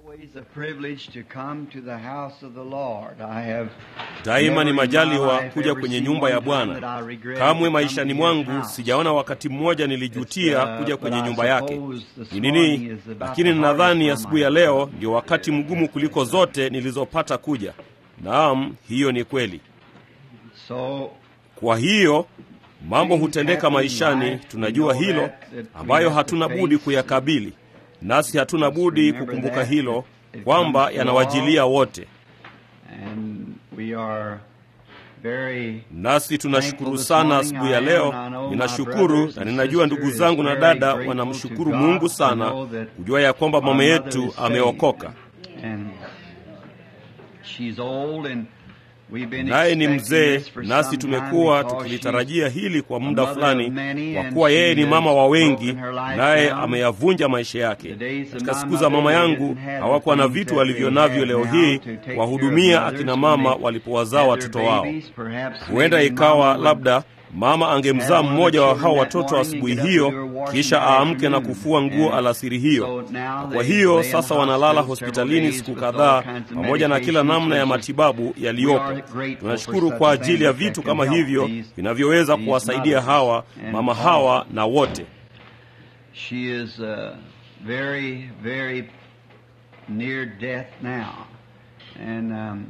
always a privilege to come to the house of the Lord. I have Daima ni never in my majaliwa life kuja ever kwenye seen nyumba one ya time that Bwana. I regretted Kamwe coming maishani to his mwangu house. sijaona wakati mmoja nilijutia It's, uh, kuja but kwenye I nyumba yake. suppose this Ni morning nini? is about Lakini the ninadhani hardest asubuhi ya time I've leo ndio wakati mgumu kuliko zote nilizopata kuja. Naam, hiyo ni kweli. So Kwa hiyo mambo hutendeka maishani, tunajua hilo, ambayo hatuna budi kuyakabili, nasi hatuna budi kukumbuka hilo kwamba yanawajilia wote. and we are very Nasi tunashukuru sana asubuhi ya leo. Ninashukuru na ninajua ndugu zangu na dada wanamshukuru Mungu sana kujua ya kwamba mama yetu ameokoka, and she's old and we've been naye ni expecting mzee, this for nasi some time tumekuwa because tukilitarajia hili kwa muda mother of fulani, many kwa and kuwa yeye she ni has mama wa wengi, broken her life naye down. ameyavunja maisha yake. The days of Katika my siku za mama mother, they yangu didn't have hawakuwa na the things vitu that walivyo they navyo have leo now hii to take care of kuwahudumia mothers akina when mama they walipowazaa had watoto their wao. babies. Perhaps Huenda maybe ikawa mama would labda mama angemzaa have one mmoja of wa the hao children that watoto morning asubuhi and get up hiyo, and do her washing kisha that aamke na afternoon. kufua nguo And alasiri hiyo. so now Na they kwa hiyo lay in sasa the wanalala hospital several hospitalini days siku with all kadhaa kinds of pamoja na kila medications, namna ya which is- matibabu we yaliyopo. are grateful Tunashukuru for kwa such ajili ya things that vitu can kama help hivyo these- vinavyoweza these kuwasaidia mothers hawa and mama all. hawa na wote. She is uh, very, very near death now. And um,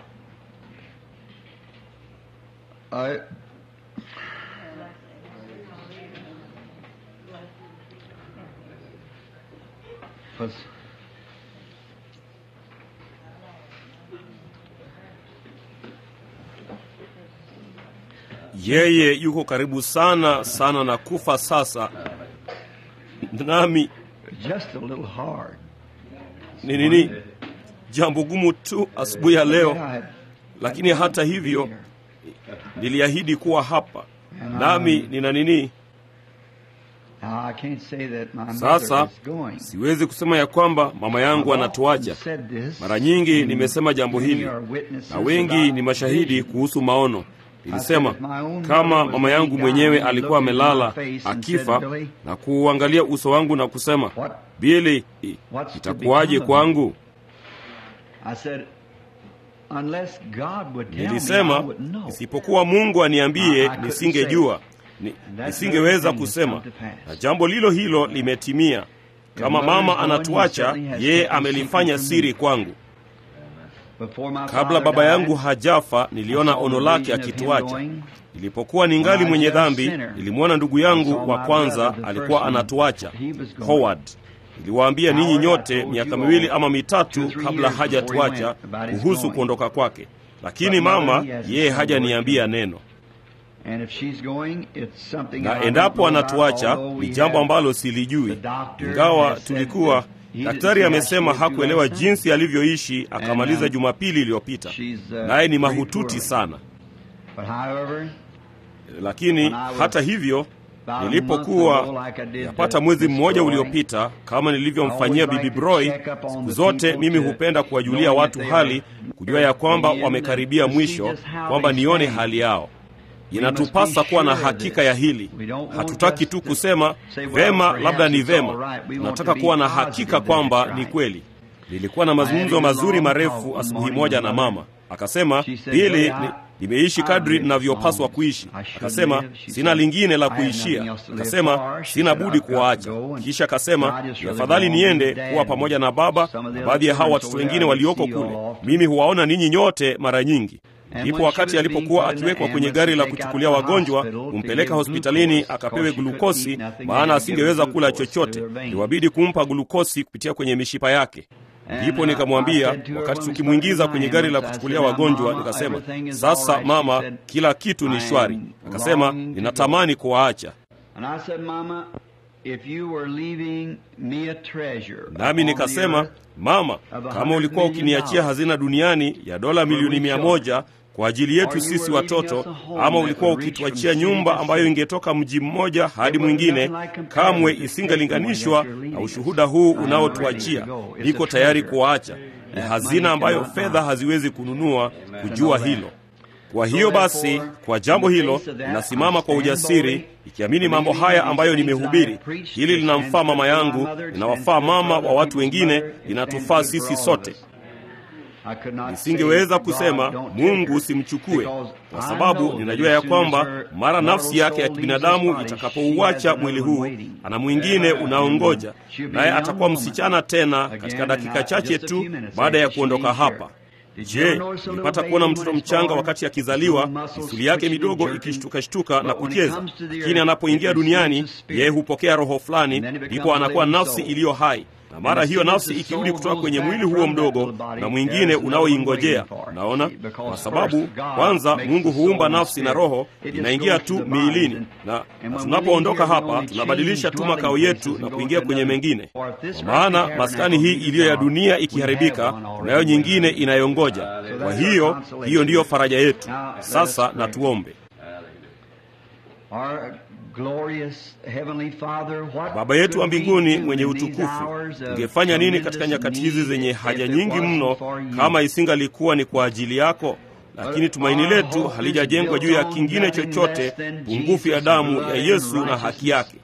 I. Was, Yeye yuko karibu sana sana na kufa sasa, nami just a little hard. ni nini, jambo gumu tu asubuhi ya leo, I- lakini hata hivyo niliahidi kuwa hapa, nami nina nini Now, I can't say that my mother Sasa is going. siwezi kusema ya kwamba mama yangu I've anatuacha. often said this, Mara nyingi and nimesema jambo many hili are witnesses na wengi about ni mashahidi vision. kuhusu maono. Nilisema I said, if my own kama mother was mama yangu laying mwenyewe down, alikuwa he looked into amelala my face and akifa said, "Billy, na kuuangalia uso wangu na kusema, What- Bili, what's to itakuwaje become of kwangu? I said, unless God would tell me, I Nilisema wouldn't know. isipokuwa Mungu aniambie, I- I couldn't nisingejua, Ni- that nisingeweza very thing has kusema, come to pass. na jambo lilo hilo limetimia. Kama mother mama is going, he anatuacha, certainly has yeye kept a amelifanya secret from me. siri kwangu. Before my Kabla father baba died, yangu hajafa, niliona I saw ono the lake vision of him akituacha. going. Nilipokuwa ningali When I mwenye was a dhambi, sinner, nilimwona ndugu I saw yangu wa my kwanza brother, the alikuwa first one, anatuacha, he was going. Howard. Niliwaambia ninyi Howard, I nyote told miaka you miwili all ama two mitatu or three kabla years hajatuacha before he went about his kuhusu going. kuondoka kwake, lakini But mother, mama he hasn't yeye said a hajaniambia word to neno. And if she's going, it's something I na don't endapo know about, anatuacha although we ni jambo have- ambalo silijui, the doctor ingawa has said tulikuwa that he didn't daktari see amesema how she lived hakuelewa last time. jinsi alivyoishi akamaliza um, Jumapili iliyopita, she's, uh, naye ni very mahututi poorly. sana. But however, Lakini When I was hata hivyo about a month nilipokuwa ago, like I did yapata to mwezi Miss mmoja Roy, uliopita, kama I nilivyomfanyia always Bibi like to Broy, check up on siku the zote people mimi to hupenda kuwajulia knowing watu if they are hali, kujua ya kwamba in wamekaribia to see mwisho, just how kwamba they nione stand. hali yao. We Inatupasa must be kuwa na sure of hakika this. ya hili. We don't want Hatutaki just tu to kusema say, well, vema, perhaps labda ni it's all vema. right. We want Tunataka to be kuwa na positive hakika that it's kwamba right. ni kweli. Nilikuwa na I mazungumzo had a mazuri long marefu talk one asubuhi morning moja with na mother. mama. Akasema, She said, Bili, "Billy, ni- I- nimeishi I kadri live ninavyopaswa long. kuishi. I should Akasema, live. She sina said, lingine la "I have nothing kuishia. else to live Akasema, for." She sina said, budi "I've got to kuwaacha. go." And Kisha akasema, so I just ni really afadhali go on with niende Dad kuwa and pamoja na baba some of the na other baadhi ya hawa children watoto over wengine there. I walioko see you all kule. often. Mimi huwaona ninyi nyote mara nyingi. And Ndipo when she wakati was being alipokuwa put in the akiwekwa kwenye ambulance gari la to take kuchukulia out to the wagonjwa, hospital to kumpeleka give hospitalini glucose, akapewe because she couldn't glukosi, eat nothing, maana they had to asingeweza give kula glucose chochote, through her veins. iliwabidi kumpa glukosi kupitia kwenye mishipa yake. And, Ndipo uh, I nikamwambia said to her wakati when we tukimwingiza started kwenye in gari la ambulance, I kuchukulia said, wagonjwa, "Now, nikasema everything is sasa all right." She mama, said, kila kitu ni "I shwari. am Akasema longing to ninatamani kuwaacha. And I said, Mama, if you were leaving me a treasure Nami upon the nikasema earth, mama, kama ulikuwa ukiniachia hazina duniani ya dola milioni mia moja kwa ajili yetu sisi watoto, ama ulikuwa ukituachia nyumba ambayo ingetoka mji mmoja hadi mwingine, kamwe isingelinganishwa na ushuhuda huu unaotuachia. Niko tayari kuwaacha. Ni hazina ambayo fedha haziwezi kununua, kujua hilo. Kwa hiyo basi, kwa jambo hilo ninasimama kwa ujasiri, ikiamini mambo haya ambayo nimehubiri. Hili linamfaa mama yangu, linawafaa mama wa watu wengine, linatufaa sisi sote. Nisingeweza kusema Mungu usimchukue, kwa sababu ninajua ya kwamba mara nafsi yake ya kibinadamu itakapouacha mwili huu, ana mwingine unaongoja, naye atakuwa msichana tena katika dakika chache tu baada ya kuondoka hapa. Je, nilipata kuona mtoto mchanga wakati akizaliwa, misuli yake midogo ikishtukashtuka na kucheza, lakini anapoingia duniani yeye hupokea roho fulani, ndipo anakuwa nafsi iliyo hai na mara hiyo nafsi ikirudi kutoka kwenye mwili huo mdogo na mwingine unaoingojea. Naona kwa sababu kwanza Mungu huumba nafsi na roho inaingia tu miilini, na tunapoondoka hapa tunabadilisha tu makao yetu na kuingia kwenye mengine. Kwa maana maskani hii iliyo ya dunia ikiharibika, tunayo nyingine inayongoja. Kwa hiyo hiyo ndiyo faraja yetu. Sasa na tuombe. Baba yetu wa mbinguni mwenye utukufu, ungefanya nini katika nyakati hizi zenye haja nyingi mno kama isingalikuwa ni kwa ajili yako? Lakini tumaini letu halijajengwa juu ya kingine chochote pungufu ya damu ya Yesu na haki yake.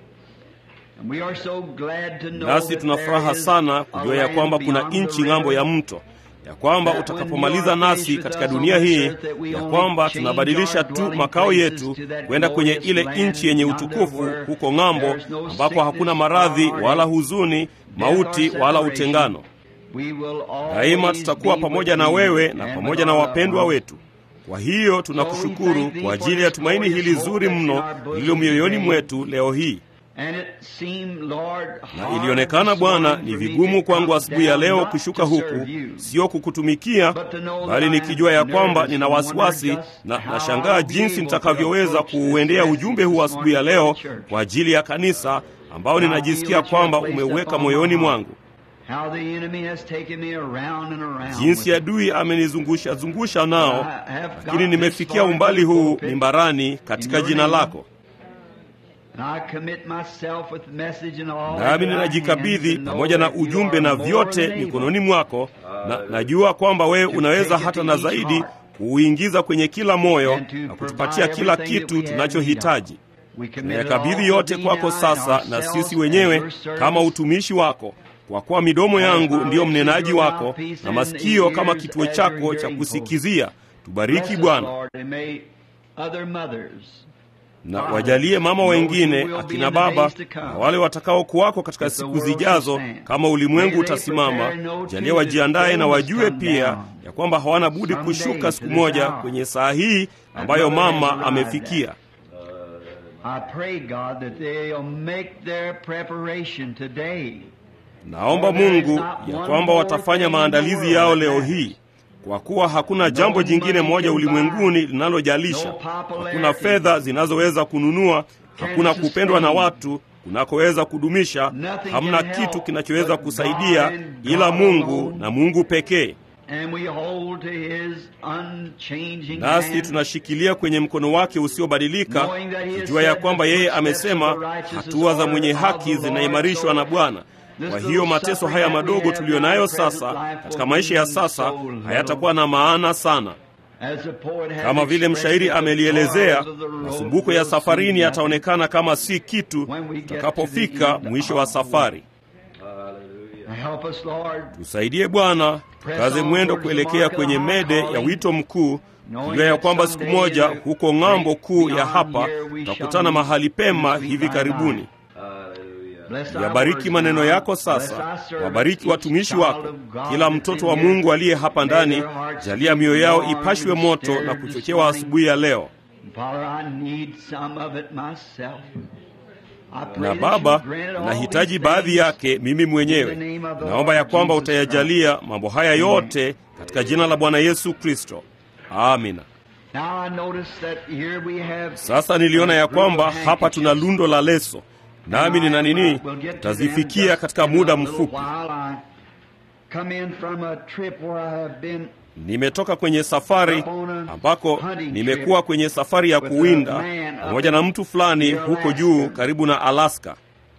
Nasi tuna furaha sana kujua ya kwamba kuna nchi ng'ambo ya mto ya kwamba utakapomaliza nasi katika dunia hii, ya kwamba tunabadilisha tu makao yetu kwenda kwenye ile nchi yenye utukufu huko ng'ambo, ambako hakuna maradhi wala huzuni, mauti wala utengano. Daima tutakuwa pamoja na wewe na pamoja na wapendwa wetu. Kwa hiyo tunakushukuru kwa ajili ya tumaini hili zuri mno lililo mioyoni mwetu leo hii na ilionekana Bwana, ni vigumu kwangu asubuhi ya leo kushuka huku, sio kukutumikia, bali nikijua ya kwamba nina wasiwasi na nashangaa jinsi nitakavyoweza kuuendea ujumbe huu asubuhi ya leo kwa ajili ya kanisa ambao ninajisikia kwamba umeuweka moyoni mwangu, jinsi adui amenizungusha zungusha nao, lakini nimefikia umbali huu mimbarani katika jina lako nami ninajikabidhi pamoja na ujumbe na vyote mikononi mwako, na najua kwamba wewe unaweza hata na zaidi kuuingiza kwenye kila moyo na kutupatia kila kitu tunachohitaji. Tunayakabidhi yote kwako sasa, na sisi wenyewe kama utumishi wako, kwa kuwa midomo yangu ndiyo mnenaji wako na masikio kama kituo chako cha kusikizia. Tubariki Bwana na wajalie mama wengine, akina baba na wale watakao kuwako katika siku zijazo, kama ulimwengu utasimama. Jalia wajiandaye na wajue pia ya kwamba hawana budi kushuka siku moja kwenye saa hii ambayo mama amefikia. Naomba Mungu ya kwamba watafanya maandalizi yao leo hii kwa kuwa hakuna jambo jingine moja ulimwenguni linalojalisha. Hakuna fedha zinazoweza kununua, hakuna kupendwa na watu kunakoweza kudumisha, hamna kitu kinachoweza kusaidia ila Mungu na Mungu pekee. Nasi tunashikilia kwenye mkono wake usiobadilika, kujua ya kwamba yeye amesema hatua za mwenye haki zinaimarishwa na Bwana. Kwa hiyo mateso haya madogo tuliyo nayo sasa katika maisha ya sasa hayatakuwa na maana sana. Kama vile mshairi amelielezea, masumbuko ya safarini yataonekana kama si kitu tutakapofika mwisho wa safari. Tusaidie Bwana, tukaze mwendo kuelekea kwenye mede ya wito mkuu, kujua ya kwamba siku moja huko ng'ambo kuu ya hapa tutakutana mahali pema hivi karibuni. Yabariki maneno yako sasa, wabariki watumishi wako, kila mtoto wa Mungu aliye hapa ndani. Jalia mioyo yao ipashwe moto na kuchochewa asubuhi ya leo. Na Baba, nahitaji baadhi yake mimi mwenyewe. Naomba ya kwamba utayajalia mambo haya yote katika jina la Bwana Yesu Kristo, amina. Sasa niliona ya kwamba hapa tuna lundo la leso nami nina nini, tutazifikia katika muda mfupi. Nimetoka kwenye safari ambako nimekuwa kwenye safari ya kuwinda pamoja na mtu fulani huko juu karibu na Alaska.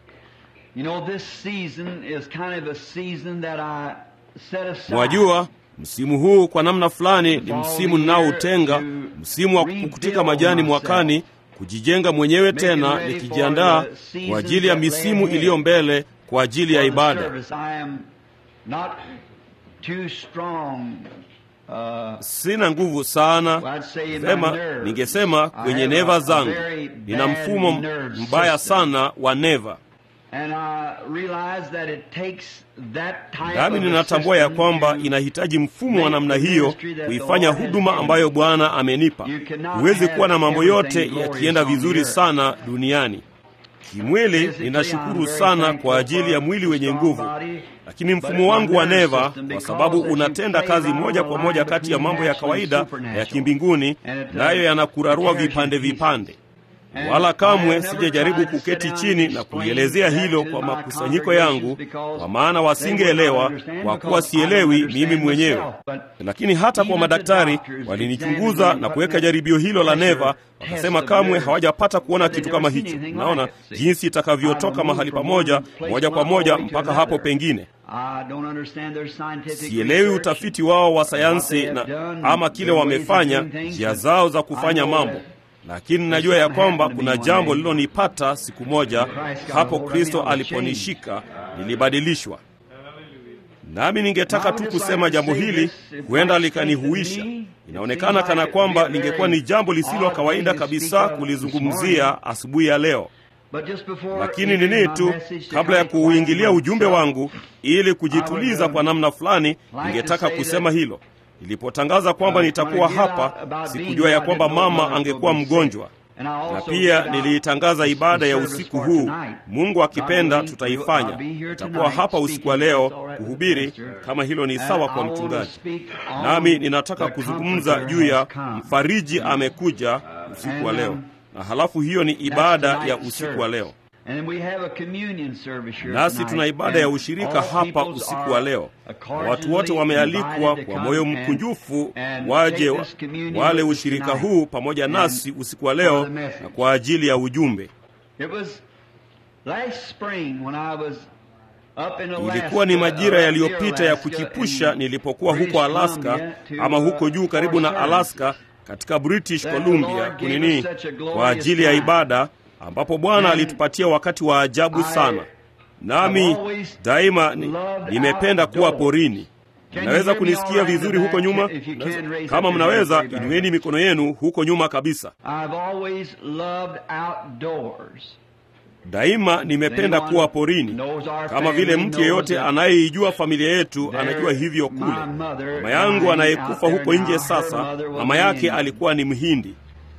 Mwajua, Msimu huu kwa namna fulani ni msimu ninaoutenga, msimu wa kupukutika majani mwakani, kujijenga mwenyewe tena, nikijiandaa kwa ajili ya misimu iliyo mbele, kwa ajili ya ibada. Sina nguvu sana, sema ningesema kwenye neva zangu, nina mfumo mbaya sana wa neva nami ninatambua ya kwamba inahitaji mfumo wa namna hiyo kuifanya huduma ambayo Bwana amenipa. Huwezi kuwa na mambo yote yakienda vizuri sana duniani. Kimwili ninashukuru sana kwa ajili ya mwili wenye nguvu, lakini mfumo wangu wa neva, kwa sababu unatenda kazi moja kwa moja kati ya mambo ya kawaida na ya kimbinguni, nayo yanakurarua vipande vipande wala kamwe sijajaribu kuketi chini na kulielezea hilo kwa makusanyiko yangu, kwa maana wasingeelewa, kwa kuwa sielewi mimi mwenyewe. Lakini hata kwa madaktari walinichunguza na kuweka jaribio hilo la neva, wakasema kamwe hawajapata kuona kitu kama hicho. Naona jinsi itakavyotoka mahali pamoja moja kwa moja mpaka hapo pengine. Sielewi utafiti wao wa sayansi na ama kile wamefanya, njia zao za kufanya mambo lakini najua ya kwamba kuna jambo lililonipata siku moja hapo Kristo aliponishika, nilibadilishwa. Nami ningetaka tu kusema jambo hili, huenda likanihuisha. Inaonekana kana kwamba lingekuwa ni jambo lisilo kawaida kabisa kulizungumzia asubuhi ya leo, lakini nini tu, kabla ya kuuingilia ujumbe wangu, ili kujituliza kwa namna fulani, ningetaka kusema hilo. Nilipotangaza kwamba nitakuwa hapa, sikujua ya kwamba mama angekuwa mgonjwa, na pia niliitangaza ibada ya usiku huu. Mungu akipenda, tutaifanya. Nitakuwa hapa usiku wa leo kuhubiri, kama hilo ni sawa kwa mchungaji. Nami ninataka kuzungumza juu ya mfariji amekuja usiku wa leo, na halafu hiyo ni ibada ya usiku wa leo. Nasi tuna ibada ya ushirika hapa usiku wa leo. Watu wote wamealikwa kwa moyo mkunjufu waje wale ushirika huu pamoja nasi usiku wa leo na kwa ajili ya ujumbe. Ilikuwa ni majira yaliyopita ya kuchipusha nilipokuwa huko Alaska, ama huko juu karibu na Alaska katika British Columbia kunini, kwa ajili ya ibada ambapo Bwana alitupatia wakati wa ajabu sana. Nami daima ni, nimependa kuwa porini. Mnaweza kunisikia vizuri huko nyuma? Kama mnaweza, inueni mikono yenu huko nyuma kabisa. Daima nimependa kuwa porini, kama vile mtu yeyote anayeijua familia yetu anajua hivyo kule. Mama yangu anayekufa huko nje sasa, mama yake alikuwa ni Mhindi.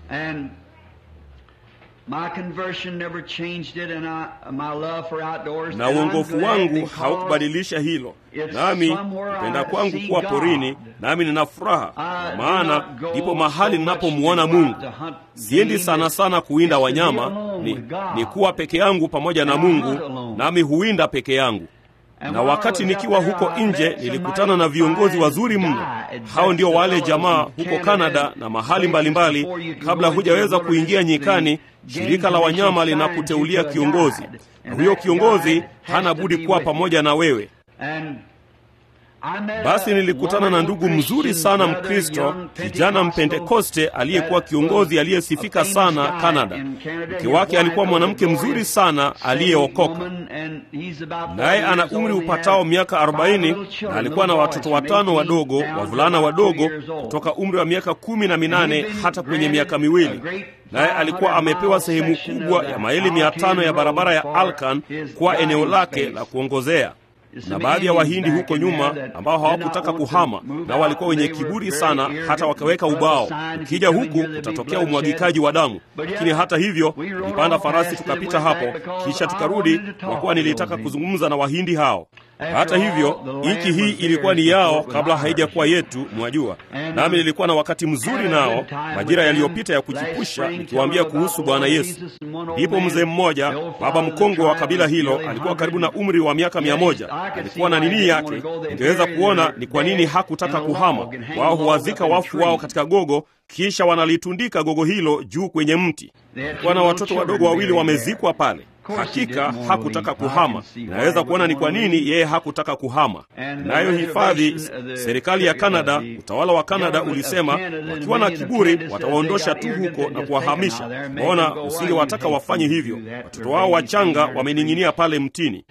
na uongofu wangu haukubadilisha hilo, nami kupenda kwangu kuwa porini, nami nina furaha, kwa maana ndipo mahali ninapomwona Mungu. Siendi sana sana kuwinda wanyama, ni, ni kuwa peke yangu pamoja na Mungu, nami huwinda peke yangu na wakati nikiwa huko nje nilikutana na viongozi wazuri mno. Hao ndio wale jamaa huko Kanada na mahali mbalimbali mbali. Kabla hujaweza kuingia nyikani, shirika la wanyama linakuteulia kiongozi, na huyo kiongozi hana budi kuwa pamoja na wewe. Basi nilikutana na ndugu mzuri sana Mkristo, kijana Mpentekoste aliyekuwa kiongozi aliyesifika sana Kanada. Mke wake alikuwa mwanamke mzuri sana aliyeokoka, naye ana umri upatao miaka arobaini na alikuwa na watoto watano wadogo, wavulana wadogo kutoka umri wa miaka kumi na minane hata kwenye miaka miwili. Naye alikuwa amepewa sehemu kubwa ya maili mia tano ya barabara ya Alkan kuwa eneo lake la kuongozea na baadhi ya Wahindi huko nyuma ambao hawakutaka kuhama, na walikuwa wenye kiburi sana, hata wakaweka ubao, ukija huku utatokea umwagikaji wa damu. Lakini hata hivyo, tulipanda farasi tukapita hapo, kisha tukarudi, kwa kuwa nilitaka kuzungumza na Wahindi hao. Hata hivyo, nchi hii ilikuwa ni yao kabla haijakuwa yetu, mwajua. Nami nilikuwa na wakati mzuri nao majira yaliyopita ya kuchipusha, nikiwaambia kuhusu Bwana Yesu. Ndipo mzee mmoja, baba mkongwe wa kabila hilo, alikuwa karibu na umri wa miaka mia moja. Alikuwa na nini yake, ningeweza kuona ni kwa nini hakutaka kuhama. Wao huwazika wafu wao katika gogo, kisha wanalitundika gogo hilo juu kwenye mti. Alikuwa na watoto wadogo wawili wamezikwa pale. Hakika hakutaka kuhama. Naweza kuona ni kwa nini yeye hakutaka kuhama. Nayo hifadhi, serikali ya Kanada, utawala wa Kanada ulisema wakiwa na kiburi watawaondosha tu huko na kuwahamisha. Waona, usingewataka wafanye hivyo. Watoto wao wachanga wamening'inia pale mtini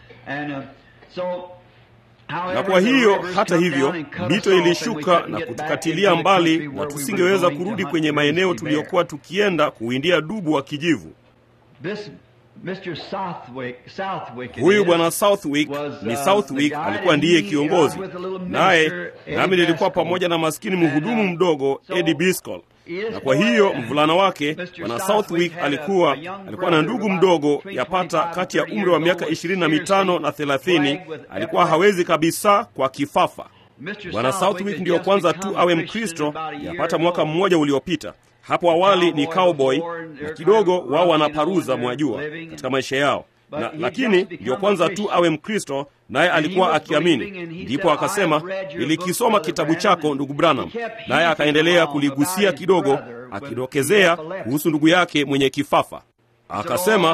na kwa hiyo hata hivyo mito ilishuka na kutukatilia mbali, na tusingeweza kurudi kwenye maeneo tuliyokuwa tukienda kuwindia dubu wa kijivu. Huyu bwana Southwick ni Southwick, alikuwa ndiye kiongozi, naye nami nilikuwa pamoja na maskini mhudumu mdogo Eddie Biscoe na kwa hiyo mvulana wake bwana Southwick alikuwa alikuwa na ndugu mdogo yapata kati ya umri wa miaka ishirini na mitano na thelathini. Alikuwa hawezi kabisa kwa kifafa. Bwana Southwick ndiyo kwanza tu awe Mkristo yapata mwaka mmoja uliopita. Hapo awali ni cowboy na kidogo wao wanaparuza, mwajua, katika maisha yao na, lakini ndiyo kwanza tu awe Mkristo, naye alikuwa akiamini. Ndipo akasema, nilikisoma kitabu chako ndugu Branham, naye akaendelea kuligusia kidogo, akidokezea kuhusu ndugu yake mwenye kifafa. Akasema,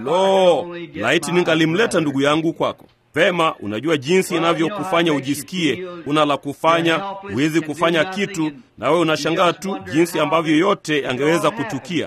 lo, laiti ningalimleta ndugu yangu kwako. Vema, unajua jinsi inavyokufanya ujisikie una la kufanya, huwezi kufanya kitu, nawe unashangaa tu jinsi ambavyo yote yangeweza kutukia.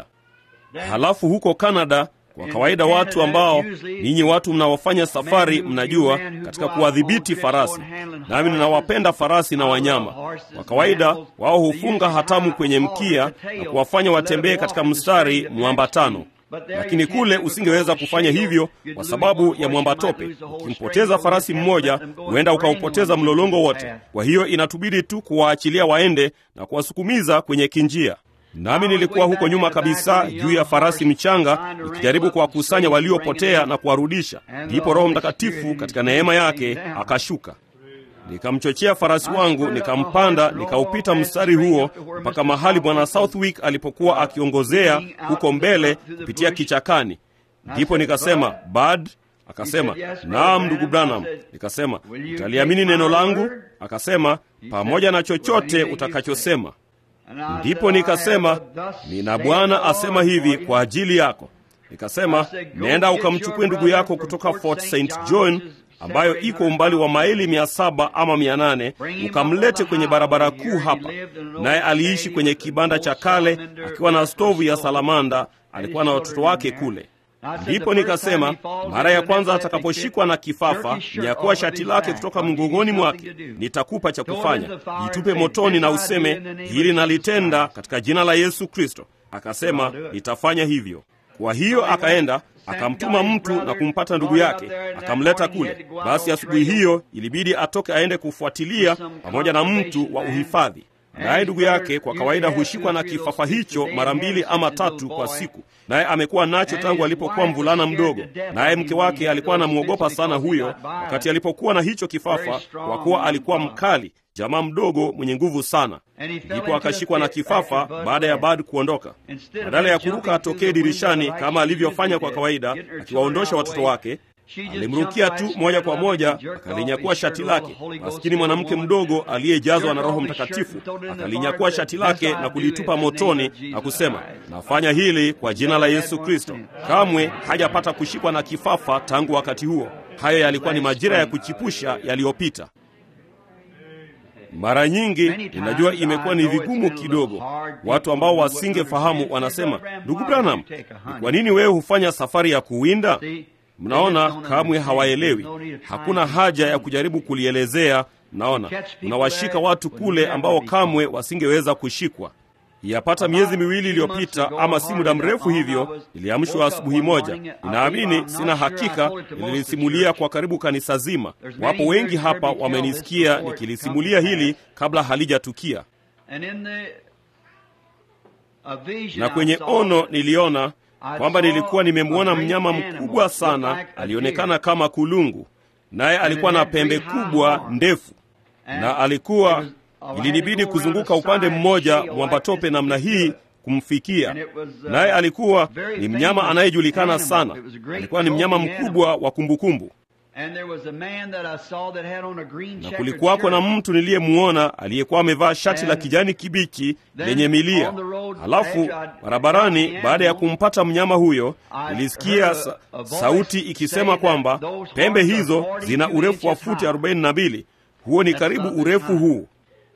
Halafu huko Kanada kwa kawaida watu ambao ninyi watu mnaofanya safari mnajua katika kuwadhibiti farasi, nami ninawapenda farasi na wanyama. Kwa kawaida wao hufunga hatamu kwenye mkia na kuwafanya watembee katika mstari mwambatano, lakini kule usingeweza kufanya hivyo kwa sababu ya mwambatope. Ukimpoteza farasi mmoja, huenda ukaupoteza mlolongo wote. Kwa hiyo inatubidi tu kuwaachilia waende na kuwasukumiza kwenye kinjia. Nami nilikuwa huko nyuma kabisa juu ya farasi mchanga nikijaribu kuwakusanya waliopotea na kuwarudisha. Ndipo Roho Mtakatifu katika neema yake akashuka, nikamchochea farasi wangu, nikampanda, nikaupita mstari huo mpaka mahali Bwana Southwick alipokuwa akiongozea huko mbele kupitia kichakani. Ndipo nikasema Bad, akasema naam, ndugu Branham. Nikasema utaliamini neno langu? Akasema pamoja na chochote utakachosema. Ndipo nikasema nina Bwana asema hivi kwa ajili yako. Nikasema nenda ukamchukue ndugu yako kutoka Fort St John ambayo iko umbali wa maili mia saba ama mia nane ukamlete kwenye barabara kuu hapa. Naye aliishi kwenye kibanda cha kale akiwa na stovu ya salamanda. Alikuwa na watoto wake kule. Ndipo nikasema mara ya kwanza atakaposhikwa na kifafa, nyakuwa shati lake kutoka mgongoni mwake, nitakupa cha kufanya, jitupe motoni na useme, hili nalitenda katika jina la Yesu Kristo. Akasema nitafanya hivyo. Kwa hiyo akaenda akamtuma mtu na kumpata ndugu yake, akamleta kule. Basi asubuhi hiyo ilibidi atoke aende kufuatilia pamoja na mtu wa uhifadhi naye ndugu yake kwa kawaida hushikwa na kifafa hicho mara mbili ama tatu kwa siku, naye amekuwa nacho tangu alipokuwa mvulana mdogo. Naye mke wake alikuwa anamwogopa sana huyo wakati alipokuwa na hicho kifafa, kwa kuwa alikuwa mkali, jamaa mdogo mwenye nguvu sana. Ndipo akashikwa na kifafa baada ya Bad kuondoka. Badala ya kuruka atokee dirishani kama alivyofanya kwa kawaida, akiwaondosha watoto wake alimrukia tu moja kwa moja akalinyakua shati lake. Maskini mwanamke mdogo aliyejazwa na Roho Mtakatifu akalinyakua shati lake na kulitupa motoni na kusema, nafanya hili kwa jina la Yesu Kristo. Kamwe hajapata kushikwa na kifafa tangu wakati huo. Hayo yalikuwa ni majira ya kuchipusha yaliyopita. Mara nyingi ninajua imekuwa ni vigumu kidogo. Watu ambao wasingefahamu wanasema, ndugu Branham, ni kwa nini wewe hufanya safari ya kuwinda? Mnaona, kamwe hawaelewi. Hakuna haja ya kujaribu kulielezea. Mnaona, unawashika watu kule ambao kamwe wasingeweza kushikwa. Yapata miezi miwili iliyopita, ama si muda mrefu hivyo, niliamshwa asubuhi moja. Ninaamini, sina hakika, nililisimulia kwa karibu kanisa zima. Wapo wengi hapa wamenisikia nikilisimulia hili kabla halijatukia, na kwenye ono niliona kwamba nilikuwa nimemwona mnyama mkubwa sana, alionekana kama kulungu, naye alikuwa na pembe kubwa ndefu, na alikuwa ilinibidi kuzunguka upande mmoja mwambatope namna hii kumfikia. Naye alikuwa ni mnyama anayejulikana sana, alikuwa ni mnyama mkubwa wa kumbukumbu. na kulikuwako na mtu niliyemwona aliyekuwa amevaa shati la kijani kibichi lenye milia. Halafu barabarani, baada ya kumpata mnyama huyo, nilisikia sa sauti ikisema kwamba pembe hizo zina urefu wa futi 42. Huo ni karibu urefu huu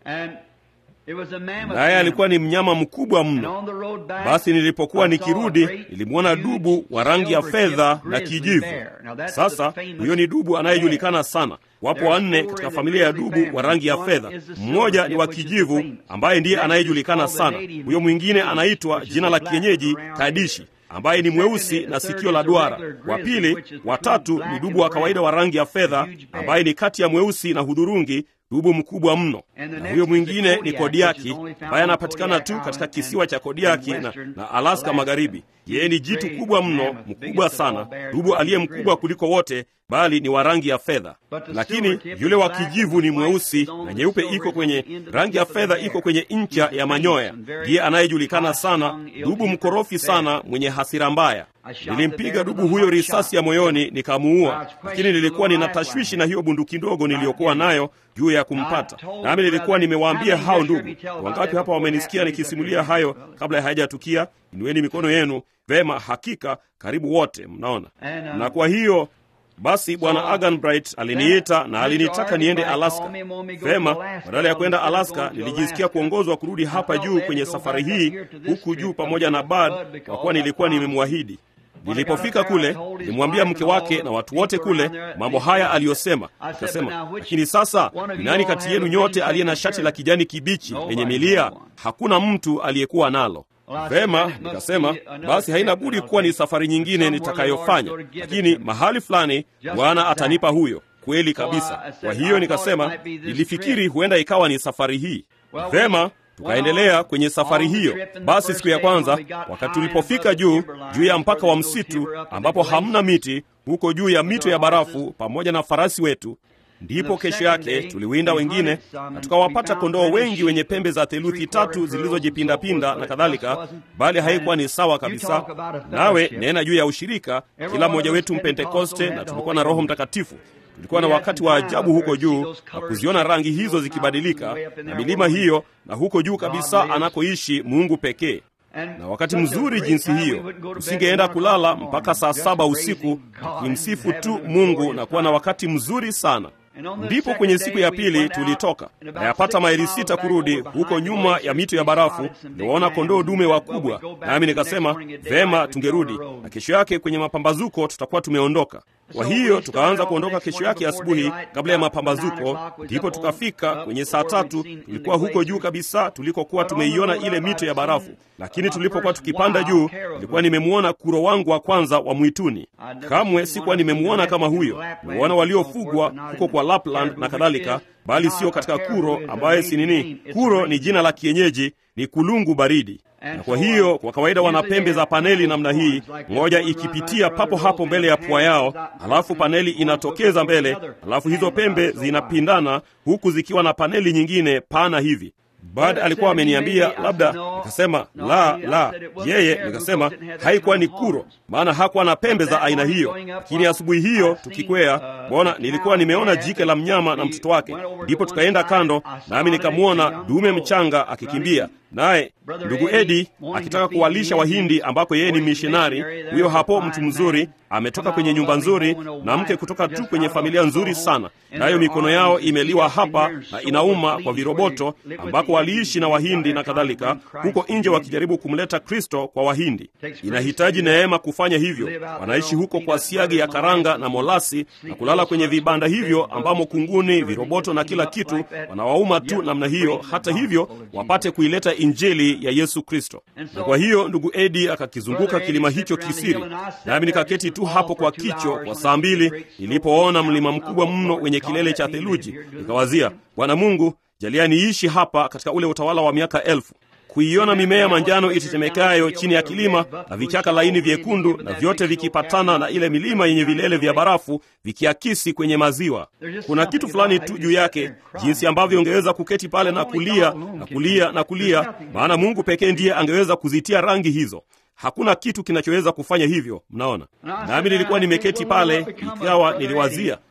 naye alikuwa ni mnyama mkubwa mno. Basi nilipokuwa nikirudi, nilimwona dubu wa rangi ya fedha na kijivu. Sasa huyo ni dubu anayejulikana sana. Wapo wanne katika familia ya dubu wa rangi ya fedha. Mmoja ni wa kijivu ambaye ndiye anayejulikana sana. Huyo mwingine anaitwa jina la kienyeji Kadishi ambaye ni mweusi na sikio la duara. Wa pili, watatu ni dubu wa kawaida wa rangi ya fedha ambaye ni kati ya mweusi na hudhurungi dubu mkubwa mno. Na huyo mwingine ni Kodiaki ambaye anapatikana tu katika kisiwa cha Kodiaki na, na Alaska Magharibi. Yeye ni jitu kubwa mno, mkubwa sana, dubu aliye mkubwa kuliko wote, bali ni wa rangi ya fedha. Lakini yule wa kijivu ni mweusi na nyeupe iko kwenye rangi ya fedha, iko kwenye ncha ya manyoya. Ndiye anayejulikana sana, dubu mkorofi sana, mwenye hasira mbaya. Nilimpiga dubu huyo risasi ya moyoni nikamuua, lakini nilikuwa nina tashwishi na hiyo bunduki ndogo niliyokuwa nayo juu ya kumpata. Nami nilikuwa nimewaambia hao ndugu. Wangapi hapa wamenisikia nikisimulia hayo kabla ya hayajatukia? Inueni mikono yenu. Vema, hakika karibu wote mnaona. Na kwa hiyo basi Bwana Aganbright aliniita na alinitaka niende Alaska. Vema, badala ya kwenda Alaska, nilijisikia kuongozwa kurudi hapa juu kwenye safari hii, huku juu pamoja na Bud, kwa kuwa nilikuwa nimemwahidi. Nilipofika kule, nilimwambia mke wake na watu wote kule mambo haya aliyosema. Nikasema, lakini sasa ni nani kati yenu nyote aliye na shati la kijani kibichi lenye milia? Hakuna mtu aliyekuwa nalo. Vema, nikasema basi haina budi kuwa ni safari nyingine nitakayofanya, lakini mahali fulani Bwana atanipa huyo. Kweli kabisa. Kwa hiyo nikasema, nilifikiri huenda ikawa ni safari hii. Vema, tukaendelea kwenye safari hiyo. Basi siku ya kwanza, wakati tulipofika juu juu ya mpaka wa msitu ambapo hamna miti, huko juu ya mito ya barafu pamoja na farasi wetu ndipo kesho yake tuliwinda wengine na tukawapata kondoo wengi wenye pembe za theluthi tatu zilizojipindapinda na kadhalika, bali haikuwa ni sawa kabisa. Nawe nena juu ya ushirika, kila mmoja wetu Mpentekoste, na tulikuwa na Roho Mtakatifu. Tulikuwa na wakati wa ajabu huko juu na kuziona rangi hizo zikibadilika na milima hiyo, na huko juu kabisa anakoishi Mungu pekee na wakati mzuri jinsi hiyo, usingeenda kulala mpaka saa saba usiku kumsifu tu Mungu na kuwa na wakati mzuri sana. Ndipo kwenye siku ya pili tulitoka na yapata maili sita kurudi huko nyuma ya mito ya barafu, niliwaona kondoo dume wakubwa, nami nikasema vema, tungerudi na kesho yake kwenye mapambazuko tutakuwa tumeondoka. Kwa hiyo tukaanza kuondoka kesho yake asubuhi kabla ya mapambazuko, ndipo tukafika kwenye saa tatu. Tulikuwa huko juu kabisa tulikokuwa tumeiona ile mito ya barafu, lakini tulipokuwa tukipanda juu, nilikuwa nimemwona kuro wangu wa kwanza wa mwituni. Kamwe sikuwa nimemwona kama huyo. Nimeona waliofugwa huko kwa Lapland na kadhalika, bali sio katika kuro ambaye si nini. Kuro ni jina la kienyeji, ni kulungu baridi na kwa hiyo kwa kawaida wana pembe za paneli namna hii, moja ikipitia papo hapo mbele ya pua yao, halafu paneli inatokeza mbele, halafu hizo pembe zinapindana huku zikiwa na paneli nyingine pana hivi. Bad alikuwa ameniambia labda, nikasema la la, yeye nikasema haikuwa ni kuro, maana hakuwa na pembe za aina hiyo. Lakini asubuhi hiyo tukikwea, bwana, nilikuwa nimeona jike la mnyama na mtoto wake, ndipo tukaenda kando, nami nikamwona dume mchanga akikimbia naye ndugu Edi akitaka kuwalisha Wahindi ambako yeye ni mishonari. Huyo hapo mtu mzuri ametoka kwenye nyumba nzuri na mke kutoka tu kwenye familia nzuri sana, nayo mikono yao imeliwa hapa na inauma kwa viroboto, ambako waliishi na Wahindi na kadhalika, huko nje wakijaribu kumleta Kristo kwa Wahindi. Inahitaji neema kufanya hivyo. Wanaishi huko kwa siagi ya karanga na molasi na kulala kwenye vibanda hivyo ambamo kunguni, viroboto na kila kitu wanawauma tu namna hiyo, hata hivyo wapate kuileta Injili ya Yesu Kristo. Na kwa hiyo ndugu Edi akakizunguka kilima hicho kisiri, nami nikaketi tu hapo kwa kicho kwa saa mbili. Nilipoona mlima mkubwa mno wenye kilele cha theluji, nikawazia, Bwana Mungu, jalia niishi hapa katika ule utawala wa miaka elfu kuiona mimea manjano itetemekayo chini ya kilima na vichaka laini vyekundu na vyote vikipatana na ile milima yenye vilele vya barafu vikiakisi kwenye maziwa. Kuna kitu fulani tu juu yake, jinsi ambavyo ungeweza kuketi pale na kulia na kulia na kulia, maana Mungu pekee ndiye angeweza kuzitia rangi hizo. Hakuna kitu kinachoweza kufanya hivyo. Mnaona, nami nilikuwa nimeketi pale, ikawa niliwazia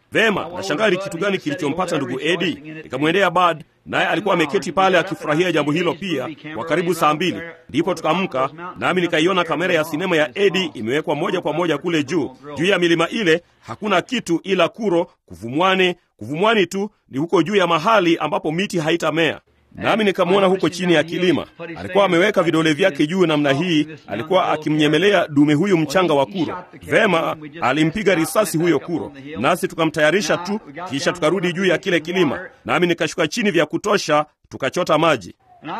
Vema, nashangaa ni kitu gani kilichompata ndugu Edi. Nikamwendea Bad, naye alikuwa ameketi pale akifurahia jambo hilo pia, kwa karibu saa mbili. Ndipo tukaamka, nami nikaiona kamera ya sinema ya Edi imewekwa moja kwa moja kule juu juu ya milima ile. Hakuna kitu ila kuro, kuvumwani, kuvumwani tu ni huko juu ya mahali ambapo miti haitamea nami nikamwona huko chini ya kilima, alikuwa ameweka vidole vyake juu namna hii, alikuwa akimnyemelea dume huyu mchanga wa kuro. Vema, alimpiga risasi huyo kuro, nasi tukamtayarisha tu, kisha tukarudi juu ya kile kilima, nami nikashuka chini vya kutosha, tukachota maji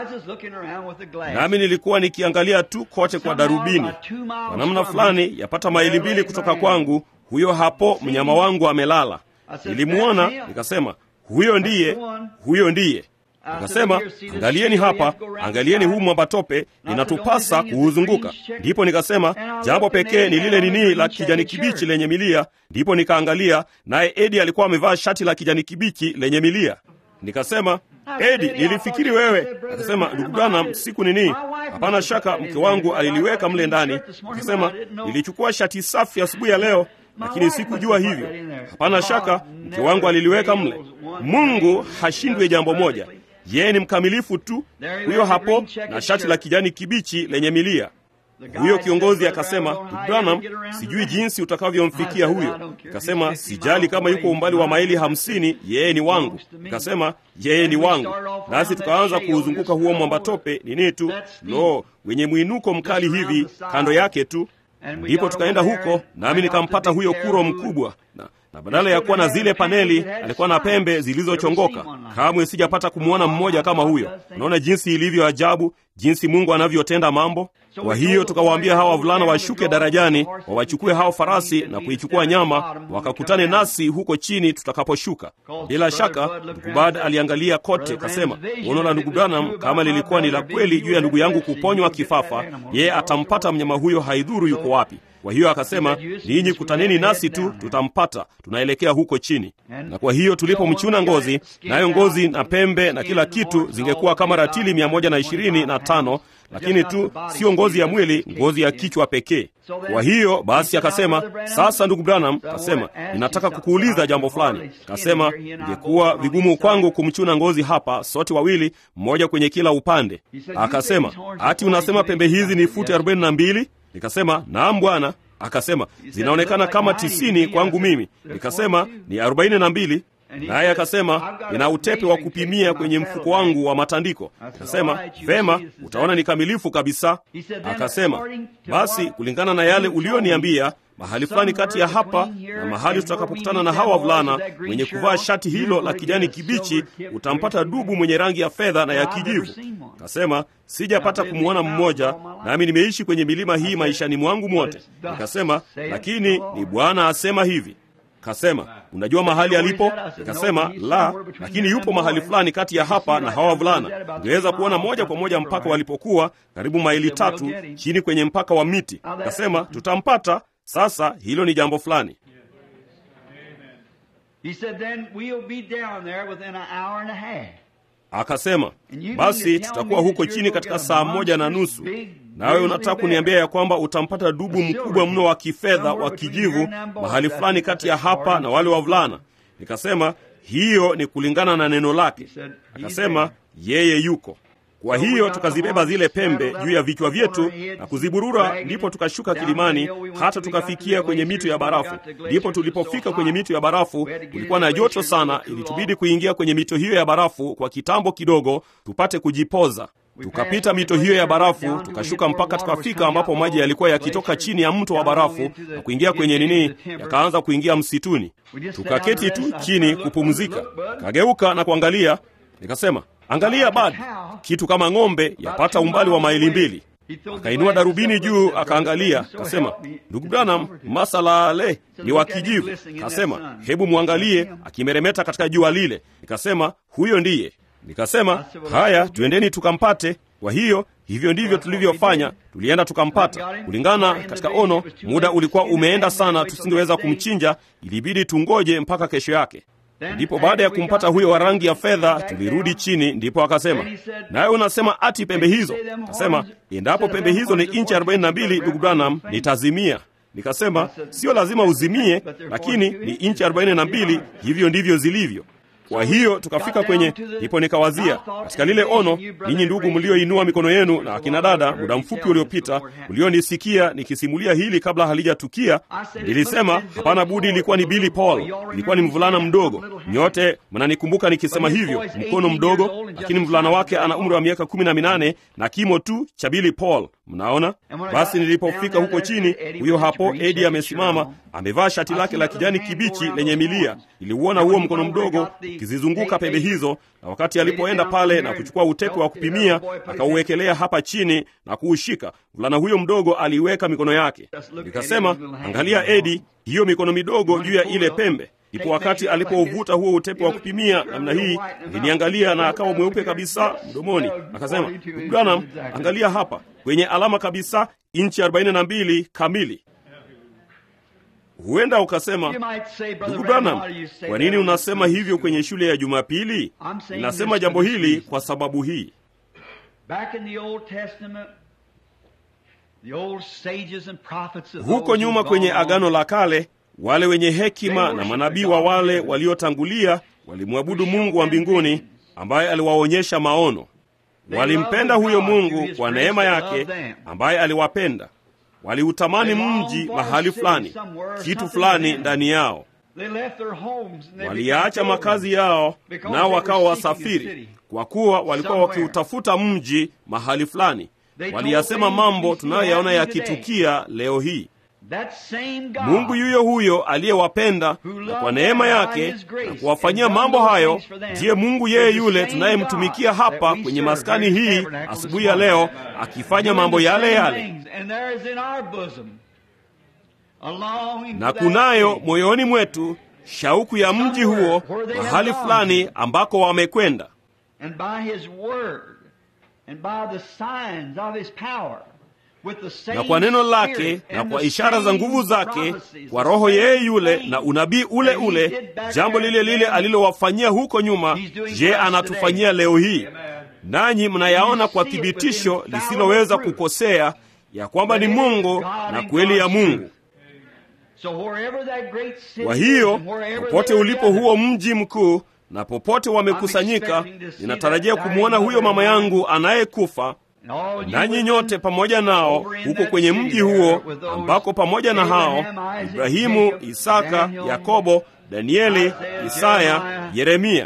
nami nilikuwa nikiangalia tu kote kwa darubini. Kwa namna fulani, yapata maili mbili kutoka kwangu, huyo hapo mnyama wangu amelala. Nilimwona nikasema, huyo ndiye, huyo ndiye Nikasema, angalieni hapa, angalieni huu mwambatope, inatupasa kuuzunguka. Ndipo nikasema jambo pekee ni lile nini la kijani kibichi lenye milia. Ndipo nikaangalia, naye Edi alikuwa amevaa shati la kijani kibichi lenye milia. Nikasema, Edi, nilifikiri wewe. Akasema, ndugu Branham, siku nini? Hapana shaka mke wangu aliliweka mle ndani. Akasema, nilichukua shati safi asubuhi ya leo lakini sikujua hivyo. Hapana shaka mke wangu aliliweka mle. Mungu hashindwe jambo moja, yeye ni mkamilifu tu. Huyo hapo na shati la kijani kibichi lenye milia. Huyo kiongozi akasema, Branham, sijui jinsi utakavyomfikia huyo. Nikasema sijali kama yuko umbali wa maili hamsini, yeye ni wangu. Nikasema yeye ni wangu, nasi tukaanza kuuzunguka huo mwambatope nini tu, lo, wenye mwinuko mkali hivi kando yake tu ndipo tukaenda huko, nami nikampata huyo kuro mkubwa na, na badala ya kuwa na zile paneli alikuwa na pembe zilizochongoka. Kamwe sijapata kumwona mmoja kama huyo. Unaona jinsi ilivyo ajabu, jinsi Mungu anavyotenda mambo. Kwa hiyo tukawaambia hawa wavulana washuke darajani, wawachukue hao farasi na kuichukua nyama, wakakutane nasi huko chini tutakaposhuka. Bila shaka ndugu Bad aliangalia kote, kasema, unaona ndugu Branham, kama lilikuwa ni la kweli juu ya ndugu yangu kuponywa kifafa, yeye atampata mnyama huyo, haidhuru yuko wapi. Kwa hiyo akasema, ninyi kutaneni nasi tu, tutampata. Tunaelekea huko chini. Na kwa hiyo tulipomchuna ngozi, nayo ngozi na pembe na kila kitu zingekuwa kama ratili mia moja na ishirini na tano lakini tu sio ngozi ya mwili, ngozi ya kichwa pekee. Kwa hiyo basi akasema, sasa ndugu Branham, kasema ninataka kukuuliza jambo fulani. Kasema ingekuwa vigumu kwangu kumchuna ngozi hapa, sote wawili, mmoja kwenye kila upande. Akasema, ati unasema pembe hizi ni futi arobaini na mbili? Nikasema naam bwana. Akasema zinaonekana kama tisini kwangu mimi. Nikasema ni arobaini na mbili. Naye akasema nina utepe wa kupimia kwenye mfuko wangu wa matandiko. Akasema vema, utaona ni kamilifu kabisa. Akasema basi, kulingana na yale ulioniambia, mahali fulani kati ya hapa na mahali tutakapokutana na hawa wavulana wenye kuvaa shati hilo la kijani kibichi, utampata dubu mwenye rangi ya fedha na ya kijivu. Akasema sijapata kumwona mmoja, nami nimeishi kwenye milima hii maishani mwangu mwote. Nikasema lakini ni Bwana asema hivi Kasema, unajua mahali alipo? Nikasema la, lakini yupo mahali fulani kati ya hapa na hawa wavulana. Ungeweza kuona moja kwa moja mpaka walipokuwa, karibu maili tatu chini kwenye mpaka wa miti. Kasema tutampata. Sasa hilo ni jambo fulani. Akasema basi tutakuwa huko chini katika saa moja na nusu. Nawe unataka kuniambia ya kwamba utampata dubu mkubwa mno wa kifedha wa kijivu mahali fulani kati ya hapa na wale wavulana? Nikasema hiyo ni kulingana na neno lake. Akasema yeye yuko. Kwa hiyo tukazibeba zile pembe juu ya vichwa vyetu na kuziburura, ndipo tukashuka kilimani hata tukafikia kwenye mito ya barafu. Ndipo tulipofika kwenye mito ya barafu, kulikuwa na joto sana, ilitubidi kuingia kwenye mito hiyo ya barafu kwa kitambo kidogo tupate kujipoza. Tukapita mito hiyo ya barafu tukashuka mpaka tukafika ambapo maji yalikuwa yakitoka chini ya mto wa barafu na kuingia kwenye nini, yakaanza kuingia msituni. Tukaketi tu chini kupumzika. Kageuka na kuangalia, nikasema Angalia Bad, kitu kama ng'ombe yapata umbali wa maili mbili. Akainua darubini juu akaangalia, kasema, ndugu Branham, masalale ni wa kijivu. Kasema, hebu mwangalie akimeremeta katika jua lile. Nikasema, huyo ndiye. Nikasema, haya, twendeni tukampate. Kwa hiyo hivyo ndivyo tulivyofanya, tulienda tukampata. Kulingana katika ono, muda ulikuwa umeenda sana, tusingeweza kumchinja, ilibidi tungoje mpaka kesho yake. Ndipo baada ya kumpata huyo wa rangi ya fedha tulirudi chini. Ndipo akasema, nawe unasema ati pembe hizo? Akasema, endapo pembe hizo ni inchi arobaini na mbili, ndugu Branham, nitazimia. Nikasema sio lazima uzimie, lakini ni inchi arobaini na mbili, hivyo ndivyo zilivyo. Kwa hiyo tukafika kwenye, ndipo nikawazia katika lile ono, ninyi ndugu mlioinua mikono yenu na akina dada muda mfupi uliopita mlionisikia nikisimulia hili kabla halijatukia, nilisema hapana budi, ilikuwa ni Billy Paul, ilikuwa ni mvulana mdogo. Nyote mnanikumbuka nikisema hivyo, mkono mdogo, lakini mvulana wake ana umri wa miaka kumi na minane na kimo tu cha Billy Paul. Mnaona? Basi nilipofika huko chini, huyo hapo Edi amesimama, amevaa shati lake la kijani kibichi lenye milia. Niliuona huo mkono mdogo ukizizunguka pembe hizo, na wakati alipoenda pale na kuchukua utepe wa kupimia, akauwekelea hapa chini na kuushika, mvulana huyo mdogo aliiweka mikono yake. Nikasema, angalia Edi, hiyo mikono midogo juu ya ile pembe. Ndipo wakati alipouvuta huo utepe wa kupimia namna hii, aliniangalia na akawa mweupe kabisa mdomoni. Akasema, Branham, angalia hapa kwenye alama kabisa, inchi 42 kamili. Huenda ukasema, ndugu Branham, kwa nini unasema hivyo kwenye shule ya Jumapili? Ninasema jambo hili kwa sababu hii. Huko nyuma kwenye Agano la Kale, wale wenye hekima na manabii wa wale waliotangulia walimwabudu Mungu wa mbinguni ambaye aliwaonyesha maono. Walimpenda huyo Mungu kwa neema yake ambaye aliwapenda. Waliutamani mji mahali fulani, kitu fulani ndani yao. Waliyaacha makazi yao, nao wakawa wasafiri, kwa kuwa walikuwa wakiutafuta mji mahali fulani. Waliyasema mambo tunayoyaona yakitukia leo hii. Mungu yuyo huyo aliyewapenda na kwa neema yake na kuwafanyia mambo hayo, ndiye Mungu yeye yule tunayemtumikia hapa kwenye maskani hii asubuhi ya leo, akifanya mambo yale yale, na kunayo moyoni mwetu shauku ya mji huo, mahali fulani ambako wamekwenda na kwa neno lake na kwa ishara za nguvu zake, kwa roho yeye yule na unabii ule ule, jambo lile lile alilowafanyia huko nyuma, je, anatufanyia leo hii? Nanyi mnayaona kwa thibitisho lisiloweza kukosea ya kwamba ni Mungu na kweli ya Mungu. Kwa hiyo popote ulipo huo mji mkuu na popote wamekusanyika, ninatarajia kumwona huyo mama yangu anayekufa nanyi nyote pamoja nao huko kwenye mji huo ambako pamoja na hao Ibrahimu, Isaka, Yakobo, Danieli, Isaya, Yeremia,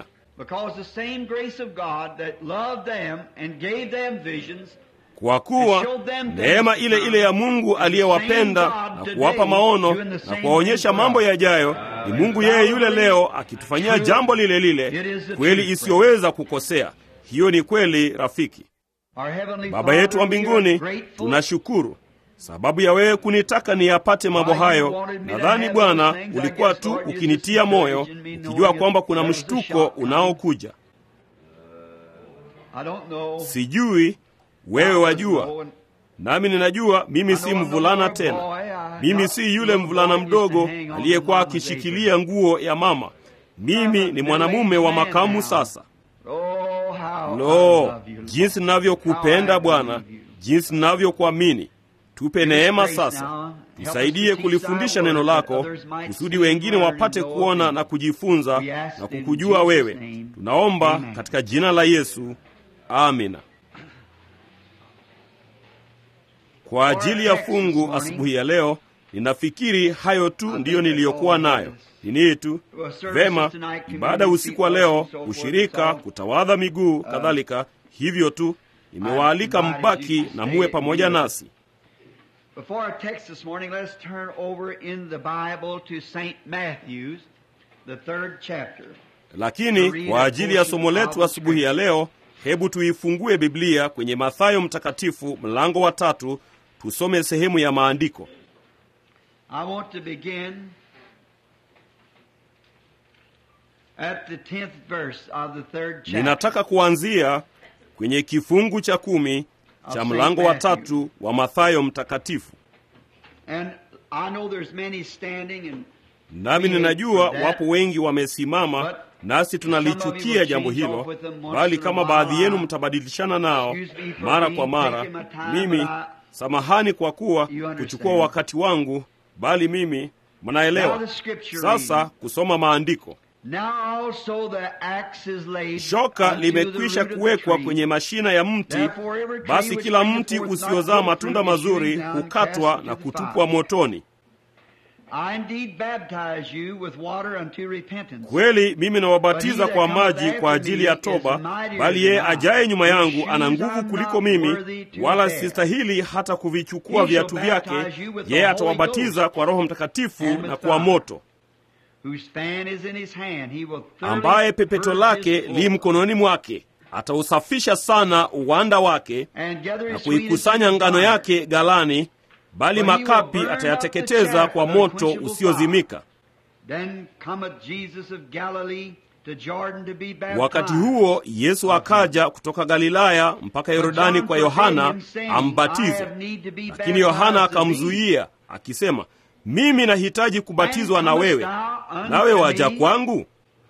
kwa kuwa neema ile ile ya Mungu aliyewapenda na kuwapa maono na kuwaonyesha mambo yajayo ni Mungu yeye yule leo akitufanyia jambo lile lile, kweli isiyoweza kukosea. Hiyo ni kweli, rafiki. Baba yetu wa mbinguni, tunashukuru sababu ya wewe kunitaka niyapate mambo hayo. Nadhani Bwana ulikuwa tu ukinitia moyo, ukijua kwamba kuna mshtuko unaokuja. Sijui, wewe wajua, nami ninajua mimi si mvulana tena. Mimi si yule mvulana mdogo aliyekuwa akishikilia nguo ya mama. Mimi ni mwanamume wa makamu sasa. Lo, jinsi ninavyokupenda Bwana, jinsi ninavyokuamini. Tupe neema sasa, tusaidie kulifundisha neno lako kusudi wengine wapate kuona na kujifunza na kukujua wewe. Tunaomba katika jina la Yesu, amina. Kwa ajili ya fungu asubuhi ya leo, ninafikiri hayo tu ndiyo niliyokuwa nayo nini tu vema. Ibada usiku wa leo, ushirika, kutawadha miguu, kadhalika. Hivyo tu nimewaalika mbaki na muwe pamoja nasi. Lakini kwa ajili ya somo letu asubuhi ya leo, hebu tuifungue Biblia kwenye Mathayo Mtakatifu mlango wa tatu, tusome sehemu ya maandiko. At the tenth verse of the third chapter. Ninataka kuanzia kwenye kifungu cha kumi cha mlango wa tatu wa Mathayo Mtakatifu. And I know there's many standing and Nami ninajua wapo wengi wamesimama, nasi tunalichukia jambo hilo, bali kama baadhi yenu mtabadilishana nao mara kwa mara, mimi samahani kwa kuwa kuchukua wakati wangu, bali mimi mnaelewa sasa kusoma maandiko Now also the axe is laid shoka unto the limekwisha root of the kuwekwa tree. kwenye mashina ya mti Therefore every tree basi which kila bringeth mti forth not usiozaa good matunda fruit is mazuri hewn down, hukatwa cast na into the kutupwa fire. motoni I indeed baptize you with water unto repentance. kweli mimi nawabatiza But he kwa that cometh maji kwa after ajili me ya is toba mightier bali yeye than I, ajaye nyuma whose yangu ana shoes nguvu I'm kuliko not mimi worthy to wala bear. sistahili hata kuvichukua He viatu shall vyake baptize you with the yeye Holy atawabatiza Ghost kwa roho mtakatifu and with na kwa fire. moto Whose fan is in his hand, he will thoroughly ambaye pepeto purge lake his li floor, mkononi mwake atausafisha sana uwanda wake and gather na his sweetest kuikusanya in ngano fire. yake ghalani bali For he will makapi burn up atayateketeza the chaff kwa with moto unquenchable usiozimika Then cometh Jesus of Galilee to Jordan to be baptized. wakati huo yesu akaja kutoka galilaya mpaka yordani kwa yohana ambatize lakini yohana akamzuia akisema mimi nahitaji kubatizwa na wewe nawe waja kwangu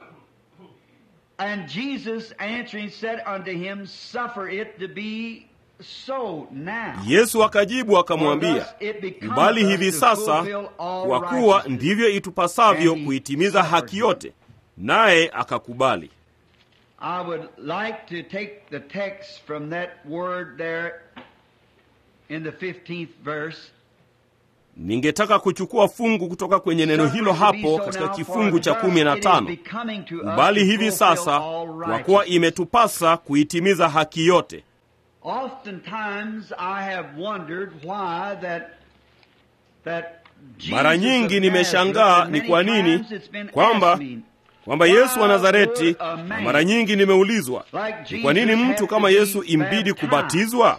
And Jesus answering said unto him, Suffer it to be so now. yesu akajibu akamwambia kubali hivi sasa kwa kuwa ndivyo itupasavyo kuitimiza haki yote naye akakubali I would like to take the text from that word there in the 15th verse. ningetaka kuchukua fungu kutoka kwenye neno hilo hapo katika kifungu cha kumi na tano bali hivi sasa kwa kuwa imetupasa kuitimiza haki yote Oftentimes I have wondered why that that mara Jesus nyingi of nimeshangaa Nazareth, ni and kwa many nini times it's been kwamba asked me, kwamba yesu wa nazareti na mara nyingi nimeulizwa ni kwa nini mtu kama yesu imbidi kubatizwa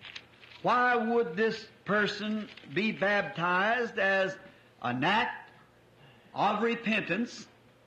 Why would this person be baptized as an act of repentance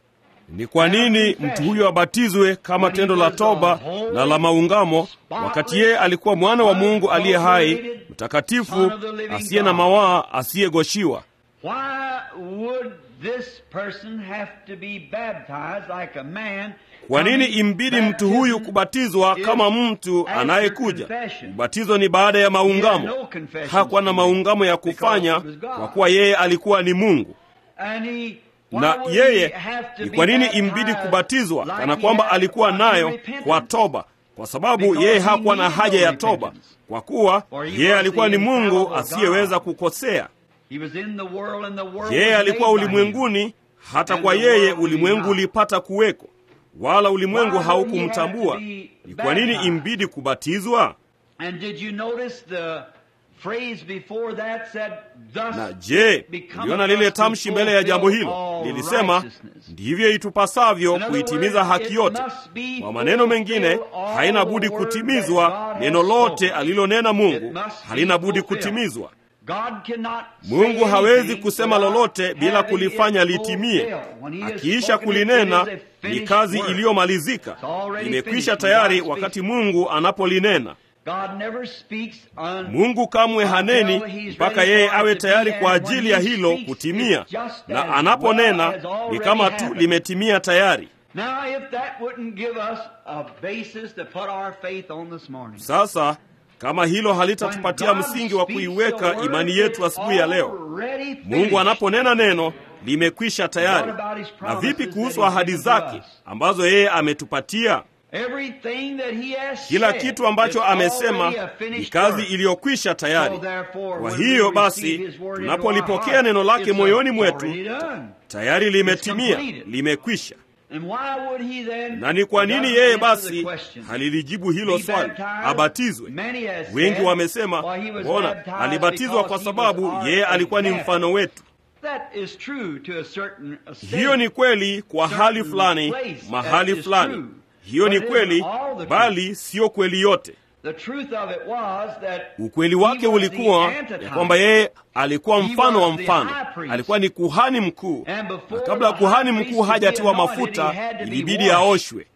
ni kwa nini mtu huyo abatizwe kama tendo la toba na la maungamo wakati yeye alikuwa mwana wa mungu aliye hai mtakatifu asiye na mawaa asiyegoshiwa Why would this person have to be baptized like a man? kwa nini imbidi mtu huyu kubatizwa kama mtu anayekuja ubatizo ni baada ya maungamo hakuwa na maungamo ya kufanya kwa kuwa yeye alikuwa ni mungu And he, why na would yeye he have to ni be kwa nini baptized imbidi kubatizwa like kana he kwamba had alikuwa unto nayo repentance? kwa toba kwa sababu Because yeye he hakuwa na needed haja no ya toba repentance. kwa kuwa For he yeye was alikuwa the ni mungu infallible asiyeweza God. kukosea He was in the world and the world yeye was alikuwa made by him. ulimwenguni hata And kwa the yeye world ulimwengu did not. ulipata kuweko wala ulimwengu Why would he haukumtambua have to be ni kwa nini baptized? imbidi kubatizwa And did you notice the phrase before that said, Thus na je it becometh uliona lile us to tamshi mbele ya jambo fulfill hilo all lilisema righteousness. ndivyo itupasavyo In other kuitimiza words, haki it yote must be kwa maneno mengine fulfilled all haina the budi word kutimizwa that God neno has lote spoken. alilonena It mungu must be halina budi fulfilled. kutimizwa God cannot say mungu hawezi anything kusema without lolote bila having kulifanya it litimie fulfilled. When he has akiisha spoken it, kulinena it is a ni finished kazi work. iliyomalizika It's already imekwisha finished. tayari God wakati speaks. mungu anapolinena God never speaks un- mungu kamwe haneni until he's mpaka ready yeye for it awe to tayari be, kwa and when ajili ya he hilo speaks, kutimia it's just na as anaponena well as already ni kama tu happened. limetimia tayari Now, if that wouldn't give us a basis to put our faith on this morning. sasa kama hilo halitatupatia When God msingi wa speaks kuiweka the word, imani yetu it's asubuhi ya leo already finished. mungu anaponena neno limekwisha tayari What about his na promises vipi that kuhusu he's ahadi given to zake us? ambazo yeye ametupatia Everything that he has kila said kitu ambacho is amesema already a ni finished kazi work. iliyokwisha tayari So therefore, kwa when we hiyo receive basi his word into our tunapolipokea heart, neno lake it's moyoni already mwetu done. tayari limetimia completed. limekwisha And why would he then na ni kwa nini doesn't yeye answer basi the question? halilijibu hilo Be swali baptized? abatizwe Many has wengi said, wamesema "Well, he was mbona baptized alibatizwa because kwa he sababu was our yeye alikuwa ni example." mfano wetu That is true to a certain extent. hiyo ni kweli kwa hali Certain fulani place, mahali that is fulani true. hiyo ni But it kweli isn't all the truth. bali siyo kweli yote The truth of it was that ukweli he wake was ulikuwa the antitype. ya kwamba yeye alikuwa He mfano wa was the mfano high priest. alikuwa ni kuhani mkuu And na before kabla ya the kuhani high mkuu priest could hajatiwa be anointed, mafuta he had to be ilibidi washed. aoshwe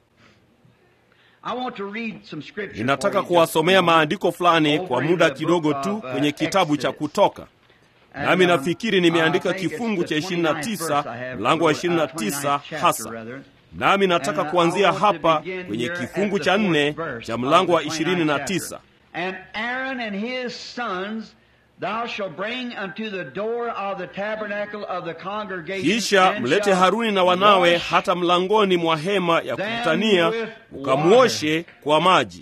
I want to read some scripture ninataka for you kuwasomea just a moment. maandiko fulani Over kwa in muda the kidogo book tu of, uh, kwenye kitabu cha Exodus. kutoka And, nami um, nafikiri nimeandika I think it's kifungu the cha 29th verse 29 I have, mlango wa uh, 29 chapter, hasa rather. nami nataka And, uh, kuanzia I want to hapa begin kwenye here kifungu at the cha fourth nne verse cha of mlango wa the 29th 29 chapter. And Aaron and his sons thou shalt bring unto the door of the tabernacle of the congregation, kisha and mlete shalt haruni na wanawe wash hata mlangoni mwa hema ya them kukutania with ukamwoshe kwa maji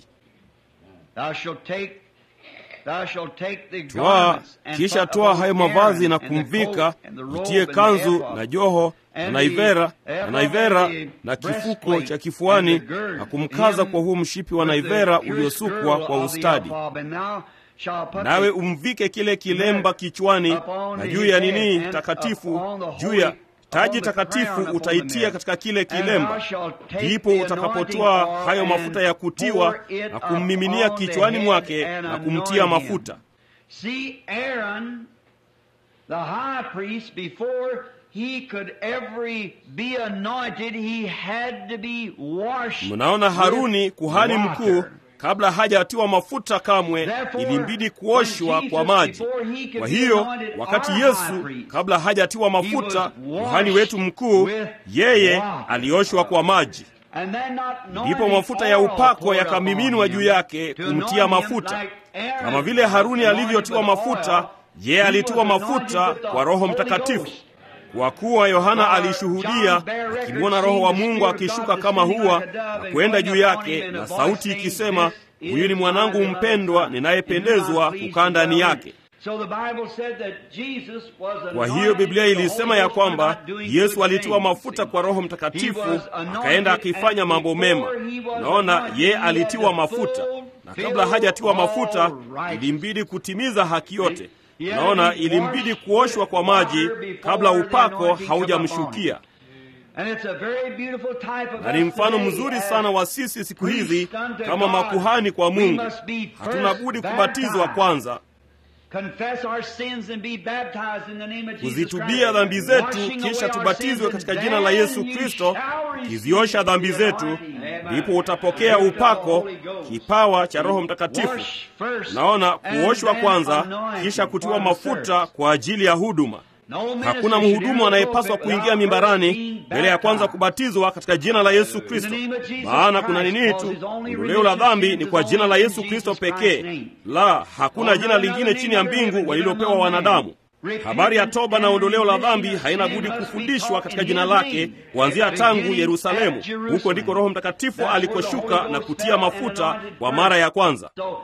Thou shalt take thou shalt take the twaa garments and kisha put toa upon hayo mavazi Aaron na and the kumvika coat and the robe itie and the kanzu ephod, na joho na and naivera the na ephod naivera and the na kifuko breastplate cha kifuani and the girdle, na kumkaza him kwa huu mshipi wa with the naivera purest uliosukwa girdle kwa of the ustadi ephod, and thou shalt put nawe the umvike kile kilemba kichwani upon na his juu ya head nini and takatifu upon the juu holy- ya upon taji the takatifu crown upon the utaitia head. katika kile And thou kilemba shalt take ndipo the utakapotoa anointing hayo oil mafuta ya and kutiwa pour it na kummiminia upon the kichwani head mwake and na kumtia anoint him. mafuta See, Aaron, the high priest, before he could ever be anointed, he had to be washed. mnaona haruni with kuhani water. mkuu kabla hajatiwa mafuta kamwe Therefore, ilimbidi kuoshwa when kwa Jesus, maji before he could kwa be hiyo anointed, wakati our yesu high priest, kabla hajatiwa mafuta was washed kuhani wetu mkuu with yeye water. alioshwa kwa maji And then not ndipo anointing mafuta ya oil upako poured yakamiminwa upon juu him yake to kumtia anoint him mafuta like Aaron kama vile haruni was alivyotiwa anointed with mafuta oil, yeye he alitiwa was anointed mafuta with the kwa roho Holy mtakatifu Ghost. kwa kuwa yohana For alishuhudia John bare record, akimwona roho wa seeing the mungu Spirit of akishuka God kama descending huwa like a dove na and kwenda going juu upon yake him, and a na voice sauti saying, ikisema "This huyu ni is mwanangu my beloved mpendwa Son, ninayependezwa in whom I kukaa ndani please to yake dwell." So the Bible said that Jesus was kwa hiyo anointed biblia with the ilisema Holy ya Ghost for kwamba not doing yesu good alitiwa things, mafuta see. kwa roho He mtakatifu was anointed, akaenda akifanya and mambo mema before he was naona anointed, ye he had alitiwa to mafuta na fulfill kabla hajatiwa all mafuta righteousness. ilimbidi kutimiza haki yote He had naona to be ilimbidi washed kuoshwa kwa with maji water before kabla the upako anointing come haujamshukia upon And it's a very beautiful type of na ni us mfano today mzuri as sana wa sisi siku hizi priests unto kama God. makuhani kwa We mungu must be hatuna first budi kubatizwa baptized. kwanza confess our sins and be baptized in the name of Jesus kuzitubia Christ, dhambi zetu washing away kisha our tubatizwe sins, katika and jina la then yesu you kristo shall receive kiziosha dhambi the zetu anointing. ndipo Amen. utapokea Praise the upako Holy Ghost. kipawa cha roho mtakatifu Wash first, naona and kuoshwa then kwanza anointing kisha kutiwa for the mafuta service. kwa ajili ya huduma No minister hakuna should mhudumu enter the anayepaswa pulpit kuingia without mimbarani first being mbele ya kwanza baptized. kubatizwa katika jina la yesu kristo In the name of Jesus maana kuna Christ, nini because tu his only ondoleo la remission dhambi sins ni is kwa only jina la in yesu kristo Jesus Christ's pekee name. la hakuna For jina no lingine other chini ya name under mbingu heaven walilopewa given among wanadamu men. habari ya toba na ondoleo la dhambi Repentance haina and budi sin must be kufundishwa taught katika in jina his lake name. kuanzia At the tangu beginning yerusalemu at Jerusalem. huko ndiko roho mtakatifu That's where the alikoshuka Holy na Ghost kutia fell and mafuta anointed kwa first. mara ya kwanza So,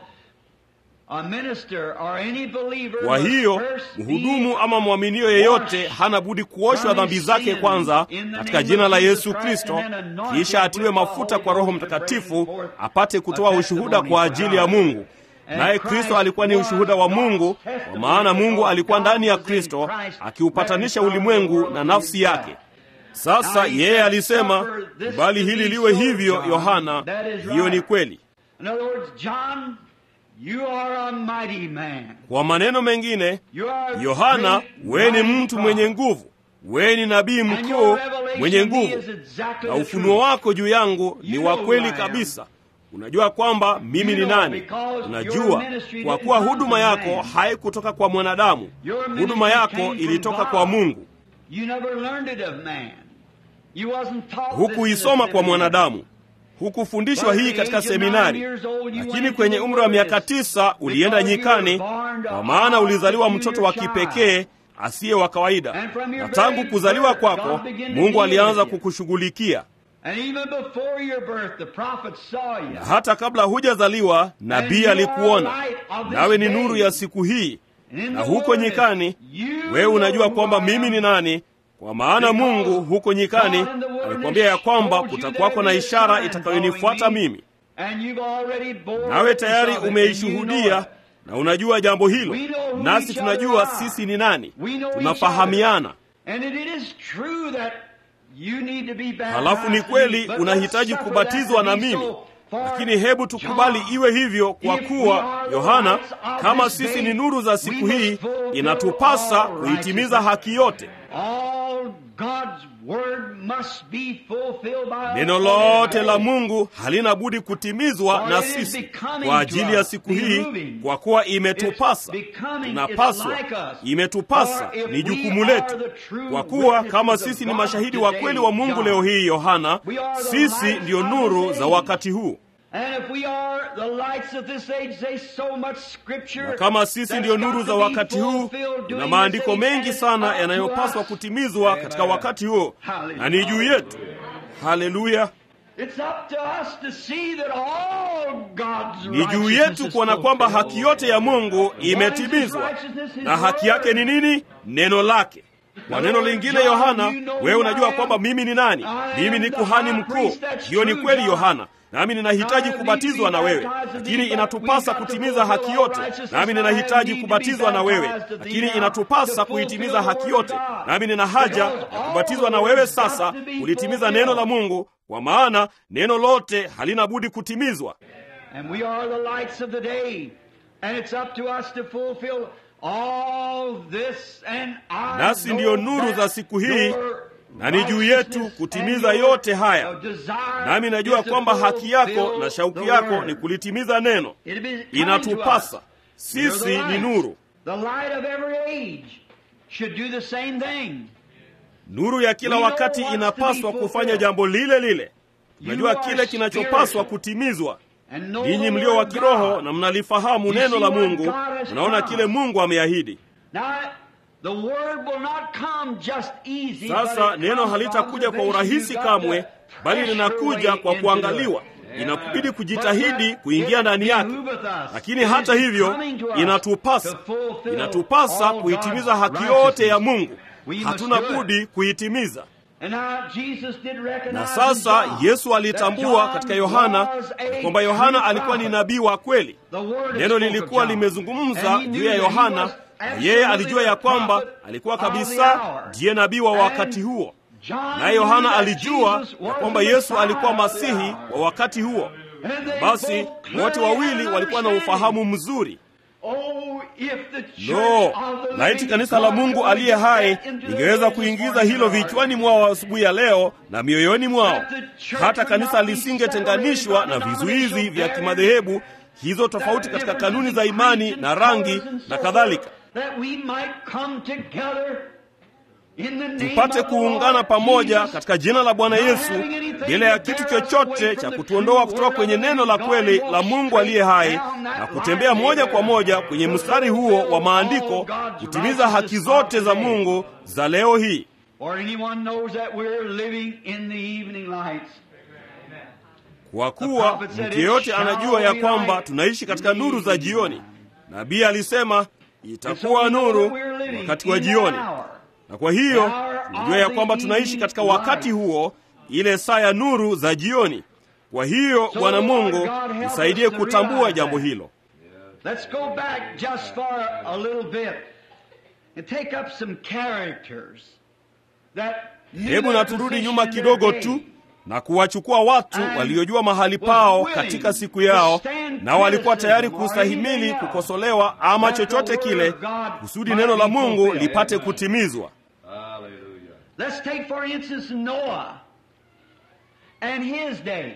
a minister or any believer kwa must hiyo first be mhudumu ama mwaminio yeyote hana budi kuoshwa dhambi zake kwanza katika jina la yesu kristo kisha atiwe mafuta kwa roho mtakatifu apate kutoa ushuhuda kwa ajili ya mungu naye kristo alikuwa ni ushuhuda wa mungu kwa maana mungu alikuwa ndani ya kristo akiupatanisha ulimwengu na nafsi yake sasa yeye alisema bali hili liwe hivyo yohana hiyo ni kweli In other words, John, you are a mighty man. kwa maneno mengine You are a yohana great, wewe ni mighty mtu prophet. mwenye nguvu wewe ni nabii And mkuu your revelation mwenye to me nguvu is exactly na the ufunuo truth. wako juu yangu ni You wa know kweli who I am. kabisa unajua kwamba mimi You ni know nani because your unajua ministry kwa didn't kuwa come huduma from yako man. haikutoka kwa mwanadamu Your huduma ministry yako came from ilitoka God. kwa mungu You never learned it of man. You wasn't taught this in hukuisoma the kwa seminary. mwanadamu hukufundishwa But at hii the katika age of nine seminari years old, you went lakini into kwenye the umri wa miaka wilderness tisa ulienda because you nyikani were born to kwa maana all ulizaliwa peculiar mtoto wa child. kipekee asiye wa kawaida And from your na tangu very kuzaliwa birth, kwako God began to mungu deal alianza with you. kukushughulikia And even before your birth, the prophet saw you. na hata kabla hujazaliwa nabii you are alikuona light of this nawe ni day. nuru ya siku hii And in na the huko wilderness, nyikani you wewe unajua know kwamba who I mimi am. ni nani kwa maana Because mungu huko nyikani God in the wilderness alikwambia ya kwamba told you kutakuwako there na be a ishara sign itakayonifuata following me. mimi And you've already bore nawe tayari witness of it, and you know umeishuhudia it. na unajua jambo hilo We know who nasi each tunajua other are. sisi ni nani We know each tunafahamiana And it is true that you need to be baptized halafu ni in me, kweli but unahitaji let's suffer kubatizwa that na to be mimi so for lakini hebu tukubali John. iwe hivyo kwa If we kuwa are the yohana lights of kama this sisi day, ni nuru za we siku must hii fulfill inatupasa all kuitimiza righteousness. haki yote All God's word must be fulfilled by us. neno lote la mungu halina budi kutimizwa For na it is sisi becoming kwa to ajili ya us, siku hii behooving. kwa kuwa imetupasa It's becoming, tunapaswa it's like us. imetupasa For if ni we jukumu are letu the true kwa kuwa kama witnesses of sisi ni God mashahidi wa today, kweli wa mungu John, leo hii yohana we are the sisi lights ndiyo of nuru this za age. wakati huu And if we are the lights of this age, there's so much scripture na kama sisi ndiyo nuru za wakati huu, na maandiko mengi sana yanayopaswa kutimizwa katika wakati huo, na ni juu yetu. Haleluya! It's up to us to see that all God's Ni juu righteousness yetu is kuona kwamba fulfilled. haki yote ya Mungu imetimizwa, na haki yake ni nini? Neno lake. Kwa neno lingine, Yohana, wewe unajua kwamba mimi ni nani? Mimi ni kuhani mkuu. Hiyo ni kweli, Yohana, nami ninahitaji kubatizwa na wewe, lakini inatupasa kutimiza haki yote. Nami ninahitaji kubatizwa na wewe, lakini inatupasa kuitimiza haki yote. Nami nina haja ya kubatizwa na wewe sasa, kulitimiza neno la Mungu, kwa maana neno lote halina budi kutimizwa. And we are the lights of the day. And it's up to us to fulfill all this and I Nasi know ndiyo nuru that za siku hii, your na ni juu yetu kutimiza and your yote haya. desire Nami najua is to kwamba haki yako fulfill na shauku the yako word. ni kulitimiza neno. It is coming to Inatupasa us. sisi We're the ni lights. nuru. The light of every age should do the same thing. Nuru ya kila We know wakati what's to inapaswa be kufanya fulfilled. jambo lile lile. Tunajua You are kile kinachopaswa spiritual. kutimizwa. And know Ninyi the mlio word wa of kiroho God. na mnalifahamu You neno see la what Mungu, God has mnaona promised. kile Mungu ameahidi. Now, the word will not come just easy, Sasa but it neno comes halitakuja kwa observation. urahisi You've got kamwe, to bali press linakuja your way kwa into kuangaliwa. it. Inakubidi But kujitahidi that kuingia it ndani yake. behooveth us. Lakini It hata is hivyo coming to us inatupasa to fulfill inatupasa all kuitimiza God's haki yote ya righteousness. Mungu. We must Hatuna do it. budi kuitimiza. And now Jesus did recognize Na in sasa John Yesu that alitambua John katika Yohana was a kwamba Yohana true alikuwa ni prophet. nabii wa kweli. The word had Neno spoke of lilikuwa John. limezungumza And he juu knew ya that he Yohana, was na yeye alijua ya absolutely the kwamba prophet alikuwa of the kabisa hour. ndiye nabii wa And wakati huo. John Naye Yohana knew that alijua Jesus ya was kwamba the Yesu Messiah alikuwa of the masihi hour. wa wakati huo. And they Basi both wote clearly wawili had walikuwa na understanding. ufahamu mzuri. Oh, if the church Lo, of the laiti living kanisa la God Mungu could aliye get hai that into lingeweza their kuingiza morning hilo hour. vichwani mwao asubuhi ya leo na mioyoni mwao, That the church hata would kanisa not be lisingetenganishwa na separated by vizuizi vya denominational kimadhehebu, hizo tofauti katika kanuni za imani na rangi na kadhalika, That we might come together in the name tupate of the kuungana Lord pamoja Jesus, katika jina la Bwana not Yesu, having anything bila ya to kitu bear us chochote away cha from the kutuondoa true kutoka word kwenye of the neno la living kweli God, la walk Mungu aliye hai down that na right kutembea moja kwa there moja to kwenye mstari huo fulfill wa maandiko, all God's kutimiza haki righteousness zote za today. Mungu za leo hii. Or anyone knows that we're living in the evening lights. Kwa kuwa mtu yeyote anajua ya kwamba tunaishi katika nuru za jioni. Nabii alisema itakuwa nuru wakati wa jioni, na kwa hiyo tunajua ya kwamba tunaishi katika wakati huo, ile saa ya nuru za jioni. Kwa hiyo Bwana Mungu nisaidie kutambua jambo hilo. Let's go back just for a little bit and take up some characters that knew Hebu their na turudi position nyuma in their kidogo day. tu na kuwachukua watu waliojua mahali pao katika siku yao, na walikuwa tayari kustahimili kukosolewa ama chochote kile, kusudi neno la Mungu lipate kutimizwa. Let's take for instance Noah and his day.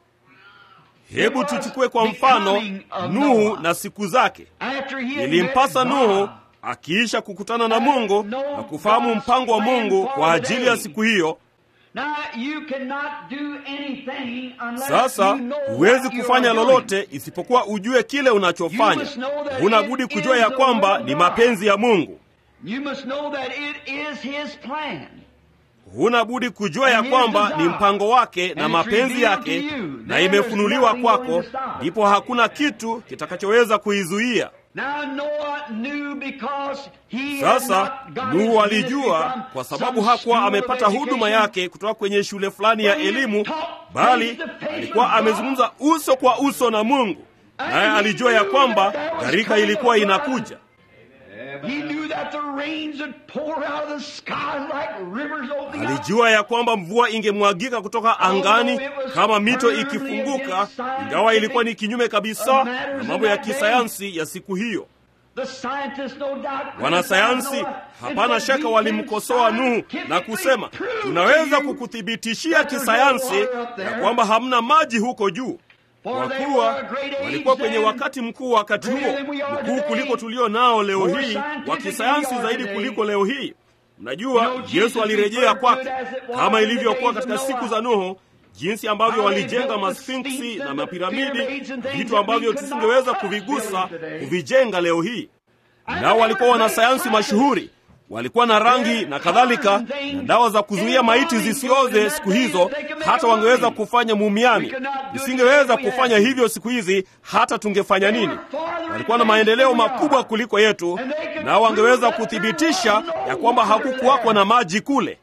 Hebu tuchukue kwa mfano Nuhu na siku zake. After he had Ilimpasa met Nuhu God, akiisha kukutana na Mungu na kufahamu mpango wa Mungu kwa ajili ya siku hiyo. Now you cannot do anything unless Sasa you know huwezi what you kufanya are doing. lolote isipokuwa ujue kile unachofanya. Huna budi kujua ya kwamba ni mapenzi ya Mungu. You must know that it is his plan. Huna budi kujua ya kwamba ni mpango wake na mapenzi yake, na imefunuliwa kwako, ndipo hakuna kitu kitakachoweza kuizuia. Now Noah knew because he Sasa had not got Nuhu his alijua ministry kwa from sababu some hakuwa school of amepata huduma education. yake kutoka kwenye shule fulani ya elimu, bali alikuwa amezungumza uso kwa uso na Mungu, naye alijua ya kwamba gharika ilikuwa inakuja. He knew that the rains would pour out of the sky like rivers opening up. Alijua ya kwamba mvua ingemwagika kutoka angani kama mito ikifunguka, ingawa ilikuwa ni kinyume kabisa na mambo ya kisayansi ya siku hiyo. The scientists, no doubt, Wanasayansi hapana shaka walimkosoa Nuhu na kusema, tunaweza kukuthibitishia kisayansi ya kwamba hamna maji huko juu, kwa kuwa walikuwa kwenye wakati mkuu wakati huo, mkuu kuliko tulio nao leo hii, wa kisayansi zaidi kuliko leo hii. Mnajua, Yesu alirejea kwake kama ilivyokuwa katika siku za Nuhu. jinsi ambavyo walijenga masfinksi na mapiramidi, vitu ambavyo tusingeweza kuvigusa kuvijenga leo hii. Nao walikuwa wanasayansi mashuhuri, walikuwa na rangi na kadhalika na dawa za kuzuia maiti zisioze siku hizo, hata wangeweza kufanya mumiani. Isingeweza kufanya hivyo siku hizi, hata tungefanya nini? Walikuwa na maendeleo makubwa kuliko yetu, nao wangeweza kuthibitisha ya kwamba hakukuwako na maji kule.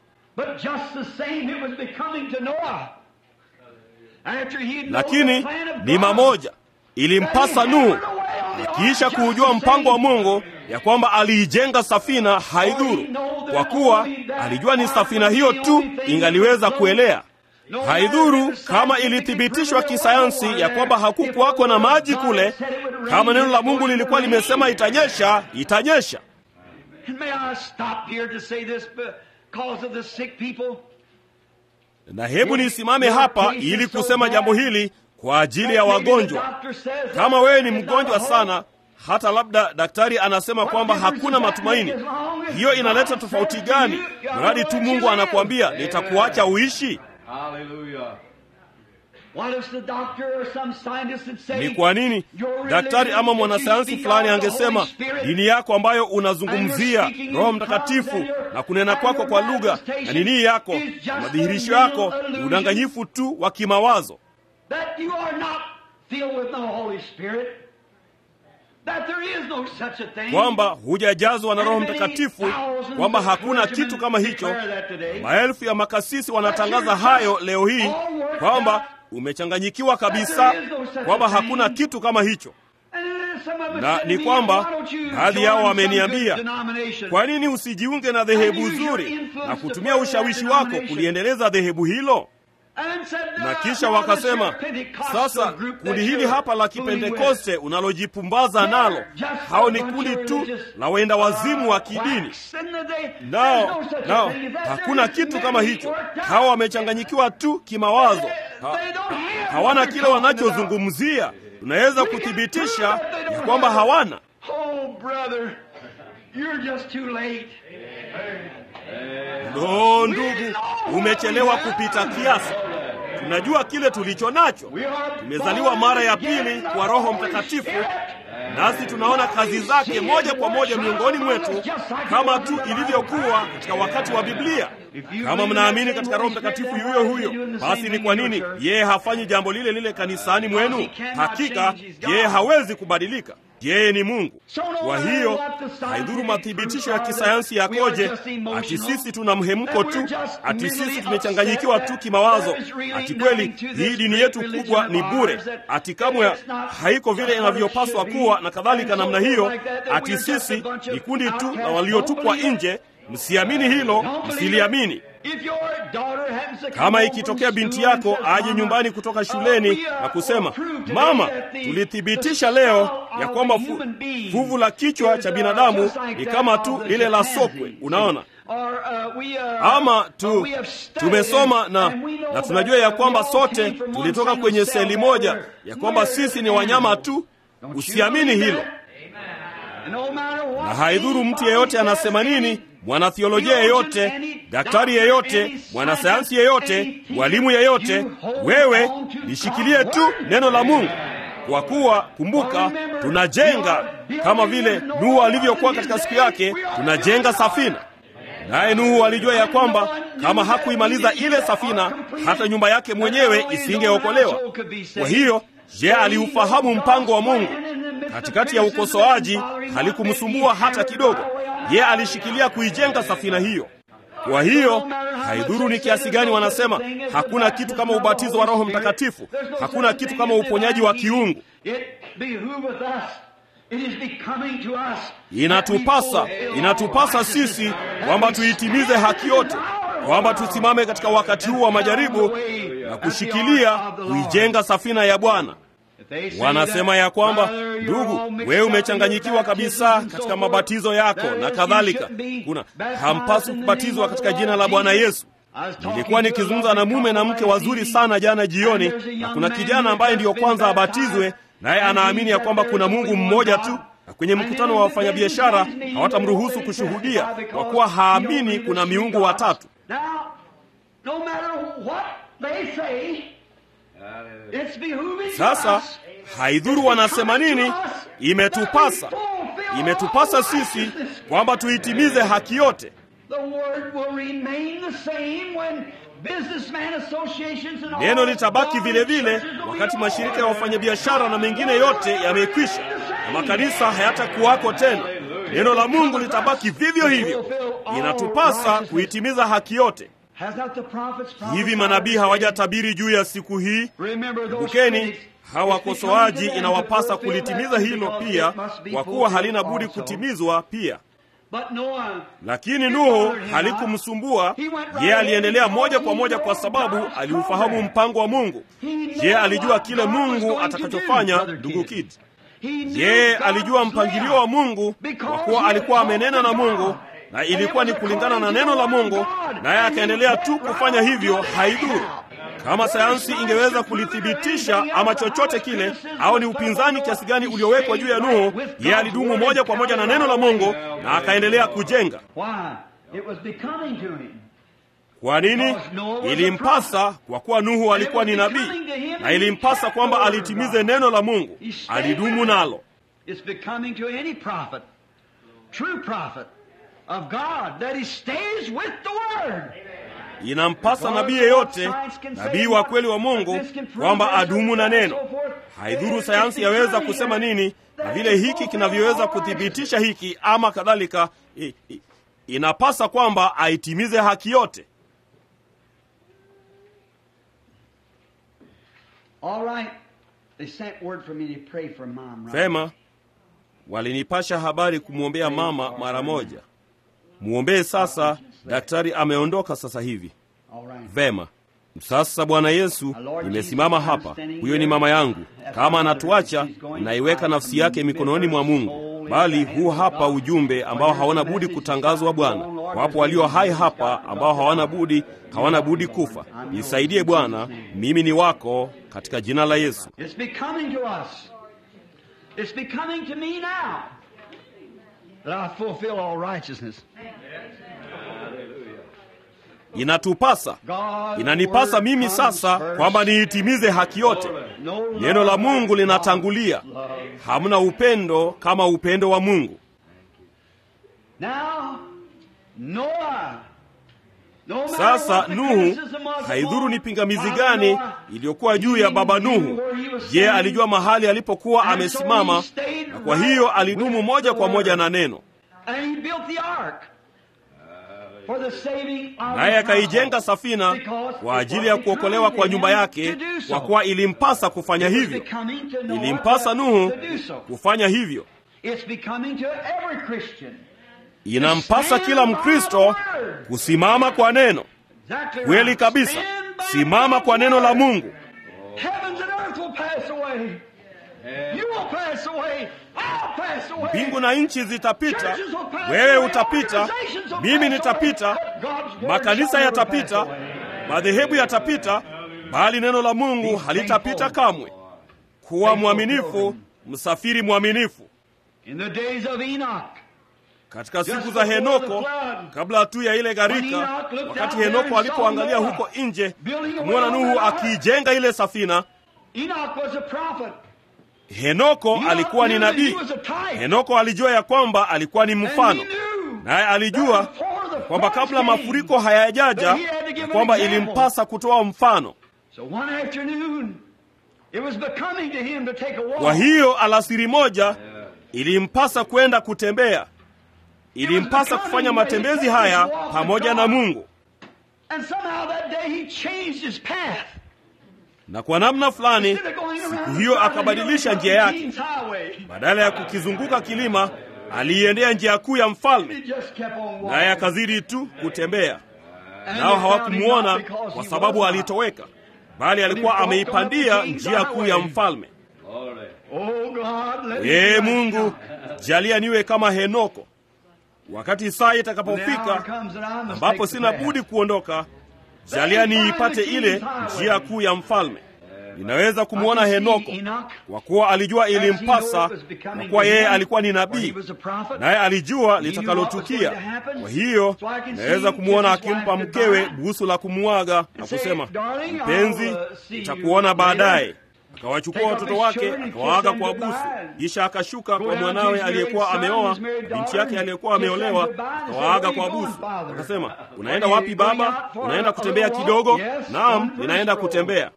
Lakini ni mamoja, ilimpasa Nuhu akiisha kuujua mpango wa Mungu ya kwamba aliijenga safina haidhuru, kwa kuwa alijua ni safina hiyo tu ingaliweza kuelea. Haidhuru kama ilithibitishwa kisayansi ya kwamba hakukuwako na maji kule, kama neno la Mungu lilikuwa limesema itanyesha, itanyesha. Na hebu nisimame hapa ili kusema jambo hili kwa ajili ya wagonjwa. Kama wewe ni mgonjwa sana, hata labda daktari anasema kwamba hakuna matumaini, hiyo inaleta tofauti gani? Mradi tu Mungu anakuambia nitakuacha uishi. Ni kwa nini daktari ama mwanasayansi fulani angesema dini yako ambayo unazungumzia Roho Mtakatifu na kunena kwako kwa lugha na nini yako na madhihirisho yako ni udanganyifu tu wa kimawazo kwamba hujajazwa na Roho Mtakatifu, kwamba hakuna kitu kama hicho. Maelfu ya makasisi wanatangaza hayo leo hii, kwamba umechanganyikiwa kabisa, kwamba hakuna kitu kama hicho. Na ni kwamba baadhi yao wameniambia, kwa nini usijiunge na dhehebu zuri na kutumia ushawishi wako kuliendeleza dhehebu hilo? na kisha wakasema, sasa kundi hili hapa la Kipentekoste unalojipumbaza nalo, hao ni kundi tu la wenda wazimu wa kidini. Nao nao hakuna kitu kama hicho. Hao wamechanganyikiwa tu kimawazo, ha, hawana kile wanachozungumzia. Tunaweza kuthibitisha ya kwamba hawana. Lo, ndugu, umechelewa kupita kiasi. Tunajua kile tulicho nacho. Tumezaliwa mara ya pili kwa Roho Mtakatifu, nasi tunaona kazi zake moja kwa moja miongoni mwetu, kama tu ilivyokuwa katika wakati wa Biblia. Kama mnaamini katika Roho Mtakatifu yuyo huyo, basi ni kwa nini yeye hafanyi jambo lile lile kanisani mwenu? Hakika yeye hawezi kubadilika. Yeye ni Mungu. Kwa hiyo haidhuru mathibitisho ya kisayansi yakoje, ati sisi tuna mhemko tu, ati sisi tumechanganyikiwa tu kimawazo, ati kweli hii dini yetu kubwa ni bure, ati kamwe haiko vile inavyopaswa kuwa na kadhalika namna hiyo, ati sisi ni kundi tu na waliotupwa nje. Msiamini hilo, msiliamini. Kama ikitokea binti yako aje nyumbani kutoka shuleni na kusema, mama, tulithibitisha leo ya kwamba fu, fuvu la kichwa cha binadamu ni kama tu lile la sokwe, unaona ama tu tumesoma na, na tunajua ya kwamba sote tulitoka kwenye seli moja, ya kwamba sisi ni wanyama tu. Usiamini hilo, na haidhuru mtu yeyote anasema nini mwanathiolojia yeyote, daktari yeyote, mwanasayansi yeyote, mwalimu yeyote, wewe lishikilie tu neno la Mungu, kwa kuwa kumbuka, tunajenga kama vile Nuhu alivyokuwa katika siku yake, tunajenga safina. Naye Nuhu alijua ya kwamba kama hakuimaliza ile safina, hata nyumba yake mwenyewe isingeokolewa. Kwa hiyo, je, aliufahamu mpango wa Mungu? Katikati ya ukosoaji halikumsumbua hata kidogo. Ye alishikilia kuijenga safina hiyo. Kwa hiyo haidhuru ni kiasi gani wanasema hakuna kitu kama ubatizo wa Roho Mtakatifu, hakuna kitu kama uponyaji wa kiungu. Inatupasa, inatupasa sisi kwamba tuitimize haki yote, kwamba tusimame katika wakati huu wa majaribu na kushikilia kuijenga safina ya Bwana. Wanasema ya kwamba ndugu, wewe umechanganyikiwa kabisa katika mabatizo yako na kadhalika, kuna hampaswi kubatizwa katika jina la Bwana Yesu. Nilikuwa nikizungumza na mume na mke wazuri sana jana jioni, na kuna kijana ambaye ndiyo kwanza abatizwe, naye anaamini ya kwamba kuna Mungu mmoja tu, na kwenye mkutano wa wafanyabiashara hawatamruhusu kushuhudia kwa kuwa haamini kuna miungu watatu. they say, it's behooving Sasa us. haidhuru wanasema nini, imetupasa imetupasa sisi kwamba tuitimize haki yote. The word will remain the same when businessman associations and all Neno litabaki vile vile churches will be wakati mashirika ya over. wafanyabiashara na mengine yote yamekwisha na makanisa hayatakuwako tena. Neno la Mungu litabaki vivyo hivyo. Inatupasa kuitimiza haki yote. Has not the prophets Hivi manabii hawajatabiri juu ya siku hii? Kumbukeni, hawa wakosoaji inawapasa kulitimiza hilo pia, kwa kuwa halina budi kutimizwa pia. But Noah, Lakini Nuhu halikumsumbua yeye, aliendelea moja kwa moja kwa sababu aliufahamu mpango wa Mungu. Je, alijua kile Mungu atakachofanya? Ndugu Kid, yeye alijua mpangilio wa Mungu kwa kuwa alikuwa amenena na Mungu na ilikuwa ni kulingana na neno la Mungu, naye akaendelea tu kufanya hivyo. Haidhuru kama sayansi ingeweza kulithibitisha ama chochote kile, au ni upinzani kiasi gani uliowekwa juu ya Nuhu, yeye alidumu moja kwa moja na neno la Mungu na akaendelea kujenga. Why? It was becoming to him. Kwa nini? Ilimpasa kwa kuwa Nuhu alikuwa ni nabii, na ilimpasa kwamba alitimize neno la Mungu, alidumu nalo. It's becoming to any prophet, true prophet of God, that he stays with the word. Inampasa nabii yeyote, nabii wa kweli wa Mungu, kwamba adumu na neno. Haidhuru sayansi yaweza kusema nini na vile hiki kinavyoweza kuthibitisha hiki ama kadhalika, i- i- inapasa kwamba aitimize haki yote. All right. They sent word for me to pray for mom. Right? Vema, walinipasha habari kumwombea mama mara moja. Mwombee sasa, daktari ameondoka sasa hivi. All right. Vema. Sasa Bwana Yesu, nimesimama hapa, huyo ni mama yangu. Kama anatuacha, naiweka nafsi yake mikononi mwa Mungu, bali huu hapa ujumbe ambao hawana budi kutangazwa. Bwana, wapo walio hai hapa ambao hawana budi hawana budi kufa. Nisaidie Bwana, mimi ni wako, katika jina la Yesu. It's becoming to us. It's becoming to me now that I fulfill all righteousness. Inatupasa, God inanipasa mimi sasa kwamba niitimize haki yote. Neno la Mungu linatangulia. Hamna upendo kama upendo wa Mungu. Now, Noah. No matter Sasa what the Nuhu, criticism was haidhuru upon ni pingamizi Father gani Noah, iliyokuwa juu ya baba Nuhu. Je, alijua mahali alipokuwa amesimama, na kwa hiyo alidumu moja kwa moja na neno, And he built the ark for the saving of naye his akaijenga house. safina Because kwa it ajili ya was kuokolewa becoming kwa to nyumba him yake, to do so. kwa kuwa ilimpasa kufanya It was hivyo. becoming to Noah Ilimpasa to- Nuhu to do so. kufanya hivyo. It's becoming to every Christian. Inampasa kila Mkristo kusimama kwa neno. Exactly Kweli right. kabisa, Stand by simama kwa God's neno la word. Mungu. Heavens and earth will pass away. You will pass away. I'll pass away. Mbingu na nchi zitapita, Churches will pass wewe away. utapita, Organizations will mimi pass nitapita, away. God's word makanisa shall never pass yatapita, away. madhehebu yatapita, bali neno la Mungu halitapita kamwe. Kuwa mwaminifu, msafiri mwaminifu. In the days of Enoch, Katika siku za Henoko, kabla tu ya ile gharika, wakati Henoko alipoangalia huko nje kumwona Nuhu akiijenga ile safina, Enoch was a prophet. Henoko Enoch alikuwa ni knew that he nabii. was a type. Henoko alijua ya kwamba alikuwa ni And mfano, he knew naye alijua that before the kwamba floods kabla came, mafuriko hayajaja, that he had to give ya an kwamba example. ilimpasa kutoa mfano. So one afternoon, it was becoming to him to take a walk. Kwa hiyo alasiri moja ilimpasa kwenda kutembea, ilimpasa kufanya matembezi haya pamoja na Mungu, And somehow that day he changed his path. na kwa namna fulani Instead of going siku around hiyo the akabadilisha hill, njia yake. King's highway. Badala ya kukizunguka kilima, aliiendea njia kuu ya He mfalme, just kept on walking. naye akazidi tu kutembea. And Nao they found him hawakumuona not because kwa he sababu was not. alitoweka, bali alikuwa ameipandia njia kuu ya mfalme. Oh God, let me Ee be like Mungu, Enoch. jalia niwe kama Henoko, wakati saa When the hour itakapofika comes and I must ambapo take the sina path. budi kuondoka, jalia niipate ile njia kuu ya mfalme. ninaweza kumwona Henoko kwa kuwa alijua ilimpasa, kwa kuwa yeye alikuwa ni nabii, naye alijua litakalotukia. Kwa hiyo naweza kumwona akimpa mkewe busu la kumwaga na kusema, mpenzi, nitakuona baadaye. Akawachukua watoto wake akawaaga kwa busu, kisha akashuka kwa mwanawe aliyekuwa ameoa binti yake aliyekuwa ameolewa, akawaaga kwa busu. Akasema, unaenda wapi baba? Unaenda kutembea kidogo? Naam, ninaenda kutembea.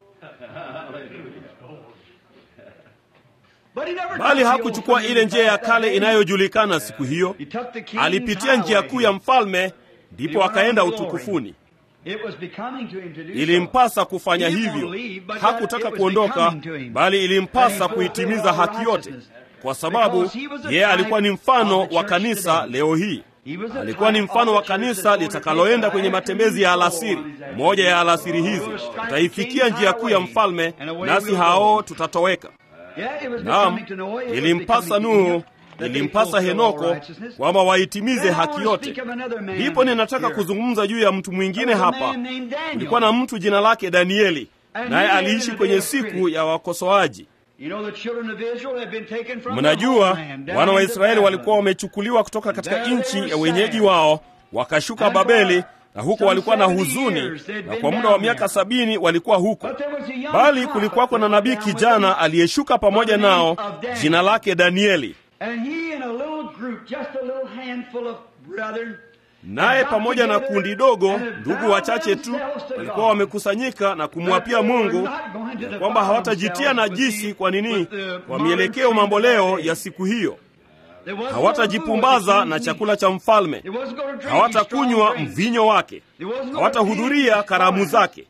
Bali hakuchukua ile njia ya kale inayojulikana siku hiyo. Alipitia njia kuu ya mfalme, ndipo akaenda utukufuni. Ilimpasa kufanya hivyo. Hakutaka kuondoka, bali ilimpasa kuitimiza haki yote, kwa sababu yeye alikuwa ni mfano wa kanisa leo hii. Alikuwa ni mfano wa kanisa litakaloenda kwenye matembezi ya alasiri. Moja ya alasiri hizi tutaifikia njia kuu ya mfalme, nasi hao tutatoweka. Naam, ilimpasa Nuhu, ilimpasa Henoko kwamba waitimize haki yote. Ndipo ninataka kuzungumza juu ya mtu mwingine hapa. Kulikuwa na mtu jina lake Danieli, naye aliishi kwenye siku ya wakosoaji. Mnajua, wana wa Israeli walikuwa wamechukuliwa kutoka katika nchi ya wenyeji wao, wakashuka Babeli, na huko walikuwa na huzuni, na kwa muda wa miaka sabini walikuwa huko. Bali kulikuwako na nabii kijana aliyeshuka pamoja nao, jina lake Danieli naye pamoja na kundi dogo, ndugu wachache tu, walikuwa wamekusanyika na kumwapia Mungu ya kwamba hawatajitia najisi. Kwa nini? Kwa mielekeo mamboleo ya siku hiyo. Hawatajipumbaza na chakula cha mfalme, hawatakunywa mvinyo wake, hawatahudhuria karamu zake,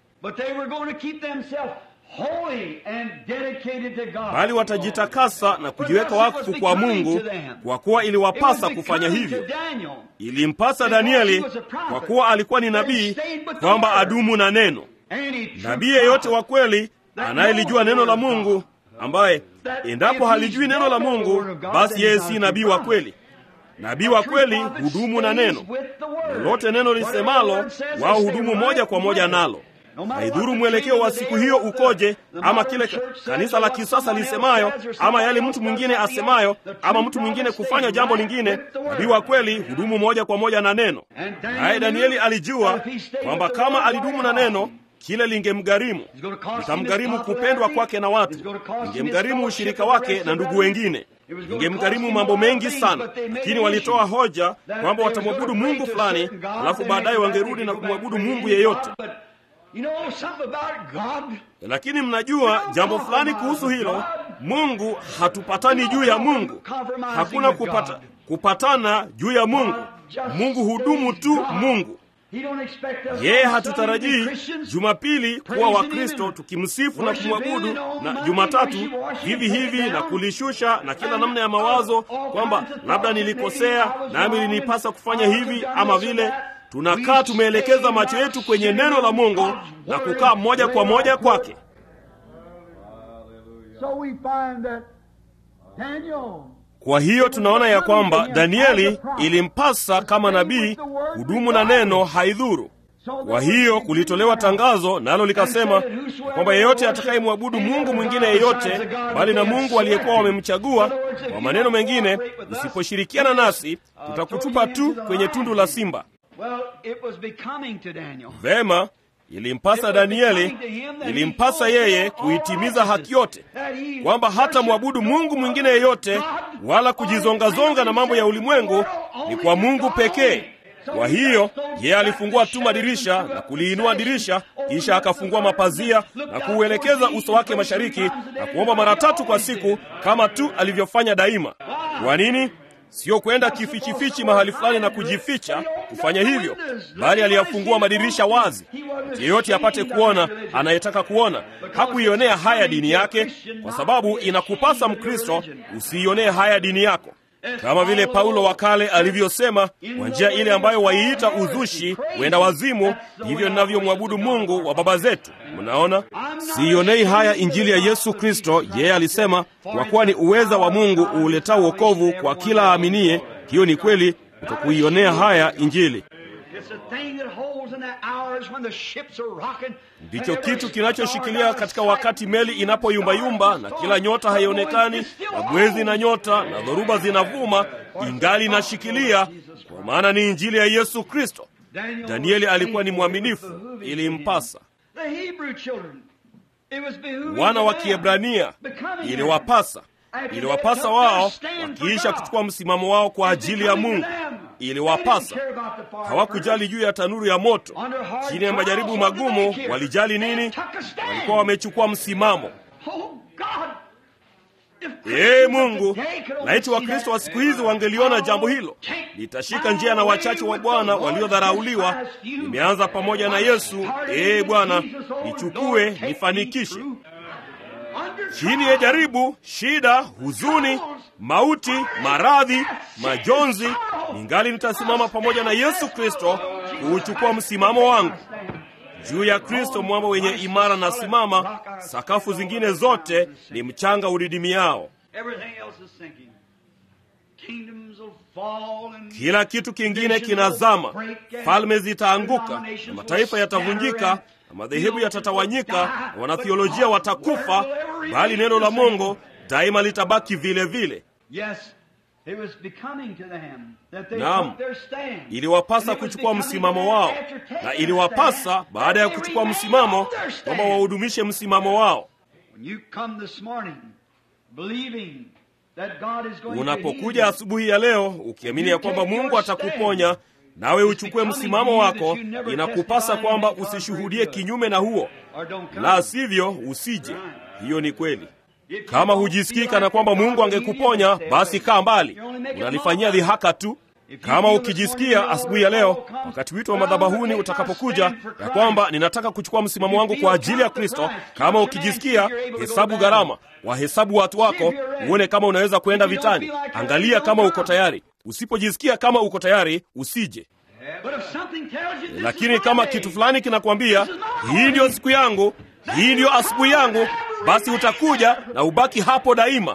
bali watajitakasa na kujiweka wakfu kwa Mungu, kwa kuwa iliwapasa kufanya hivyo. Ilimpasa Danieli, kwa kuwa alikuwa ni nabii, kwamba adumu na neno. Nabii yeyote wa kweli anayelijua neno la Mungu, ambaye endapo halijui neno la Mungu, basi yeye si nabii wa kweli. Nabii wa kweli hudumu na neno lolote, neno lisemalo, wao hudumu moja kwa moja nalo haidhuru mwelekeo wa siku hiyo ukoje, ama kile kanisa la kisasa lisemayo, ama yale mtu mwingine asemayo, ama mtu mwingine kufanya jambo lingine. Nabii wa kweli hudumu moja kwa moja na neno. Naye Danieli alijua kwamba kama alidumu na neno, kile lingemgharimu, litamgharimu kupendwa kwake na watu, lingemgharimu ushirika wake na ndugu wengine, lingemgharimu mambo mengi sana. Lakini walitoa hoja kwamba watamwabudu Mungu fulani, alafu baadaye wangerudi na kumwabudu Mungu yeyote. You know, something about God. Lakini mnajua jambo fulani kuhusu hilo, Mungu hatupatani juu ya Mungu. Hakuna kupata, kupatana juu ya Mungu. Mungu hudumu tu Mungu. Yeye hatutarajii Jumapili kuwa Wakristo tukimsifu na kumwabudu na Jumatatu hivi hivi na kulishusha na kila namna ya mawazo kwamba labda nilikosea nami linipasa kufanya hivi ama vile tunakaa tumeelekeza macho yetu kwenye neno la Mungu na kukaa moja kwa moja kwake. Kwa hiyo tunaona ya kwamba Danieli ilimpasa kama nabii hudumu na neno haidhuru. Kwa hiyo kulitolewa tangazo nalo likasema kwamba yeyote atakayemwabudu Mungu mwingine yeyote bali na Mungu aliyekuwa wamemchagua, kwa maneno mengine, usiposhirikiana nasi tutakutupa tu kwenye tundu la simba. Well, it was becoming to Daniel. Vema, ilimpasa Danieli, ilimpasa yeye kuitimiza haki yote, kwamba hata mwabudu Mungu mwingine yeyote wala kujizongazonga na mambo ya ulimwengu, ni kwa Mungu pekee. Kwa hiyo yeye alifungua tu madirisha na kuliinua dirisha, kisha akafungua mapazia na kuuelekeza uso wake mashariki na kuomba mara tatu kwa siku, kama tu alivyofanya daima. Kwa nini? Sio kwenda kifichifichi mahali fulani na kujificha kufanya hivyo, bali aliyafungua madirisha wazi, yeyote apate kuona anayetaka kuona. Hakuionea haya dini yake, kwa sababu inakupasa Mkristo usiionee haya dini yako, kama vile Paulo wa kale alivyosema, kwa njia ile ambayo waiita uzushi, wenda wazimu, ndivyo ninavyomwabudu Mungu wa baba zetu. Mnaona, siionei haya injili ya Yesu Kristo. Yeye alisema, kwa kuwa ni uweza wa Mungu uuletao wokovu kwa kila aaminiye. Hiyo ni kweli, utakuionea haya injili. ndicho kitu kinachoshikilia katika wakati meli inapoyumbayumba na kila nyota haionekani na mwezi na nyota na dhoruba zinavuma, ingali inashikilia, kwa maana ni injili ya Yesu Kristo. Danieli alikuwa ni mwaminifu, ilimpasa. Wana wa Kiebrania iliwapasa iliwapasa wao wakiisha kuchukua msimamo wao kwa ajili ya Mungu, iliwapasa. Hawakujali juu ya tanuru ya moto, chini ya majaribu magumu. Walijali nini? Walikuwa wamechukua msimamo. Ee Mungu, laiti Wakristo wa siku hizi wangeliona jambo hilo. Nitashika njia na wachache wa Bwana waliodharauliwa. Nimeanza pamoja na Yesu. Ee Bwana, nichukue, nifanikishe chini ya jaribu, shida, huzuni, mauti, maradhi, majonzi, ningali nitasimama pamoja na Yesu Kristo kuuchukua msimamo wangu juu ya Kristo, mwamba wenye imara na simama. Sakafu zingine zote ni mchanga udidimiao. Kila kitu kingine kinazama, falme zitaanguka na mataifa yatavunjika na madhehebu yatatawanyika na wanathiolojia watakufa, bali neno la Mungu daima litabaki vile vile. Naam, iliwapasa kuchukua msimamo wao, na iliwapasa baada ya kuchukua msimamo kwamba wahudumishe msimamo wao. Unapokuja asubuhi ya leo ukiamini ya kwamba Mungu atakuponya nawe uchukue msimamo wako, inakupasa kwamba usishuhudie kinyume na huo, la sivyo usije. Hiyo ni kweli. Kama hujisikii kana kwamba Mungu angekuponya, basi kaa mbali, unalifanyia dhihaka tu. Kama ukijisikia asubuhi ya leo, wakati wito wa madhabahuni utakapokuja, ya kwamba ninataka kuchukua msimamo wangu kwa ajili ya Kristo, kama ukijisikia, hesabu gharama, wahesabu watu wako, uone kama unaweza kwenda vitani. Angalia kama uko tayari. Usipojisikia kama uko tayari, usije. Lakini kama kitu fulani kinakwambia hii ndiyo siku yangu, hii ndiyo asubuhi yangu, basi utakuja na ubaki hapo daima.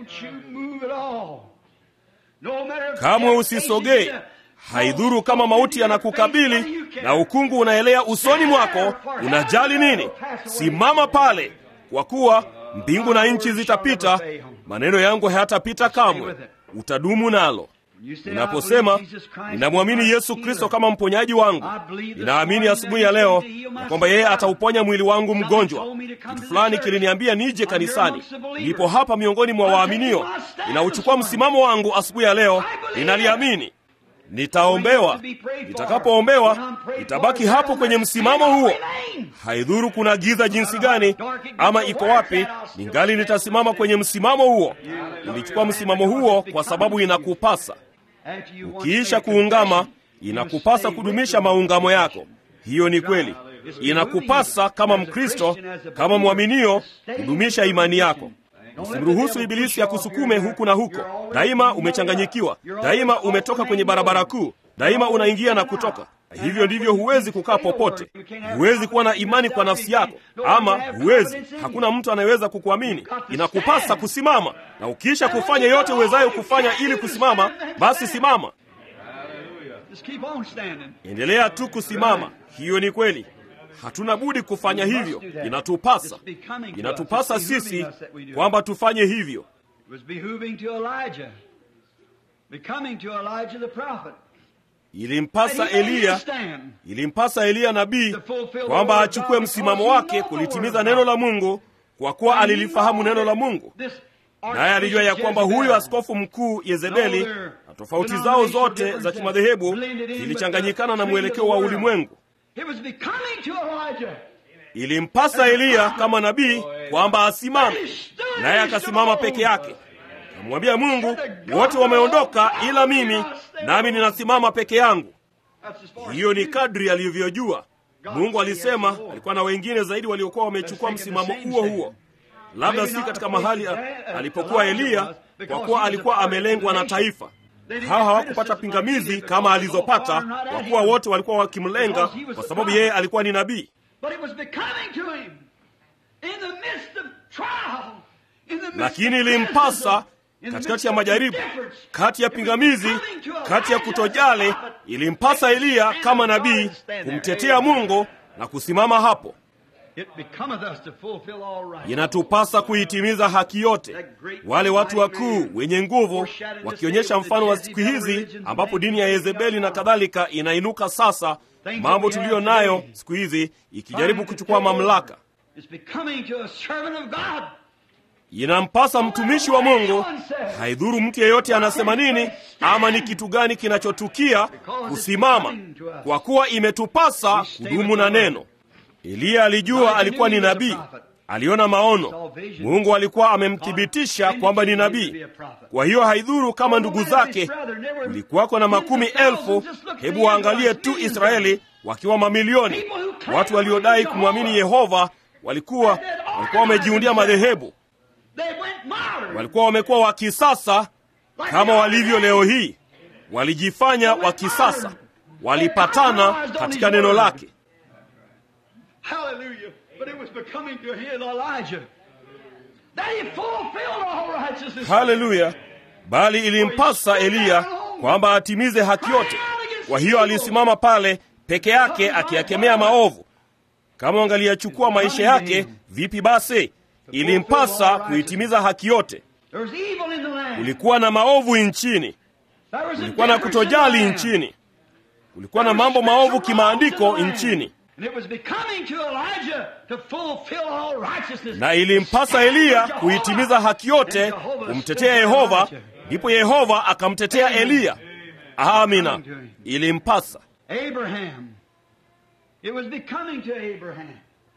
Kamwe usisogee. Haidhuru kama mauti yanakukabili na ukungu unaelea usoni mwako, unajali nini? Simama pale, kwa kuwa mbingu na nchi zitapita, maneno yangu hayatapita kamwe. Utadumu nalo. Unaposema ninamwamini Yesu Kristo kama mponyaji wangu, ninaamini asubuhi ya leo na kwamba yeye atauponya mwili wangu mgonjwa. Kitu fulani kiliniambia nije kanisani, nipo hapa miongoni mwa waaminio. Ninauchukua msimamo wangu asubuhi ya leo, ninaliamini. Nitaombewa. Nitakapoombewa nitabaki hapo kwenye msimamo huo. Haidhuru kuna giza jinsi gani ama iko wapi, ningali nitasimama kwenye msimamo huo. Nilichukua msimamo huo kwa sababu inakupasa. Ukiisha kuungama, inakupasa kudumisha maungamo yako. Hiyo ni kweli. Inakupasa kama Mkristo, kama mwaminio, kudumisha imani yako. Usimruhusu Ibilisi akusukume huku na huko. Daima umechanganyikiwa, daima umetoka kwenye barabara kuu, daima unaingia na kutoka. Hivyo ndivyo huwezi kukaa popote. Huwezi kuwa na imani kwa nafsi yako, ama huwezi, hakuna mtu anayeweza kukuamini. Inakupasa kusimama, na ukiisha kufanya yote uwezayo kufanya ili kusimama, basi simama, endelea tu kusimama. Hiyo ni kweli. Hatuna budi kufanya hivyo, inatupasa, inatupasa sisi kwamba tufanye hivyo. Ilimpasa Eliya, ilimpasa Eliya nabii kwamba achukue msimamo wake kulitimiza neno la Mungu, kwa kuwa alilifahamu neno la Mungu, naye alijua ya kwamba huyo askofu mkuu Yezebeli na tofauti zao zote za kimadhehebu zilichanganyikana na mwelekeo wa ulimwengu. Ilimpasa Eliya kama nabii kwamba asimame, naye akasimama peke yake. Kamwambia Mungu, wote wameondoka ila mimi, nami ninasimama peke yangu. Hiyo ni kadri alivyojua. Mungu alisema alikuwa na wengine zaidi waliokuwa wamechukua msimamo huo huo, labda si katika mahali alipokuwa Eliya, kwa kuwa alikuwa amelengwa na taifa. Hawa hawakupata pingamizi kama alizopata, kwa kuwa wote walikuwa wakimlenga, kwa sababu yeye alikuwa ni nabii. Lakini ilimpasa katikati ya majaribu, kati ya pingamizi, kati ya kutojali, ilimpasa Eliya kama nabii kumtetea Mungu na kusimama hapo. It becometh us to fulfill all right. Inatupasa kuitimiza haki yote. Wale watu wakuu wenye nguvu wakionyesha mfano wa siku hizi ambapo dini ya Yezebeli na kadhalika inainuka sasa, mambo tuliyo nayo siku hizi ikijaribu kuchukua mamlaka. It's becoming to a servant of God. Inampasa mtumishi wa Mungu, haidhuru mtu yeyote anasema nini ama ni kitu gani kinachotukia, kusimama, kwa kuwa imetupasa kudumu na neno. Eliya alijua alikuwa ni nabii, aliona maono. Mungu alikuwa amemthibitisha kwamba ni nabii. Kwa hiyo haidhuru kama ndugu zake kulikuwako na makumi elfu. Hebu waangalie tu Israeli wakiwa mamilioni. Watu waliodai kumwamini Yehova walikuwa walikuwa wamejiundia madhehebu, They went modern. walikuwa wamekuwa wa kisasa kama walivyo leo hii. Walijifanya wa kisasa, walipatana katika neno lake. Hallelujah. But it was becoming to him, Elijah, that he fulfilled all righteousness. Haleluya! Bali ilimpasa Eliya kwamba atimize haki yote. Kwa hiyo alisimama pale peke yake akiyakemea maovu. Kama wangaliyachukua maisha yake, vipi basi? Ilimpasa kuitimiza haki yote. There was evil in the land. Kulikuwa na maovu nchini, There was a kulikuwa na difference in the kutojali land. nchini, kulikuwa na mambo maovu kimaandiko nchini, And it was becoming to Elijah to fulfill all righteousness. na ilimpasa Eliya kuitimiza haki yote, kumtetea Yehova. Ndipo Yehova akamtetea Eliya. Amina, ilimpasa Abraham. It was becoming to Abraham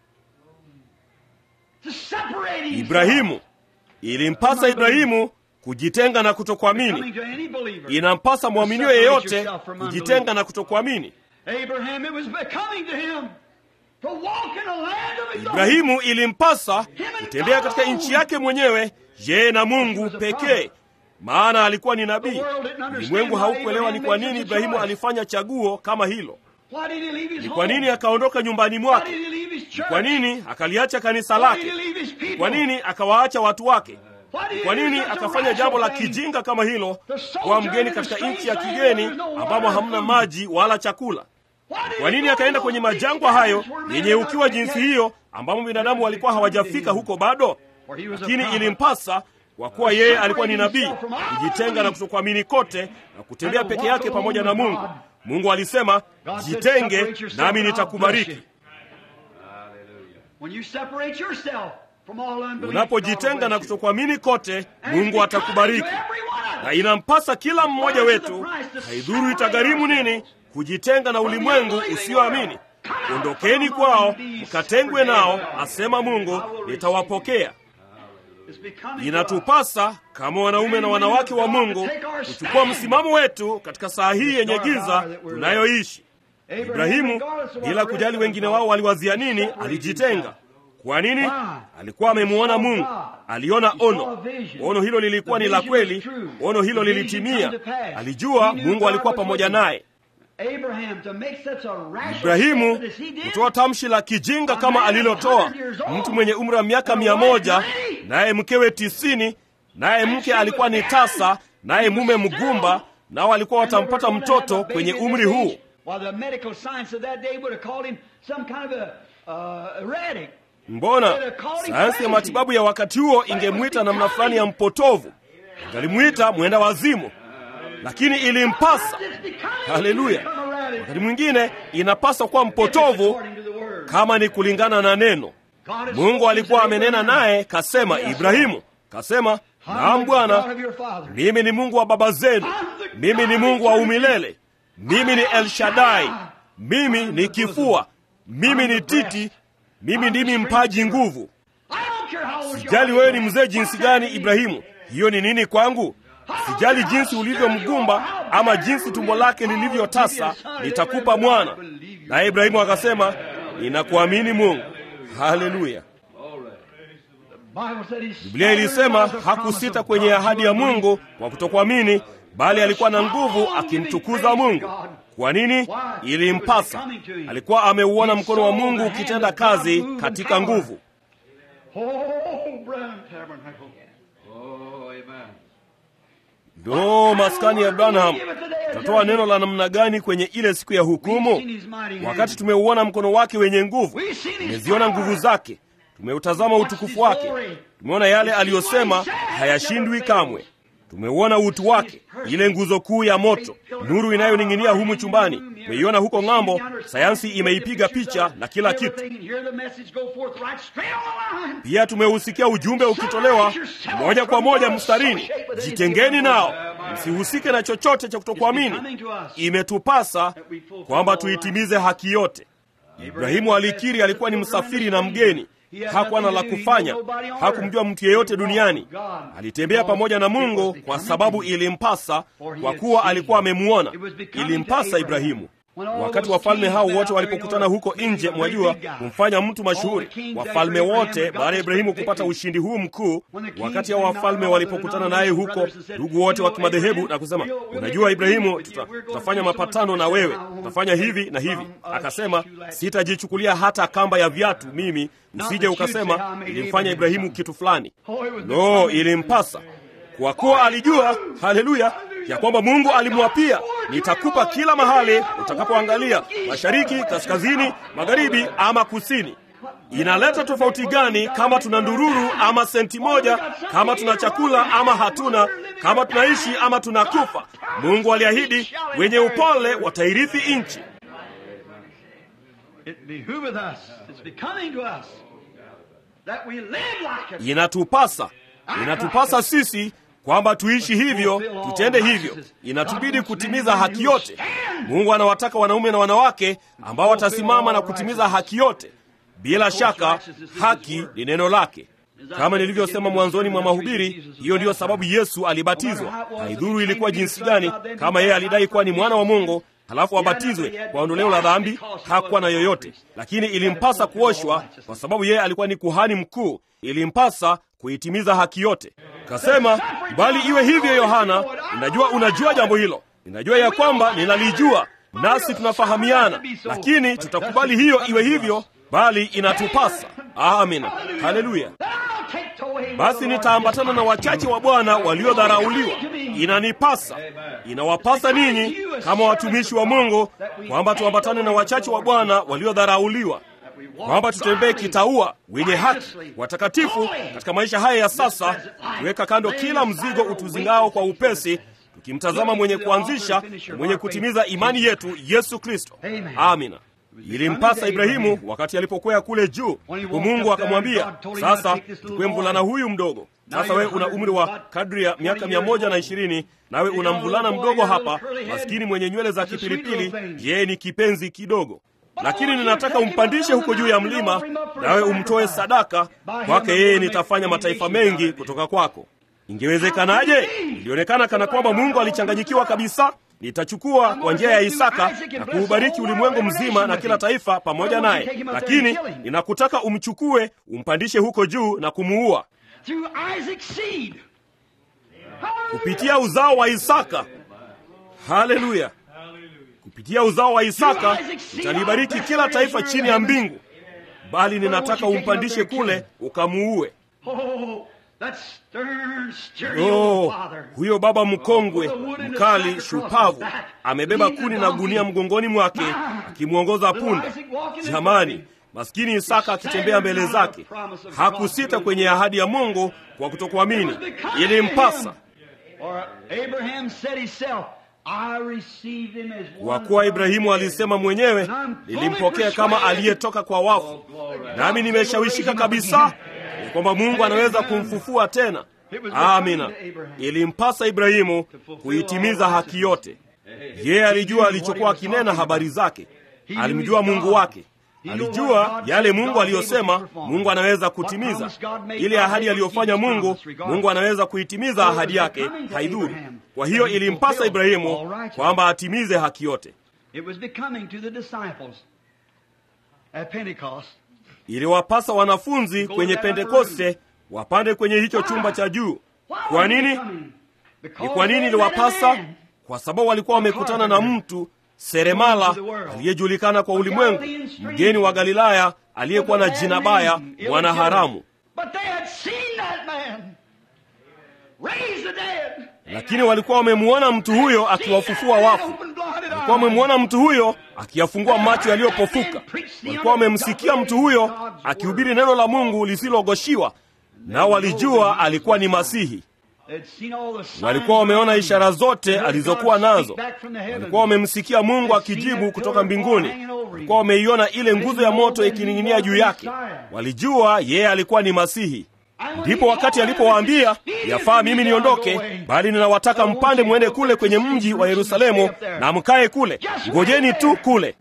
to separate himself. Ibrahimu. Ilimpasa Ibrahimu kujitenga na Coming kutokuamini. to any believer. Inampasa mwaminio yeyote kujitenga na kutokuamini. Abraham, it was becoming to him to walk in the land of his own. Ibrahimu ilimpasa kutembea katika nchi yake mwenyewe, yeye na Mungu pekee, maana alikuwa ni nabii. Ulimwengu haukuelewa ni kwa nini Ibrahimu alifanya chaguo kama hilo. Why did he leave his Ni home? kwa nini akaondoka nyumbani Why mwake? did he leave his church? Kwa nini akaliacha kanisa Why lake? did he leave his people? Kwa nini akawaacha watu wake? Why did he Kwa do nini such a akafanya jambo la rational thing? kijinga kama hilo, kuwa mgeni katika nchi ya kigeni ambamo hamna maji wala chakula? Why did Kwa he nini go akaenda to kwenye those majangwa big hayo lands where men yenye had ukiwa not jinsi yet- hiyo, ambamo binadamu walikuwa hawajafika huko bado? For he was a Lakini prophet. ilimpasa kwa kuwa yeye alikuwa ni nabii, kujitenga na kutokuamini kote na kutembea peke yake pamoja na Mungu. Mungu alisema, jitenge nami nitakubariki. When you separate yourself from all unbelief, Unapojitenga God na will bless you. kutokuamini kote, And it's Mungu becoming atakubariki. to every one of Na us. inampasa kila mmoja wetu, haidhuru itagharimu nini, kujitenga na ulimwengu usioamini. Ondokeni kwao, mkatengwe nao, asema Mungu, nitawapokea. It's becoming to us. Inatupasa kama wanaume na wanawake wa Mungu kuchukua msimamo wetu katika saa hii yenye giza tunayoishi. Ibrahimu, bila kujali wengine wao waliwazia nini, alijitenga. Kwa nini? Alikuwa amemuona Mungu, aliona ono. Ono hilo lilikuwa ni la kweli, ono hilo lilitimia. Alijua Mungu alikuwa pamoja naye. Abraham, to make such a rational Ibrahimu statement as he did, kutoa tamshi la kijinga kama alilotoa, mtu mwenye umri wa miaka mia moja naye mkewe tisini naye mke alikuwa ni tasa, naye mume mgumba, nao walikuwa watampata mtoto kwenye umri huu. While the medical science of that day would have called him some kind of a uh, erratic. Mbona sayansi ya matibabu ya wakati huo ingemwita namna fulani ya mpotovu, ingalimwita mwenda wazimu, lakini ilimpasa. Haleluya! Wakati mwingine inapaswa kuwa mpotovu kama ni kulingana na neno. Mungu alikuwa amenena naye, kasema, Ibrahimu, kasema, naam Bwana, mimi ni Mungu wa baba zenu, mimi ni Mungu wa umilele, mimi ni El Shaddai, mimi ni kifua, mimi ni titi, mimi ndimi mpaji nguvu. Sijali wewe ni mzee jinsi gani, Ibrahimu, hiyo ni nini kwangu? Sijali jinsi ulivyo mgumba ama jinsi tumbo lake lilivyotasa, nitakupa mwana. Naye Ibrahimu akasema, ninakuamini Mungu. Haleluya! Biblia ilisema hakusita kwenye ahadi ya Mungu kwa kutokuamini, bali alikuwa na nguvu akimtukuza Mungu. Kwa nini? Ilimpasa. Alikuwa ameuona mkono wa Mungu ukitenda kazi katika nguvu. Ndo maskani ya Branham, tutatoa neno la namna gani kwenye ile siku ya hukumu? Wakati tumeuona mkono wake wenye nguvu, tumeziona nguvu zake, tumeutazama utukufu wake, tumeona yale aliyosema hayashindwi kamwe. Tumeuona utu wake, ile nguzo kuu ya moto, nuru inayoning'inia humu chumbani. Tumeiona huko ng'ambo, sayansi imeipiga picha na kila kitu. Pia tumeusikia ujumbe ukitolewa moja kwa moja mstarini, jitengeni nao, msihusike na chochote cha kutokuamini. Imetupasa kwamba tuitimize haki yote. Ibrahimu alikiri alikuwa ni msafiri na mgeni hakuwa na la kufanya, hakumjua mtu yeyote duniani. Alitembea pamoja na Mungu kwa sababu ilimpasa, kwa kuwa alikuwa amemuona. Ilimpasa Ibrahimu. Wakati wafalme hao wote walipokutana huko nje, mwajua, kumfanya mtu mashuhuri, wafalme wote baada ya Ibrahimu kupata ushindi huu mkuu, wakati hao wafalme walipokutana naye huko, ndugu wote wa kimadhehebu na kusema, unajua Ibrahimu, tuta, tutafanya mapatano na wewe, tutafanya hivi na hivi. Akasema, sitajichukulia hata kamba ya viatu mimi, usije ukasema ilimfanya Ibrahimu kitu fulani. No, ilimpasa kwa kuwa alijua, haleluya, ya kwamba Mungu alimwapia, nitakupa kila mahali utakapoangalia, mashariki, kaskazini, magharibi ama kusini. Inaleta tofauti gani kama tuna ndururu ama senti moja, kama tuna chakula ama hatuna, kama tunaishi ama tunakufa? Mungu aliahidi wenye upole watairithi nchi. Inatupasa, inatupasa sisi kwamba tuishi hivyo, tutende hivyo. Inatubidi kutimiza haki yote. Mungu anawataka wanaume na wanawake ambao watasimama na kutimiza haki yote. Bila shaka, haki ni neno lake. Kama nilivyosema mwanzoni mwa mahubiri, hiyo ndiyo sababu Yesu alibatizwa. Haidhuru ilikuwa jinsi gani, kama yeye alidai kuwa ni mwana wa Mungu halafu abatizwe kwa ondoleo la dhambi, hakuwa na yoyote, lakini ilimpasa kuoshwa kwa sababu yeye alikuwa ni kuhani mkuu. Ilimpasa kuitimiza haki yote. Kasema, bali iwe hivyo. Yohana, ninajua unajua jambo hilo, ninajua ya kwamba ninalijua, nasi tunafahamiana, lakini tutakubali hiyo iwe hivyo, bali inatupasa. Amina, haleluya. Basi nitaambatana na wachache wa Bwana waliodharauliwa. Inanipasa, inawapasa ninyi kama watumishi wa Mungu kwamba tuambatane na wachache wa Bwana waliodharauliwa kwamba tutembee kitaua, wenye haki, watakatifu katika maisha haya ya sasa, tuweka kando kila mzigo utuzingao kwa upesi, tukimtazama mwenye kuanzisha na mwenye kutimiza imani yetu, Yesu Kristo. Amina. Ilimpasa Ibrahimu wakati alipokwea kule juu, huku Mungu akamwambia, sasa chukue mvulana huyu mdogo. Sasa wewe una umri wa kadri ya miaka mia moja na ishirini nawe una mvulana mdogo hapa, maskini mwenye nywele za kipilipili, yeye ni kipenzi kidogo lakini ninataka umpandishe huko juu ya mlima, nawe umtoe sadaka kwake. Yeye nitafanya mataifa mengi kutoka kwako. Ingewezekanaje? Ilionekana kana kwamba Mungu alichanganyikiwa kabisa. Nitachukua kwa njia ya Isaka na kuubariki ulimwengu mzima na kila taifa pamoja naye, lakini ninakutaka umchukue, umpandishe huko juu na kumuua kupitia uzao wa Isaka. Haleluya! kupitia uzao wa Isaka nitalibariki kila taifa chini ya mbingu, bali ninataka umpandishe kule ukamuue. Oh, huyo baba mkongwe mkali shupavu amebeba kuni na gunia mgongoni mwake akimwongoza punda. Jamani, maskini Isaka akitembea mbele zake hakusita kwenye ahadi ya Mungu kwa kutokuamini. Ilimpasa kwa kuwa Ibrahimu alisema mwenyewe, nilimpokea kama aliyetoka kwa wafu, nami nimeshawishika kabisa ya kwamba Mungu anaweza kumfufua tena. Amina. Ilimpasa Ibrahimu kuitimiza haki yote. Yeye alijua alichokuwa akinena habari zake, alimjua Mungu wake, alijua yale Mungu aliyosema Mungu anaweza kutimiza. Ile ahadi aliyofanya Mungu, Mungu anaweza kuitimiza ahadi yake, haidhuru. Kwa hiyo ilimpasa Ibrahimu kwamba atimize haki yote. Iliwapasa wanafunzi kwenye Pentekoste wapande kwenye hicho chumba cha juu. Kwa nini? Ni kwa nini iliwapasa? Kwa sababu walikuwa wamekutana na mtu seremala aliyejulikana kwa ulimwengu, mgeni wa Galilaya aliyekuwa na jina baya, mwana haramu. lakini walikuwa wamemwona mtu huyo akiwafufua wafu. Walikuwa wamemwona mtu huyo akiyafungua macho yaliyopofuka. Walikuwa wamemsikia mtu huyo akihubiri neno la Mungu lisilogoshiwa, nao walijua alikuwa ni Masihi. Walikuwa wameona ishara zote alizokuwa nazo. Walikuwa wamemsikia Mungu akijibu kutoka mbinguni. Walikuwa wameiona ile nguzo ya moto ikining'inia juu yake. Walijua yeye alikuwa ni Masihi. Ndipo wakati alipowaambia, yafaa mimi niondoke, bali ninawataka mpande mwende kule kwenye mji wa Yerusalemu na mkae kule, ngojeni tu kule.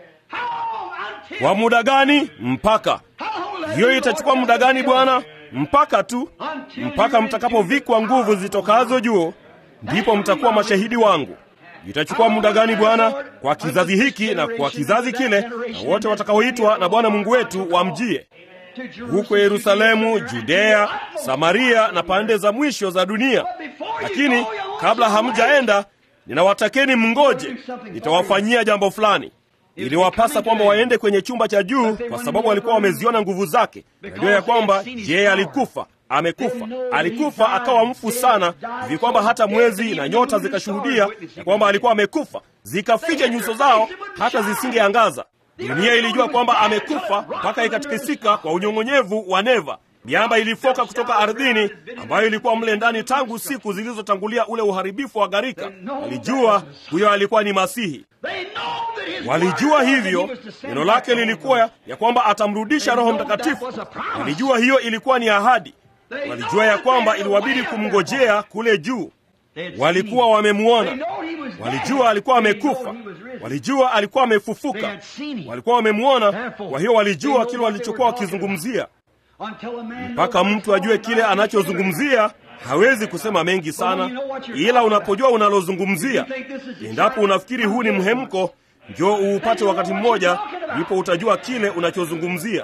Kwa muda gani? Mpaka hiyo itachukua muda gani, Bwana? Mpaka tu, mpaka mtakapovikwa nguvu zitokazo juu, ndipo mtakuwa mashahidi wangu. Itachukua muda gani Bwana? Kwa kizazi hiki na kwa kizazi kile, na wote watakaoitwa na Bwana Mungu wetu wamjie huko Yerusalemu, Judea, Samaria na pande za mwisho za dunia. Lakini kabla hamjaenda, ninawatakeni mngoje, nitawafanyia jambo fulani. Iliwapasa kwamba waende kwenye chumba cha juu, kwa sababu walikuwa wameziona nguvu zake. Najua ya kwamba je, alikufa amekufa, alikufa akawa mfu sana hivi kwamba hata mwezi na nyota zikashuhudia ya kwamba alikuwa amekufa, zikaficha nyuso zao hata zisingeangaza. Dunia ilijua kwamba amekufa mpaka ikatikisika kwa unyong'onyevu wa neva. Miamba ilifoka kutoka ardhini ambayo ilikuwa mle ndani tangu siku zilizotangulia ule uharibifu wa gharika. Walijua huyo alikuwa ni Masihi. Walijua hivyo, neno lake lilikuwa ya kwamba atamrudisha Roho Mtakatifu. Walijua hiyo ilikuwa ni ahadi. Walijua ya kwamba iliwabidi kumngojea kule juu. Walikuwa wamemwona, walijua alikuwa amekufa, walijua alikuwa amefufuka, walikuwa wamemwona. Kwa hiyo walijua kile walichokuwa wakizungumzia. Mpaka mtu ajue kile anachozungumzia, hawezi kusema mengi sana, ila unapojua unalozungumzia. Endapo unafikiri huu ni mhemko, njoo uupate wakati mmoja, ndipo utajua kile unachozungumzia.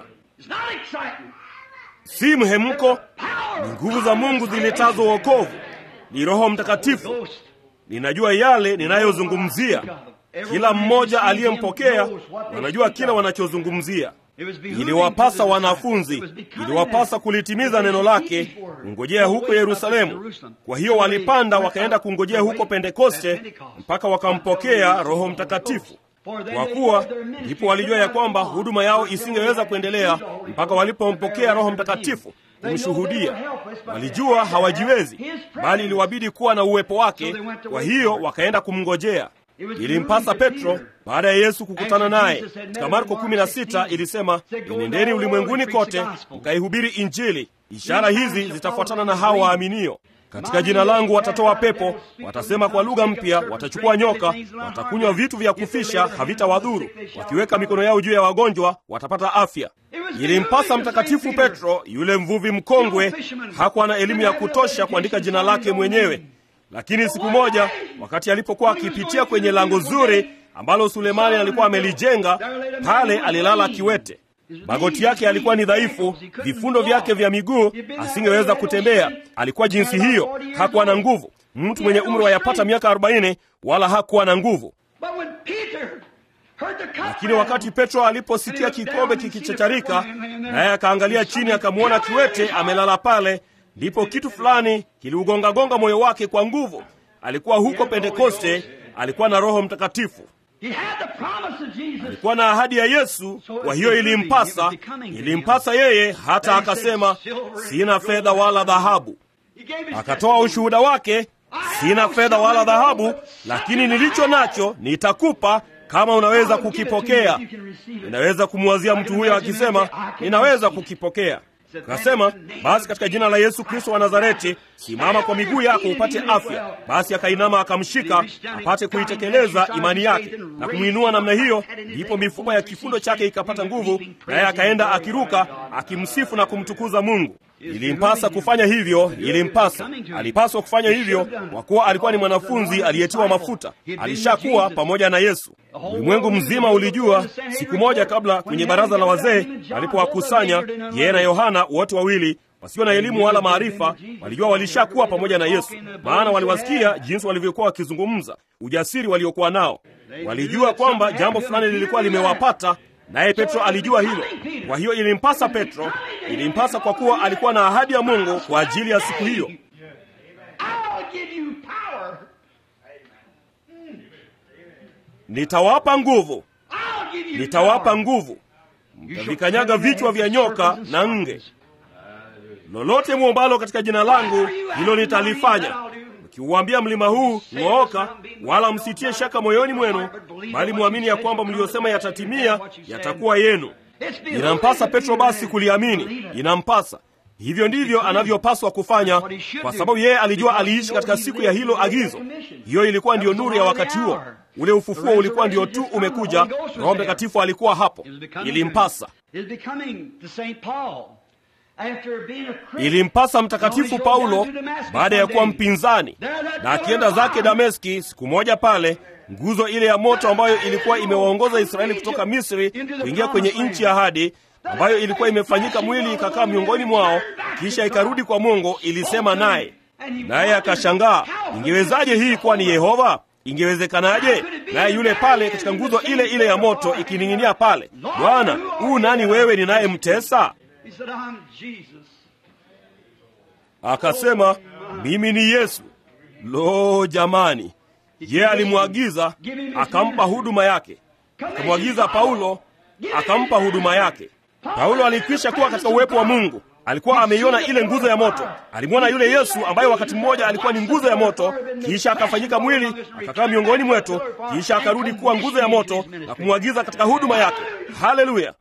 Si mhemko, ni nguvu za Mungu ziletazo wokovu ni Roho Mtakatifu. Ninajua yale ninayozungumzia. Kila mmoja aliyempokea wanajua kile wanachozungumzia. Iliwapasa wanafunzi, iliwapasa kulitimiza neno lake, kungojea huko Yerusalemu. Kwa hiyo walipanda wakaenda kungojea huko Pentekoste mpaka wakampokea Roho Mtakatifu. Kwa kuwa ndipo walijua ya kwamba huduma yao isingeweza kuendelea mpaka walipompokea Roho Mtakatifu kumshuhudia. Walijua hawajiwezi, bali iliwabidi kuwa na uwepo wake. Kwa hiyo wakaenda kumngojea. Ilimpasa Petro baada ya Yesu kukutana naye. Katika Marko 16 ilisema, enendeni ulimwenguni kote mkaihubiri Injili, ishara hizi zitafuatana na hao waaminio katika jina langu watatoa pepo, watasema kwa lugha mpya, watachukua nyoka, watakunywa vitu vya kufisha, havitawadhuru, wakiweka mikono yao juu ya wagonjwa watapata afya. Ilimpasa Mtakatifu Petro, yule mvuvi mkongwe, hakuwa na elimu ya kutosha kuandika jina lake mwenyewe, lakini siku moja, wakati alipokuwa akipitia kwenye lango zuri ambalo Sulemani alikuwa amelijenga pale, alilala kiwete. Magoti yake yalikuwa ni dhaifu, vifundo vyake vya miguu, asingeweza kutembea. Alikuwa jinsi hiyo, hakuwa na nguvu. Mtu mwenye umri wa yapata miaka arobaini, wala hakuwa na nguvu. Lakini wakati Petro aliposikia kikombe kikichacharika, naye akaangalia chini, akamwona kiwete amelala pale, ndipo kitu fulani kiliugongagonga moyo wake kwa nguvu. Alikuwa huko Pentekoste, alikuwa na Roho Mtakatifu alikuwa na ahadi ya Yesu. Kwa hiyo ilimpasa, ilimpasa yeye, hata akasema, sina fedha wala dhahabu. Akatoa ushuhuda wake, sina fedha wala dhahabu, lakini nilicho nacho nitakupa kama unaweza kukipokea. Ninaweza kumwazia mtu huyo akisema, ninaweza kukipokea. Akasema, basi katika jina la Yesu Kristo wa Nazareti, simama kwa miguu yako upate afya. Basi akainama akamshika, apate kuitekeleza imani yake na kumwinua namna hiyo, ndipo mifupa ya kifundo chake ikapata nguvu, naye akaenda akiruka, akimsifu na kumtukuza Mungu. Ilimpasa kufanya hivyo, ilimpasa, alipaswa kufanya hivyo, kwa kuwa alikuwa ni mwanafunzi aliyetiwa mafuta, alishakuwa pamoja na Yesu. Ulimwengu mzima ulijua siku moja kabla, kwenye baraza la wazee alipowakusanya yeye na Yohana, wote wawili wasio na elimu wala maarifa, walijua walishakuwa pamoja na Yesu, maana waliwasikia jinsi walivyokuwa wakizungumza, ujasiri waliokuwa nao. Walijua kwamba jambo fulani lilikuwa limewapata naye Petro alijua hilo. Kwa hiyo ilimpasa Petro, ilimpasa kwa kuwa alikuwa na ahadi ya Mungu kwa ajili ya siku hiyo, nitawapa nguvu I'll give you nitawapa power. nguvu mtavikanyaga vichwa vya nyoka na nge lolote mwombalo katika jina langu hilo nitalifanya mkiuambia mlima huu ng'ooka wala msitie shaka moyoni mwenu bali mwamini ya kwamba mliyosema yatatimia yatakuwa yenu inampasa petro basi kuliamini inampasa hivyo ndivyo anavyopaswa kufanya kwa sababu yeye alijua aliishi katika siku ya hilo agizo hiyo ilikuwa ndiyo nuru ya wakati huo ule ufufuo ulikuwa ndio tu umekuja roho mtakatifu alikuwa hapo ilimpasa Is becoming to St. Paul after being a Christian. ilimpasa mtakatifu paulo baada ya kuwa mpinzani na akienda zake dameski siku moja pale nguzo ile ya moto ambayo ilikuwa imewaongoza israeli kutoka misri kuingia kwenye nchi ya ahadi ambayo ilikuwa imefanyika mwili ikakaa miongoni mwao kisha ikarudi kwa mungu ilisema naye naye akashangaa ingewezaje hii kuwa ni yehova ingewezekanaje naye yule pale katika nguzo ile ile ya moto ikining'inia pale bwana huu nani wewe ninayemtesa He said, I'm Jesus. akasema mimi ni yesu lo jamani ye alimwagiza akampa huduma yake akamwagiza paulo akampa huduma yake paulo alikwisha kuwa katika uwepo wa mungu alikuwa ameiona ile nguzo ya moto alimwona yule yesu ambaye wakati mmoja alikuwa ni nguzo ya moto kisha akafanyika mwili akakaa miongoni mwetu kisha akarudi kuwa nguzo ya moto na kumwagiza katika huduma yake haleluya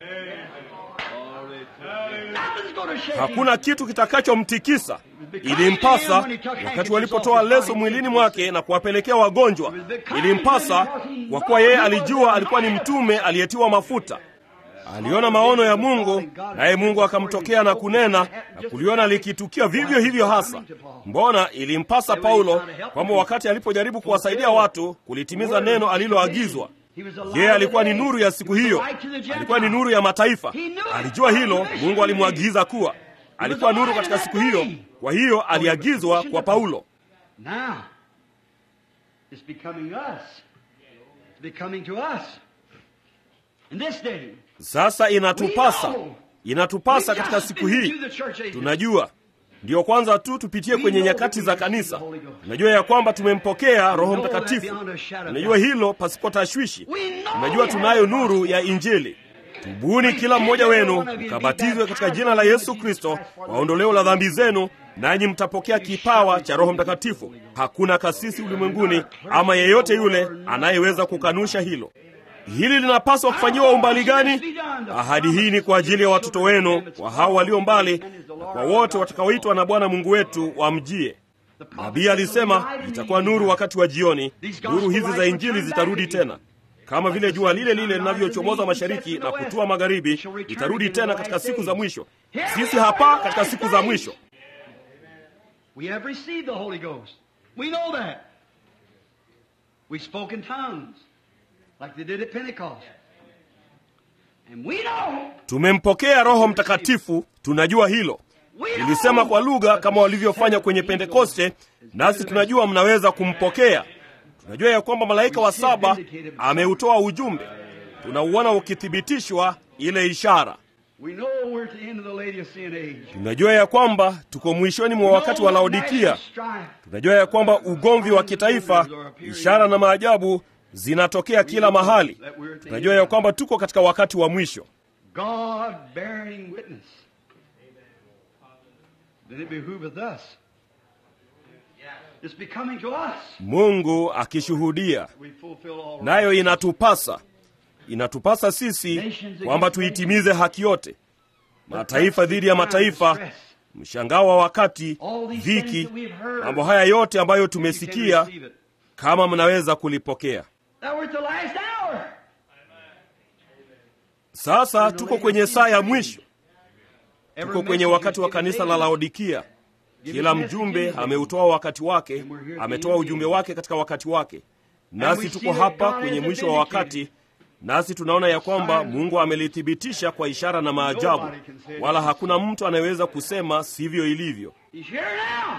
Nothing's going to shake him. hakuna kitu kitakachomtikisa ilimpasa wakati walipotoa leso mwilini mwake na kuwapelekea wagonjwa ilimpasa kwa kuwa yeye alijua alikuwa ni mtume aliyetiwa mafuta aliona maono ya mungu naye mungu akamtokea na kunena na kuliona likitukia vivyo hivyo hasa mbona ilimpasa paulo kwamba wakati alipojaribu kuwasaidia watu kulitimiza neno aliloagizwa yeye alikuwa ni nuru ya siku hiyo alikuwa ni nuru ya mataifa alijua hilo mungu alimwagiza kuwa alikuwa nuru katika siku hiyo kwa hiyo aliagizwa kwa paulo Now, it's becoming us. It's becoming to us. In this day, sasa inatupasa inatupasa katika siku hii tunajua ndiyo kwanza tu tupitie kwenye nyakati za kanisa tunajua ya kwamba tumempokea roho mtakatifu tunajua hilo pasipo tashwishi tunajua tunayo nuru ya injili tubuni kila mmoja wenu mkabatizwe katika jina la yesu kristo kwa ondoleo la dhambi zenu nanyi mtapokea kipawa cha roho mtakatifu hakuna kasisi ulimwenguni ama yeyote yule anayeweza kukanusha hilo hili linapaswa kufanyiwa umbali gani ahadi hii ni kwa ajili ya watoto wenu kwa hao walio mbali na kwa wote watakaoitwa na bwana mungu wetu wamjie nabii alisema itakuwa nuru wakati wa jioni nuru hizi za injili zitarudi tena kama vile jua lile lile linavyochomoza mashariki na kutua magharibi itarudi tena katika siku za mwisho sisi hapa katika siku za mwisho we have received the Holy Ghost. We know that. We spoke in tongues, like they did at Pentecost. And we know. tumempokea roho mtakatifu tunajua hilo We know tulisema kwa lugha kama walivyofanya kwenye pentekoste nasi tunajua mnaweza kumpokea tunajua ya kwamba malaika wa saba ameutoa ujumbe tunauona ukithibitishwa ile ishara We know we're at the end of the Laodicean age. tunajua ya kwamba tuko mwishoni mwa wakati wa laodikia tunajua ya kwamba ugomvi wa kitaifa ishara na maajabu zinatokea kila mahali tunajua ya kwamba tuko katika wakati wa mwisho God bearing witness. Then it behooveth us. It's becoming to us. mungu akishuhudia We fulfill all nayo inatupasa inatupasa sisi kwamba tuitimize haki yote mataifa dhidi ya mataifa mshangao wa wakati dhiki mambo haya yote ambayo tumesikia kama mnaweza kulipokea Now we're at the last hour. sasa tuko kwenye saa ya mwisho tuko kwenye wakati wa kanisa la laodikia kila mjumbe ameutoa wakati wake ametoa ujumbe wake katika wakati wake nasi tuko hapa kwenye mwisho wa wakati nasi tunaona ya kwamba mungu amelithibitisha kwa ishara na maajabu wala hakuna mtu anayeweza kusema sivyo ilivyo He's here now.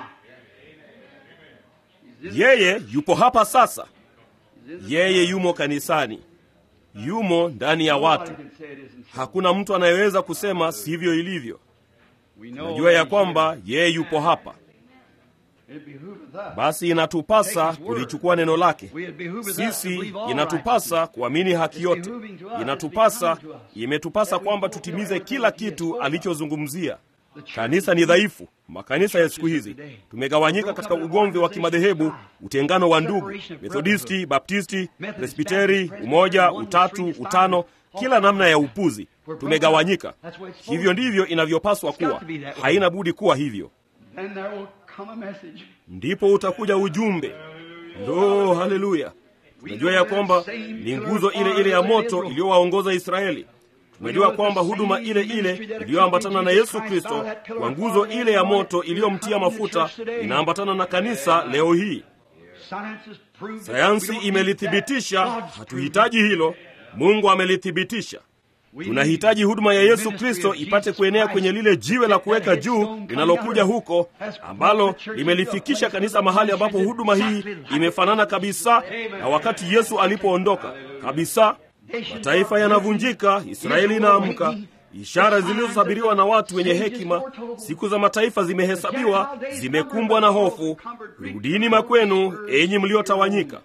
yeye yupo hapa sasa yeye yumo kanisani yumo ndani ya watu Nobody can say it isn't so. hakuna mtu anayeweza kusema sivyo ilivyo We know najua ya that he's kwamba yeye yupo hapa It behooveth us. basi inatupasa kulichukua neno lake We it behooveth us to sisi believe all inatupasa kuamini haki yote inatupasa imetupasa kwamba tutimize kila kitu alichozungumzia kanisa ni dhaifu makanisa ya siku hizi tumegawanyika katika ugomvi wa kimadhehebu utengano wa ndugu methodisti baptisti presbiteri umoja utatu utano kila namna ya upuzi tumegawanyika hivyo ndivyo inavyopaswa kuwa haina budi kuwa hivyo Then there will come a message. ndipo utakuja ujumbe ndo haleluya tunajua ya kwamba ni nguzo ile ile ya moto iliyowaongoza israeli tunajua kwamba huduma ile ile iliyoambatana na yesu kristo kwa nguzo ile ya moto iliyomtia mafuta inaambatana na kanisa leo hii Science has proved that sayansi we don't need imelithibitisha that. God's hatuhitaji hilo mungu amelithibitisha We tunahitaji need huduma ya the yesu ministry kristo of ipate Jesus kuenea Christ. kwenye lile jiwe la kuweka That juu headstone linalokuja coming huko out has ambalo brought the church limelifikisha into a kanisa place mahali of ambapo ministry huduma hii exactly like imefanana kabisa na wakati yesu alipoondoka kabisa mataifa yanavunjika israeli inaamka ishara zilizosabiriwa na watu wenye hekima siku za mataifa zimehesabiwa zimekumbwa na hofu rudini makwenu enyi mliotawanyika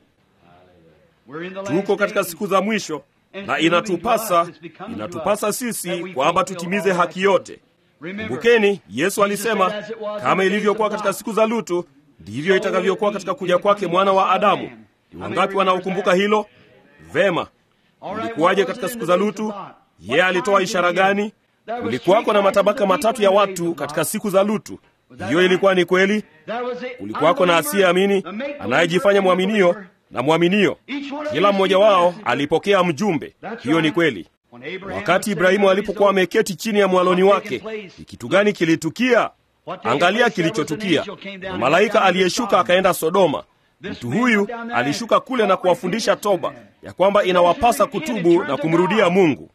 We're in the last tuko katika days. siku za mwisho na inatupasa inatupasa sisi kwamba tutimize haki yote Remember, kumbukeni yesu alisema kama ilivyokuwa katika siku za lutu ndivyo itakavyokuwa katika kuja kwake mwana wa adamu ni wangapi wanaokumbuka hilo vema ilikuwaje katika siku za lutu yeye alitoa ishara gani kulikuwako na matabaka matatu ya watu katika siku za lutu hiyo ilikuwa ni kweli kulikuwako na asiyeamini anayejifanya mwaminio na mwaminio kila mmoja wao alipokea mjumbe hiyo ni kweli wakati ibrahimu alipokuwa ameketi chini ya mwaloni wake ni kitu gani kilitukia angalia kilichotukia na malaika aliyeshuka akaenda sodoma mtu huyu alishuka kule na kuwafundisha toba ya kwamba inawapasa kutubu na kumrudia mungu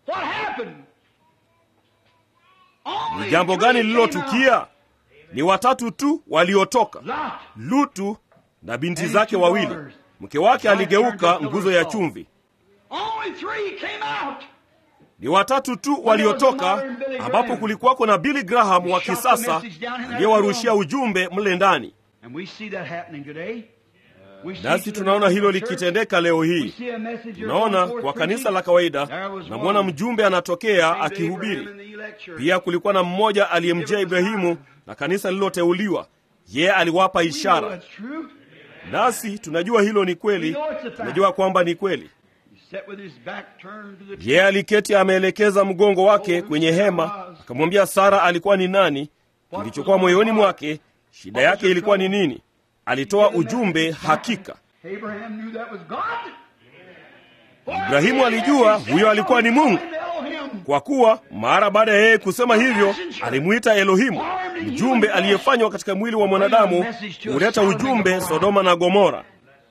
ni jambo gani lililotukia ni watatu tu waliotoka lutu na binti zake wawili mke wake aligeuka nguzo ya chumvi ni watatu tu waliotoka ambapo kulikuwako na billy graham wa kisasa aliyewarushia ujumbe mle ndani nasi tunaona hilo likitendeka leo hii tunaona kwa kanisa la kawaida namwona mjumbe anatokea akihubiri pia kulikuwa na mmoja aliyemjia ibrahimu na kanisa lililoteuliwa yeye aliwapa ishara nasi tunajua hilo ni kweli tunajua kwamba ni kweli yeye aliketi ameelekeza mgongo wake kwenye hema akamwambia sara alikuwa ni nani kilichokuwa moyoni mwake shida yake ilikuwa ni nini alitoa ujumbe hakika ibrahimu alijua huyo alikuwa ni mungu kwa kuwa mara baada ya yeye kusema hivyo alimwita elohimu mjumbe aliyefanywa katika mwili wa mwanadamu huleta ujumbe sodoma na gomora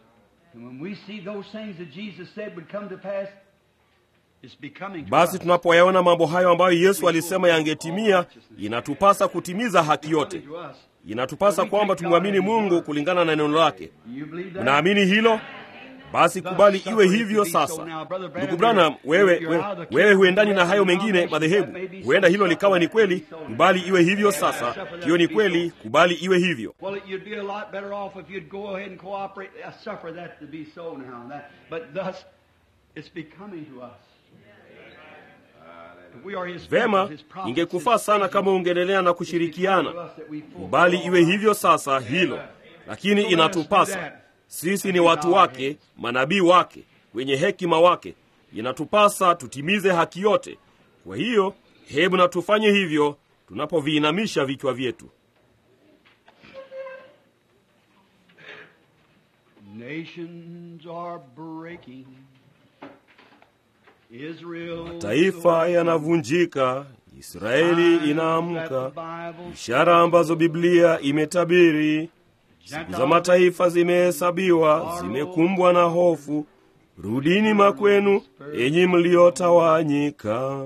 basi tunapoyaona mambo hayo ambayo yesu alisema yangetimia inatupasa kutimiza haki yote inatupasa kwamba tumwamini mungu kulingana na neno lake mnaamini hilo basi kubali iwe hivyo sasa ndugu branham wewe, we, wewe huendani na hayo mengine madhehebu huenda hilo likawa ni kweli kubali iwe hivyo sasa hiyo ni kweli kubali iwe hivyo vema ingekufaa sana kama ungeendelea na kushirikiana kubali iwe hivyo sasa hilo lakini inatupasa sisi ni watu wake manabii wake wenye hekima wake inatupasa tutimize haki yote kwa hiyo hebu na tufanye hivyo tunapoviinamisha vichwa vyetu mataifa yanavunjika israeli inaamka ishara ambazo biblia imetabiri siku za mataifa zimehesabiwa zimekumbwa na hofu rudini makwenu enyi mliotawanyika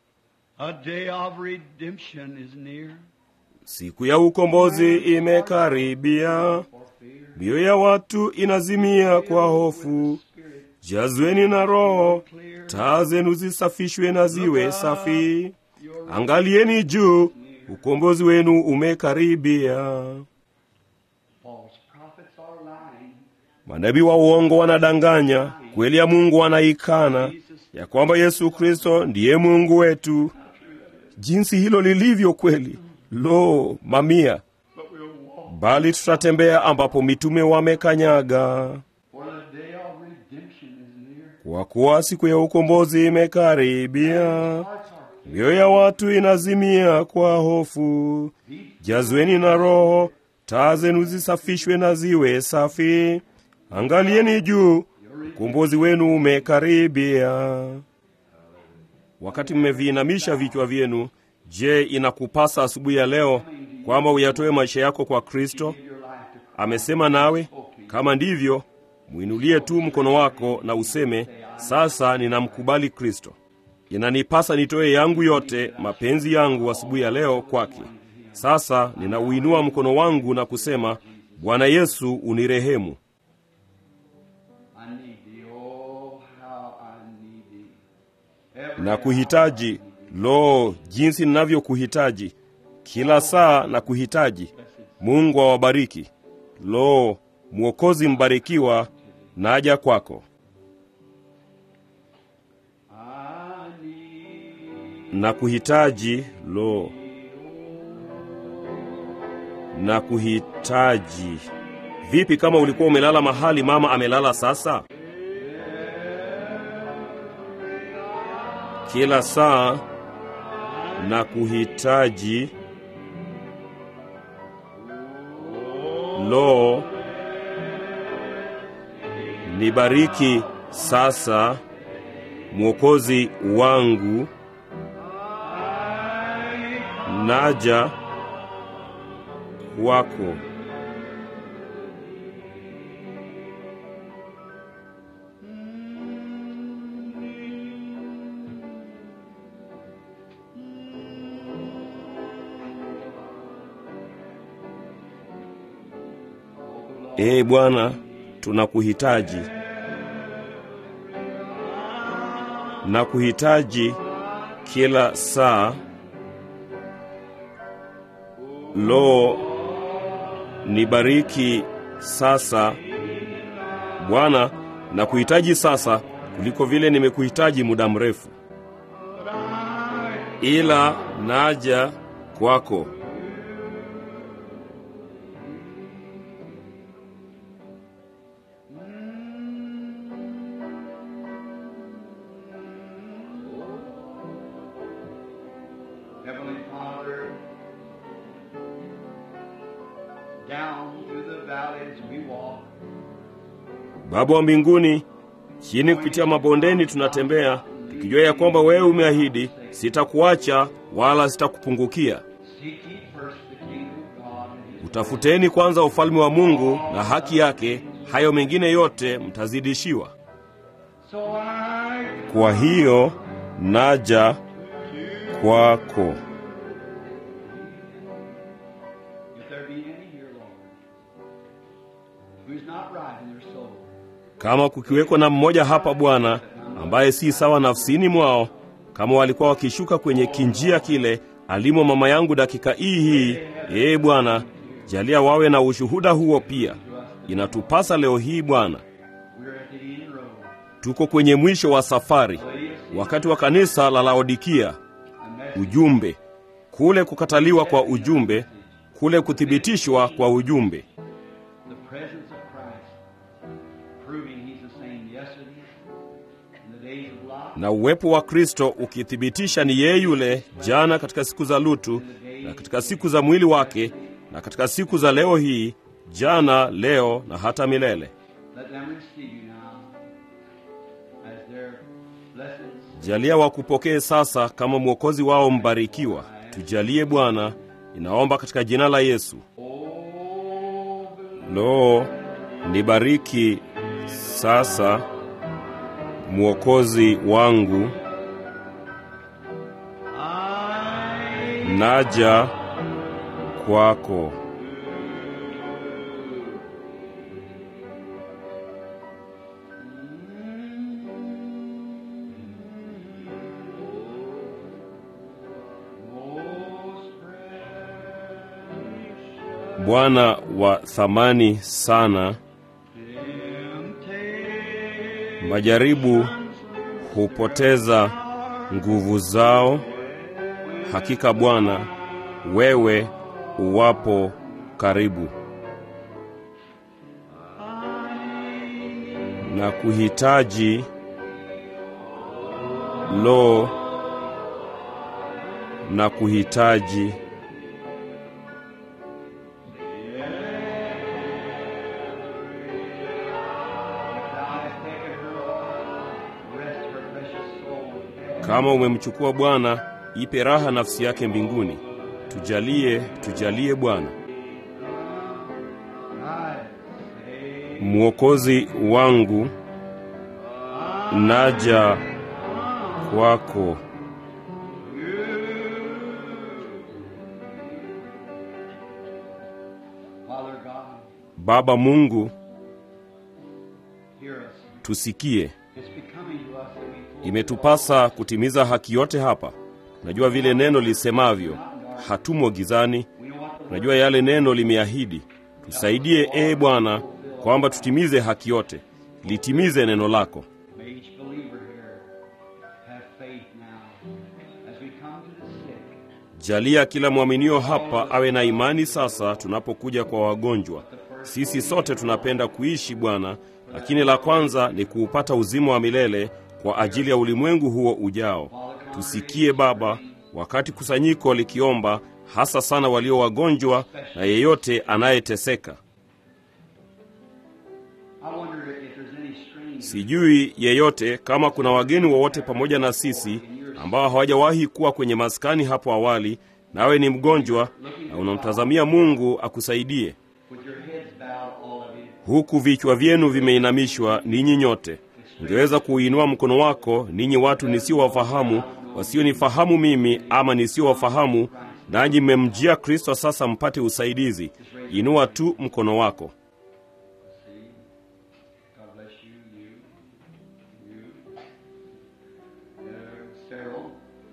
siku ya ukombozi imekaribia mioyo ya watu inazimia kwa hofu jazweni na roho taa zenu zisafishwe na ziwe safi angalieni juu ukombozi wenu umekaribia false prophets are lying. Manabii wa uongo wanadanganya, kweli ya Mungu wanaikana, ya kwamba Yesu Kristo ndiye Mungu wetu. Jinsi hilo lilivyo kweli! Lo, mamia! But we'll walk. Bali tutatembea ambapo mitume wamekanyaga, For the day of redemption is near. kwa kuwa siku ya ukombozi imekaribia. Hearts are Mioyo ya watu inazimia kwa hofu. Jazweni na Roho, taa zenu zisafishwe na ziwe safi. Angalieni juu, ukombozi wenu umekaribia. Wakati mmeviinamisha vichwa vyenu, je, inakupasa asubuhi ya leo kwamba uyatoe maisha yako kwa Kristo? your life to Christ. Amesema nawe? Kama ndivyo, mwinulie tu mkono wako na useme, sasa ninamkubali Kristo. Inanipasa nitoe yangu yote, mapenzi yangu asubuhi ya leo kwake. Sasa ninauinua mkono wangu na kusema, Bwana Yesu, unirehemu. I need thee, oh, how I need thee. Every Na kuhitaji, lo, jinsi ninavyokuhitaji kila saa na kuhitaji. Mungu awabariki. Lo, Mwokozi mbarikiwa, naja kwako. I need na kuhitaji lo na kuhitaji vipi kama ulikuwa umelala mahali mama amelala sasa kila saa na kuhitaji lo nibariki sasa mwokozi wangu naja kwako. Ee Bwana, tunakuhitaji na kuhitaji kila saa. Lo, nibariki sasa Bwana, na kuhitaji sasa kuliko vile nimekuhitaji muda mrefu, ila naja kwako. Heavenly Father, down through the valleys we walk, Baba wa mbinguni, chini kupitia mabondeni tunatembea, tukijua ya kwamba wewe umeahidi, sitakuacha wala sitakupungukia. seek ye first the kingdom of God and his Utafuteni kwanza ufalme wa Mungu na haki yake, hayo mengine yote mtazidishiwa. So I Kwa hiyo naja kwako. If there be any here, Lord, who's not right in their soul, Kama kukiwekwa na mmoja hapa Bwana ambaye si sawa nafsini mwao, kama walikuwa wakishuka kwenye kinjia kile alimo mama yangu dakika hii hii, ee Bwana, jalia wawe na ushuhuda huo pia. Inatupasa leo hii Bwana, we're at the end road. tuko kwenye mwisho wa safari, wakati wa kanisa la Laodikia. A message Ujumbe kule, kukataliwa kwa ujumbe, kule kuthibitishwa kwa ujumbe, the presence of Christ, proving He's the same yesterday, in the days of Lot, na uwepo wa Kristo ukithibitisha ni yeye yule jana katika siku za Lutu na katika siku za mwili wake na katika siku za leo hii, jana, leo na hata milele. let them receive you now as their blessed Jalia wakupokee sasa kama mwokozi wao mbarikiwa. Tujalie Bwana, inaomba katika jina la Yesu. Oh, Lo, nibariki sasa mwokozi wangu, I naja kwako. most precious Bwana wa thamani sana. Majaribu hupoteza nguvu zao. Hakika Bwana, wewe uwapo karibu na kuhitaji lo na kuhitaji kama umemchukua Bwana, ipe raha nafsi yake mbinguni. Tujalie, tujalie Bwana. Mwokozi wangu, naja kwako. Father God, Baba Mungu, hear us. tusikie. It's becoming to us that we fulfill Imetupasa kutimiza haki yote hapa. Tunajua vile neno lisemavyo, hatumo gizani. We know what the Tunajua yale neno limeahidi. Tusaidie ee Bwana, kwamba tutimize haki yote. Litimize neno lako. May each believer here have faith now as we come to the sick. Jalia kila mwaminio hapa awe na imani sasa tunapokuja kwa wagonjwa. Sisi sote tunapenda kuishi Bwana, lakini la kwanza ni kuupata uzima wa milele kwa ajili ya ulimwengu huo ujao. Tusikie Baba, wakati kusanyiko likiomba, hasa sana walio wagonjwa na yeyote anayeteseka. I wonder if there's any stranger Sijui yeyote kama kuna wageni wowote pamoja na sisi ambao hawajawahi kuwa kwenye maskani hapo awali, nawe ni mgonjwa na unamtazamia Mungu akusaidie, with your heads bowed, all of you. huku vichwa vyenu vimeinamishwa, ninyi nyote. Ungeweza kuuinua mkono wako, ninyi watu nisiowafahamu, wasionifahamu mimi ama nisiowafahamu, nanyi mmemjia Kristo sasa mpate usaidizi. Inua tu mkono wako. God bless you, you, you. There, Cyril.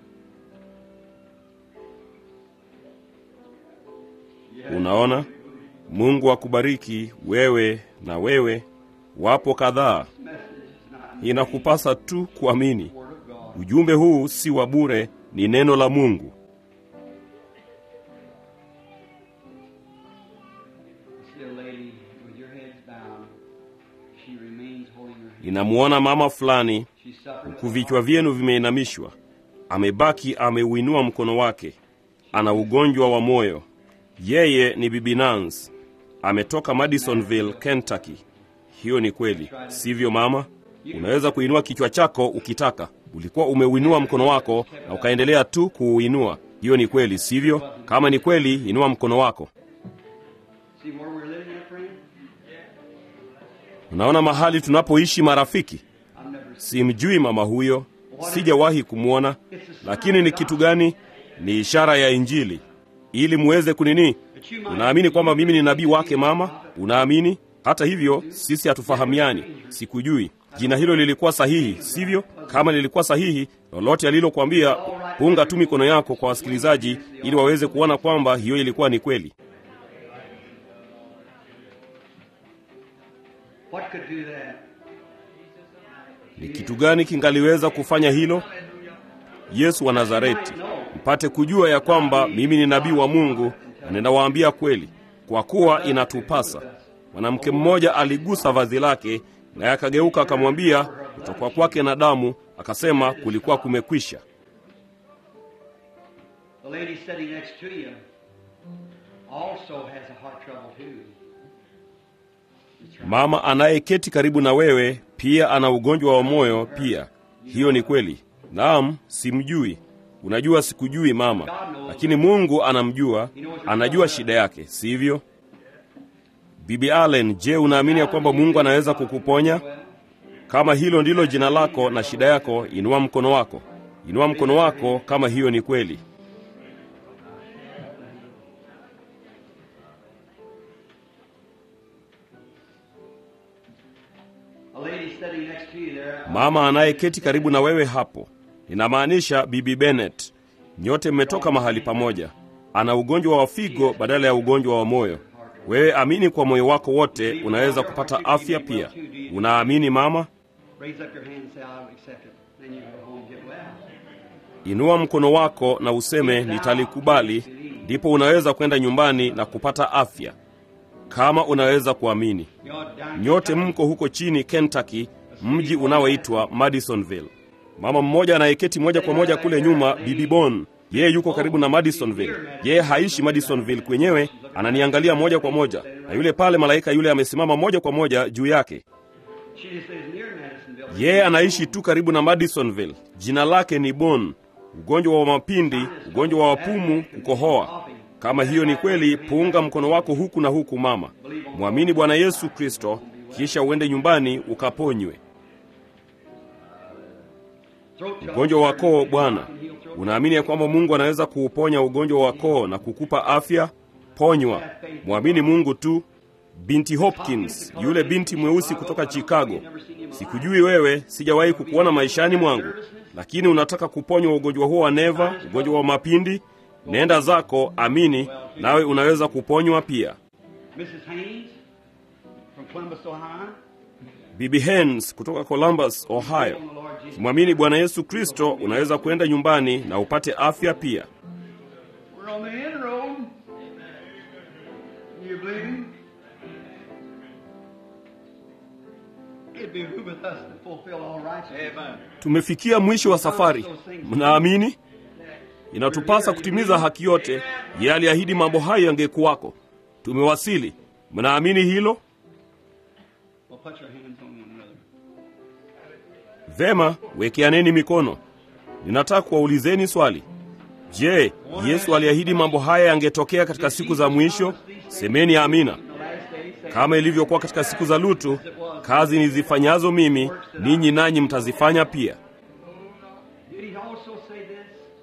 Unaona, Mungu akubariki wewe na wewe. Wapo kadhaa, Message is not inakupasa tu kuamini. word of God. Ujumbe huu si wa bure, ni neno la Mungu. I see a lady with your heads down. She remains holding her head. Ninamwona mama fulani, She's suffering. huku vichwa vyenu vimeinamishwa, amebaki ameuinua mkono wake. Ana ugonjwa wa moyo. Yeye ni Bibi Nance, ametoka Madisonville, Kentucky. Hiyo ni kweli, sivyo mama? Unaweza kuinua kichwa chako ukitaka. Ulikuwa umeuinua mkono wako na ukaendelea tu kuuinua. Hiyo ni kweli, sivyo? Kama ni kweli, inua mkono wako. See where we're living at, friend? Unaona mahali tunapoishi marafiki? I've never Simjui mama huyo, sijawahi kumwona, lakini ni kitu gani? Ni ishara ya Injili ili muweze kunini. Unaamini kwamba mimi ni nabii wake mama? Unaamini? Hata hivyo sisi hatufahamiani, sikujui. Jina hilo lilikuwa sahihi, sivyo? Kama lilikuwa sahihi, lolote alilokuambia, punga tu mikono yako kwa wasikilizaji, ili waweze kuona kwamba hiyo ilikuwa ni kweli. What could do that? Ni kitu gani kingaliweza kufanya hilo? Yesu wa Nazareti, mpate kujua ya kwamba mimi ni nabii wa Mungu na ninawaambia kweli, kwa kuwa inatupasa. Mwanamke mmoja aligusa vazi lake, naye akageuka akamwambia, kutokwa kwake na damu, akasema kulikuwa kumekwisha. The lady sitting next to you also has a heart trouble too. Mama anayeketi karibu na wewe pia ana ugonjwa wa moyo pia. Hiyo ni kweli. Naam, simjui. Unajua sikujui mama, lakini Mungu anamjua, anajua shida yake, sivyo? Bibi Allen, je, unaamini ya kwamba Mungu anaweza kukuponya? Kama hilo ndilo jina lako na shida yako, inua mkono wako. Inua mkono wako kama hiyo ni kweli. A lady sitting next to you there. Mama anayeketi karibu na wewe hapo, ninamaanisha Bibi Bennett. Nyote mmetoka mahali pamoja. Ana ugonjwa wa figo badala ya ugonjwa wa moyo. wewe amini kwa moyo wako wote, unaweza kupata afya pia. Unaamini mama? Raise up your hand and say, I'll accept it. Then you go home and get well. Inua mkono wako na useme nitalikubali, ndipo unaweza kwenda nyumbani na kupata afya, kama unaweza kuamini. God, down Nyote mko huko chini Kentucky, mji unaoitwa Madisonville. Mama mmoja anayeketi moja kwa moja kule nyuma, Bibi Bon, yeye yuko karibu na Madisonville. Yeye haishi Madisonville kwenyewe, ananiangalia moja kwa moja, na yule pale malaika yule amesimama moja kwa moja juu yake. She just lives near Madisonville. Yeye anaishi tu karibu na Madisonville. Jina lake ni Bon. Ugonjwa wa mapindi, ugonjwa wa wapumu, kukohoa. Kama hiyo ni kweli, punga mkono wako huku na huku, mama. Mwamini Bwana Yesu Kristo, kisha uende nyumbani ukaponywe. Throat trouble. Ugonjwa wa koo, Bwana, unaamini ya kwamba Mungu anaweza kuuponya ugonjwa wa koo na kukupa afya? Ponywa. Mwamini Mungu tu. Binti Hopkins, yule binti mweusi kutoka Chicago. Sikujui wewe, sijawahi kukuona maishani mwangu, lakini unataka kuponywa ugonjwa huo wa neva, ugonjwa wa mapindi. Nenda zako, amini, nawe unaweza kuponywa pia. Mrs. Haynes from Columbus, Ohio. Bibi Hens kutoka Columbus, Ohio. Mwamini Bwana Yesu Kristo, unaweza kwenda nyumbani na upate afya pia. We're on the end road. You believe him? It behooveth us to fulfill all righteousness. Amen. Tumefikia mwisho wa safari. Mnaamini? Inatupasa kutimiza haki yote. Yeye aliahidi mambo hayo yangekuwako. Tumewasili. Mnaamini hilo? Well, put your hands on one another. Vema, wekeaneni mikono. Ninataka kuwaulizeni swali. Je, Yesu aliahidi mambo haya yangetokea katika siku za mwisho? Semeni amina. The last days, say, Kama ilivyokuwa katika siku za Lutu, kazi nizifanyazo mimi, ninyi nanyi mtazifanya pia. Did he also say this?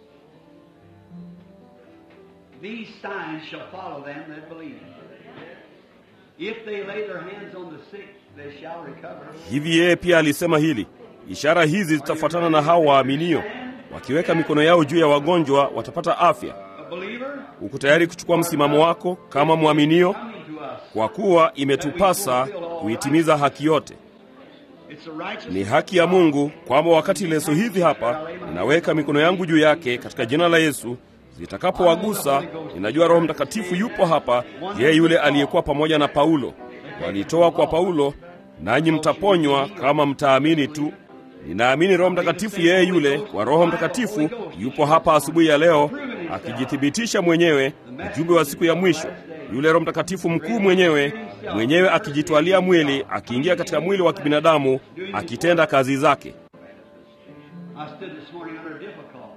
These signs shall follow them that believe. If they lay their hands on the sick, they shall recover. Hivi yeye pia alisema hili, ishara hizi zitafuatana na hao waaminio, wakiweka mikono yao juu ya wagonjwa watapata afya. A believer Uko tayari kuchukua msimamo wako kama mwaminio? coming to us. Kwa kuwa imetupasa kuitimiza haki yote. It's the righteousness Ni haki ya Mungu kwamba wakati leso hizi hapa ninaweka mikono yangu juu yake katika jina la Yesu, zitakapowagusa, ninajua Roho Mtakatifu yupo hapa, yeye yule aliyekuwa pamoja na Paulo. Walitoa kwa Paulo, nanyi mtaponywa kama mtaamini tu. Ninaamini Roho Mtakatifu yeye yule kwa Roho Mtakatifu yupo hapa asubuhi ya leo akijithibitisha mwenyewe, ujumbe wa siku ya mwisho. Yule Roho Mtakatifu mkuu mwenyewe mwenyewe akijitwalia mwili, akiingia katika mwili wa kibinadamu, akitenda kazi zake. I stood this morning under difficulty.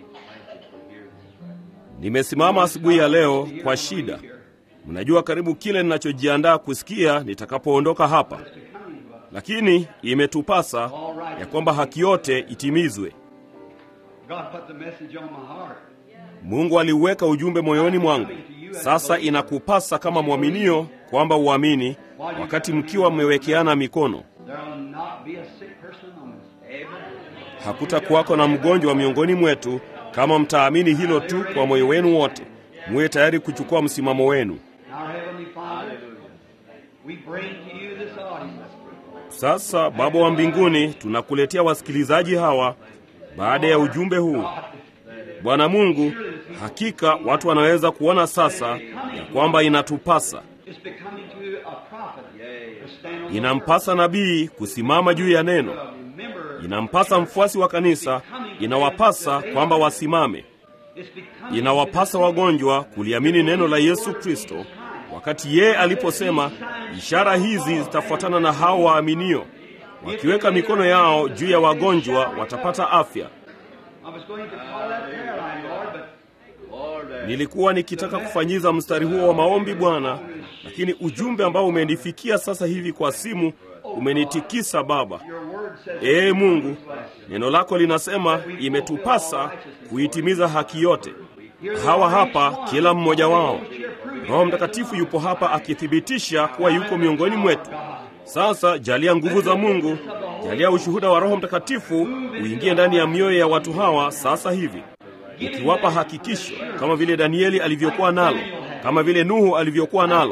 Nimesimama asubuhi ya leo kwa shida. Mnajua karibu kile ninachojiandaa kusikia nitakapoondoka hapa, lakini imetupasa ya kwamba haki yote itimizwe. God put the message on my heart. Mungu aliuweka ujumbe moyoni mwangu. Sasa inakupasa kama mwaminio kwamba uamini, wakati mkiwa mmewekeana mikono. There will not be a sick person among us. Amen. Hakutakuwako na mgonjwa miongoni mwetu kama mtaamini hilo tu kwa moyo wenu wote. Muwe tayari kuchukua msimamo wenu. Our Heavenly Father, we bring to you this audience. Sasa Baba wa mbinguni, tunakuletea wasikilizaji hawa baada ya ujumbe huu. Bwana Mungu, hakika watu wanaweza kuona sasa ya kwamba inatupasa, It's becoming to a prophet to stand on the inampasa nabii kusimama juu ya neno, word. Remember, inampasa mfuasi wa kanisa, inawapasa kwamba wasimame, it's becoming inawapasa wagonjwa kuliamini neno la Yesu Kristo, wakati yeye aliposema, ishara hizi zitafuatana na hao waaminio, wakiweka mikono yao juu ya wagonjwa watapata afya. I was going to call that prayer line, Lord, but Nilikuwa nikitaka kufanyiza mstari huo wa maombi Bwana, lakini ujumbe ambao umenifikia sasa hivi kwa simu umenitikisa Baba. your word says Ee Mungu, neno lako linasema imetupasa kuitimiza haki yote. Hawa hapa, kila mmoja wao. Roho Mtakatifu yupo hapa akithibitisha kuwa yuko miongoni mwetu. Sasa jalia nguvu za Mungu, jalia ushuhuda wa Roho Mtakatifu uingie ndani ya mioyo ya watu hawa sasa hivi, ukiwapa hakikisho kama vile Danieli alivyokuwa nalo, kama vile Nuhu alivyokuwa nalo,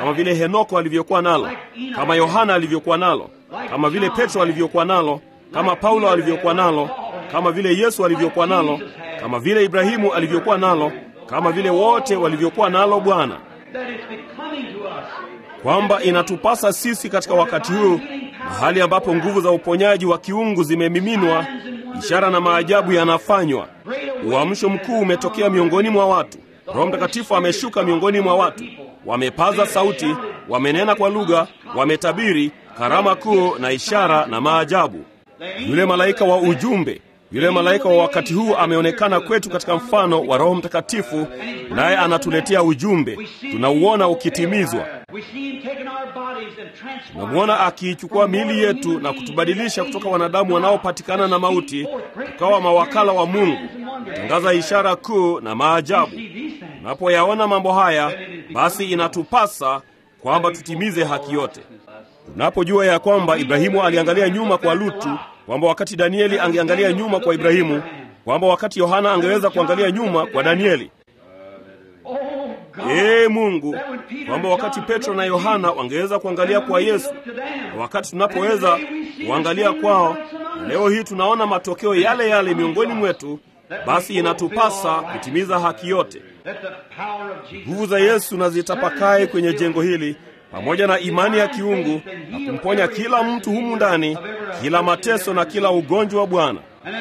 kama vile Henoko alivyokuwa nalo, kama Yohana alivyokuwa nalo, kama vile Petro alivyokuwa nalo, kama Paulo alivyokuwa nalo, kama vile Yesu alivyokuwa nalo, kama vile Ibrahimu alivyokuwa nalo, kama vile wote walivyokuwa nalo Bwana, kwamba inatupasa sisi katika wakati huu, mahali ambapo nguvu za uponyaji wa kiungu zimemiminwa, ishara na maajabu yanafanywa, uamsho mkuu umetokea miongoni mwa watu. Roho Mtakatifu ameshuka miongoni mwa watu, wamepaza sauti, wamenena kwa lugha, wametabiri, karama kuu na ishara na maajabu. Yule malaika wa ujumbe, yule malaika wa wakati huu ameonekana kwetu katika mfano wa Roho Mtakatifu, naye anatuletea ujumbe, tunauona ukitimizwa. Tunamwona akiichukua miili yetu na kutubadilisha kutoka wanadamu wanaopatikana na mauti, tukawa mawakala wa Mungu, kutangaza ishara kuu na maajabu. Tunapoyaona mambo haya, basi inatupasa kwamba tutimize haki yote. Tunapojua ya kwamba Ibrahimu aliangalia nyuma kwa Lutu, kwamba wakati Danieli angeangalia nyuma kwa Ibrahimu, kwamba wakati Yohana angeweza kuangalia nyuma kwa Danieli. Ee Mungu, kwamba wakati Petro na Yohana wangeweza kuangalia kwa Yesu, na wakati tunapoweza kuangalia kwao, na leo hii tunaona matokeo yale yale miongoni mwetu, basi inatupasa kutimiza haki yote. Nguvu za Yesu na zitapakae kwenye jengo hili pamoja na imani ya kiungu na kumponya kila mtu humu ndani, kila mateso na kila ugonjwa wa Bwana.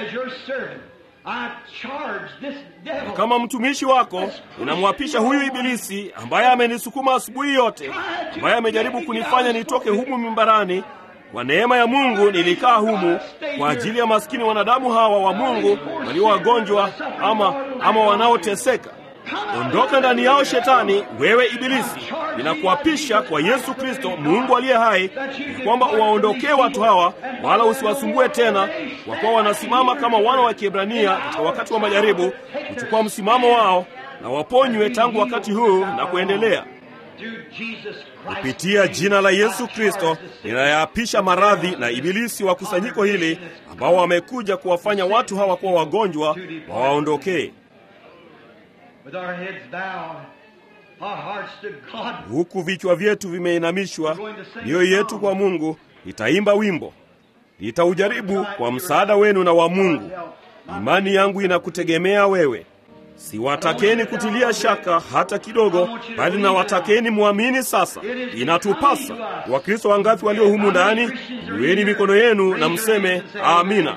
Na kama mtumishi wako unamwapisha huyu Ibilisi ambaye amenisukuma asubuhi yote, ambaye amejaribu kunifanya nitoke humu mimbarani. Kwa neema ya Mungu nilikaa humu kwa ajili ya maskini wanadamu hawa wa Mungu walio wagonjwa ama, ama wanaoteseka. Ondoka ndani yao Shetani, wewe Ibilisi! Ninakuapisha kwa Yesu Kristo, Mungu aliye hai, kwamba uwaondokee watu hawa, wala usiwasumbue tena, kwa kuwa wanasimama kama wana wa Kiebrania katika wakati wa majaribu, kuchukua msimamo wao na waponywe tangu wakati huu na kuendelea. Kupitia jina la Yesu Kristo ninayaapisha maradhi na ibilisi wa kusanyiko hili ambao wamekuja kuwafanya watu hawa kuwa wagonjwa, wawaondokee. Huku vichwa vyetu vimeinamishwa, mioyo yetu kwa Mungu, nitaimba wimbo, nitaujaribu kwa msaada wenu na wa Mungu. Imani yangu inakutegemea wewe. Siwatakeni kutilia shaka hata kidogo, bali nawatakeni mwamini. Sasa inatupasa. Wakristo wangapi walio humu ndani? Inueni mikono yenu na mseme amina.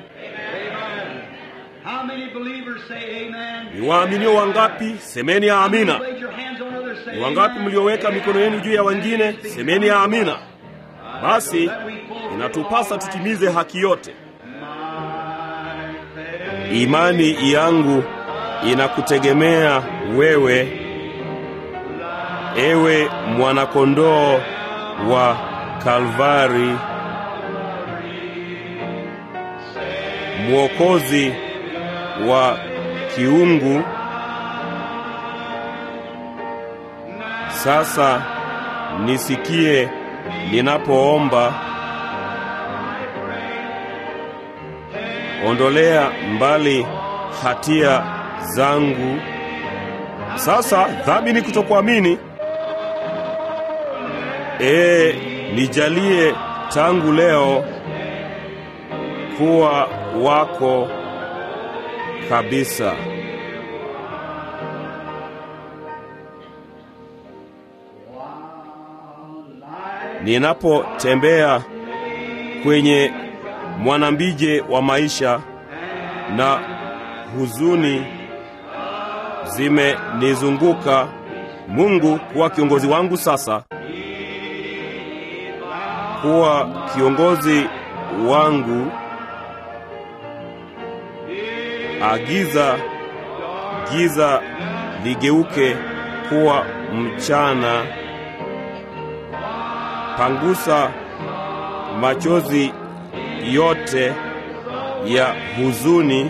Ni waaminio wangapi? Semeni ya amina. Ni wangapi mlioweka mikono yenu juu ya wengine? Semeni ya amina. Basi inatupasa tutimize haki yote. Imani yangu inakutegemea wewe, ewe mwanakondoo wa Kalvari, mwokozi wa kiungu. Sasa nisikie ninapoomba, ondolea mbali hatia zangu. Sasa dhambi ni kutokuamini. Ee, nijalie tangu leo kuwa wako kabisa. Ninapotembea kwenye mwanambije wa maisha na huzuni zimenizunguka, Mungu kuwa kiongozi wangu sasa, kuwa kiongozi wangu. Agiza giza ligeuke kuwa mchana, pangusa machozi yote ya huzuni,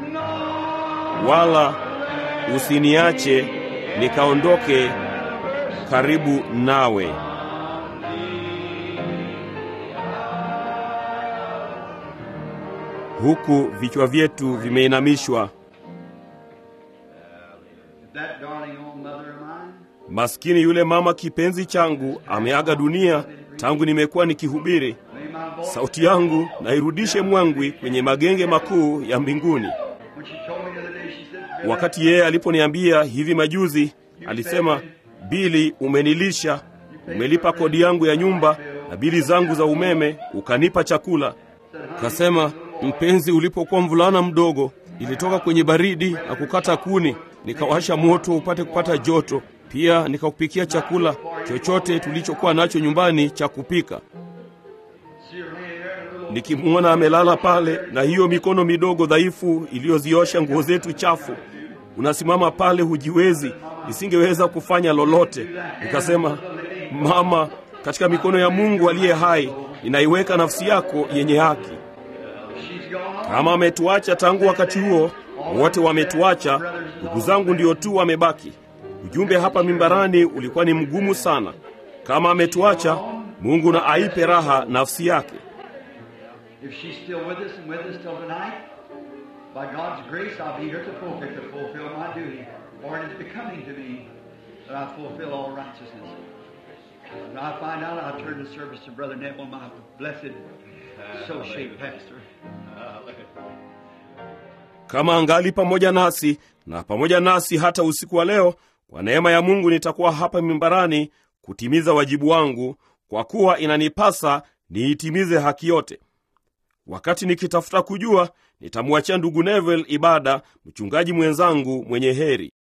wala usiniache nikaondoke karibu nawe. Huku vichwa vyetu vimeinamishwa, maskini yule mama kipenzi changu ameaga dunia tangu nimekuwa nikihubiri. May my voice. Sauti yangu nairudishe mwangwi kwenye magenge makuu ya mbinguni. When she told me the other day, she said, "Billy, Wakati yeye aliponiambia hivi majuzi, alisema, Bili, umenilisha, umelipa kodi yangu ya nyumba na bili zangu za umeme, ukanipa chakula. Kasema, mpenzi, ulipokuwa mvulana mdogo, nilitoka kwenye baridi na kukata kuni, nikawasha moto upate kupata joto. Pia nikakupikia chakula chochote tulichokuwa nacho nyumbani cha kupika. see her laying there in a little Nikimwona amelala pale na hiyo mikono midogo dhaifu iliyoziosha nguo zetu chafu, unasimama pale, hujiwezi, nisingeweza kufanya lolote. Nikasema, mama, katika mikono ya Mungu aliye hai, ninaiweka nafsi yako yenye haki. She's gone. Kama ametuacha tangu wakati huo, wote wametuacha, ndugu zangu ndio tu wamebaki. Ujumbe hapa mimbarani ulikuwa ni mgumu sana. Kama ametuacha, Mungu na aipe raha nafsi yake. If she's still with us and with us till tonight, by God's grace, I'll be here to fulfill, to fulfill my duty. For it is becoming to me that I fulfill all righteousness. When I find out, I'll turn the service to Brother Neville, my blessed, so-shaped pastor. kama angali pamoja nasi na pamoja nasi hata usiku wa leo, kwa neema ya Mungu nitakuwa hapa mimbarani kutimiza wajibu wangu, kwa kuwa inanipasa niitimize haki yote. Wakati nikitafuta kujua, nitamwachia ndugu Neville ibada, mchungaji mwenzangu mwenye heri.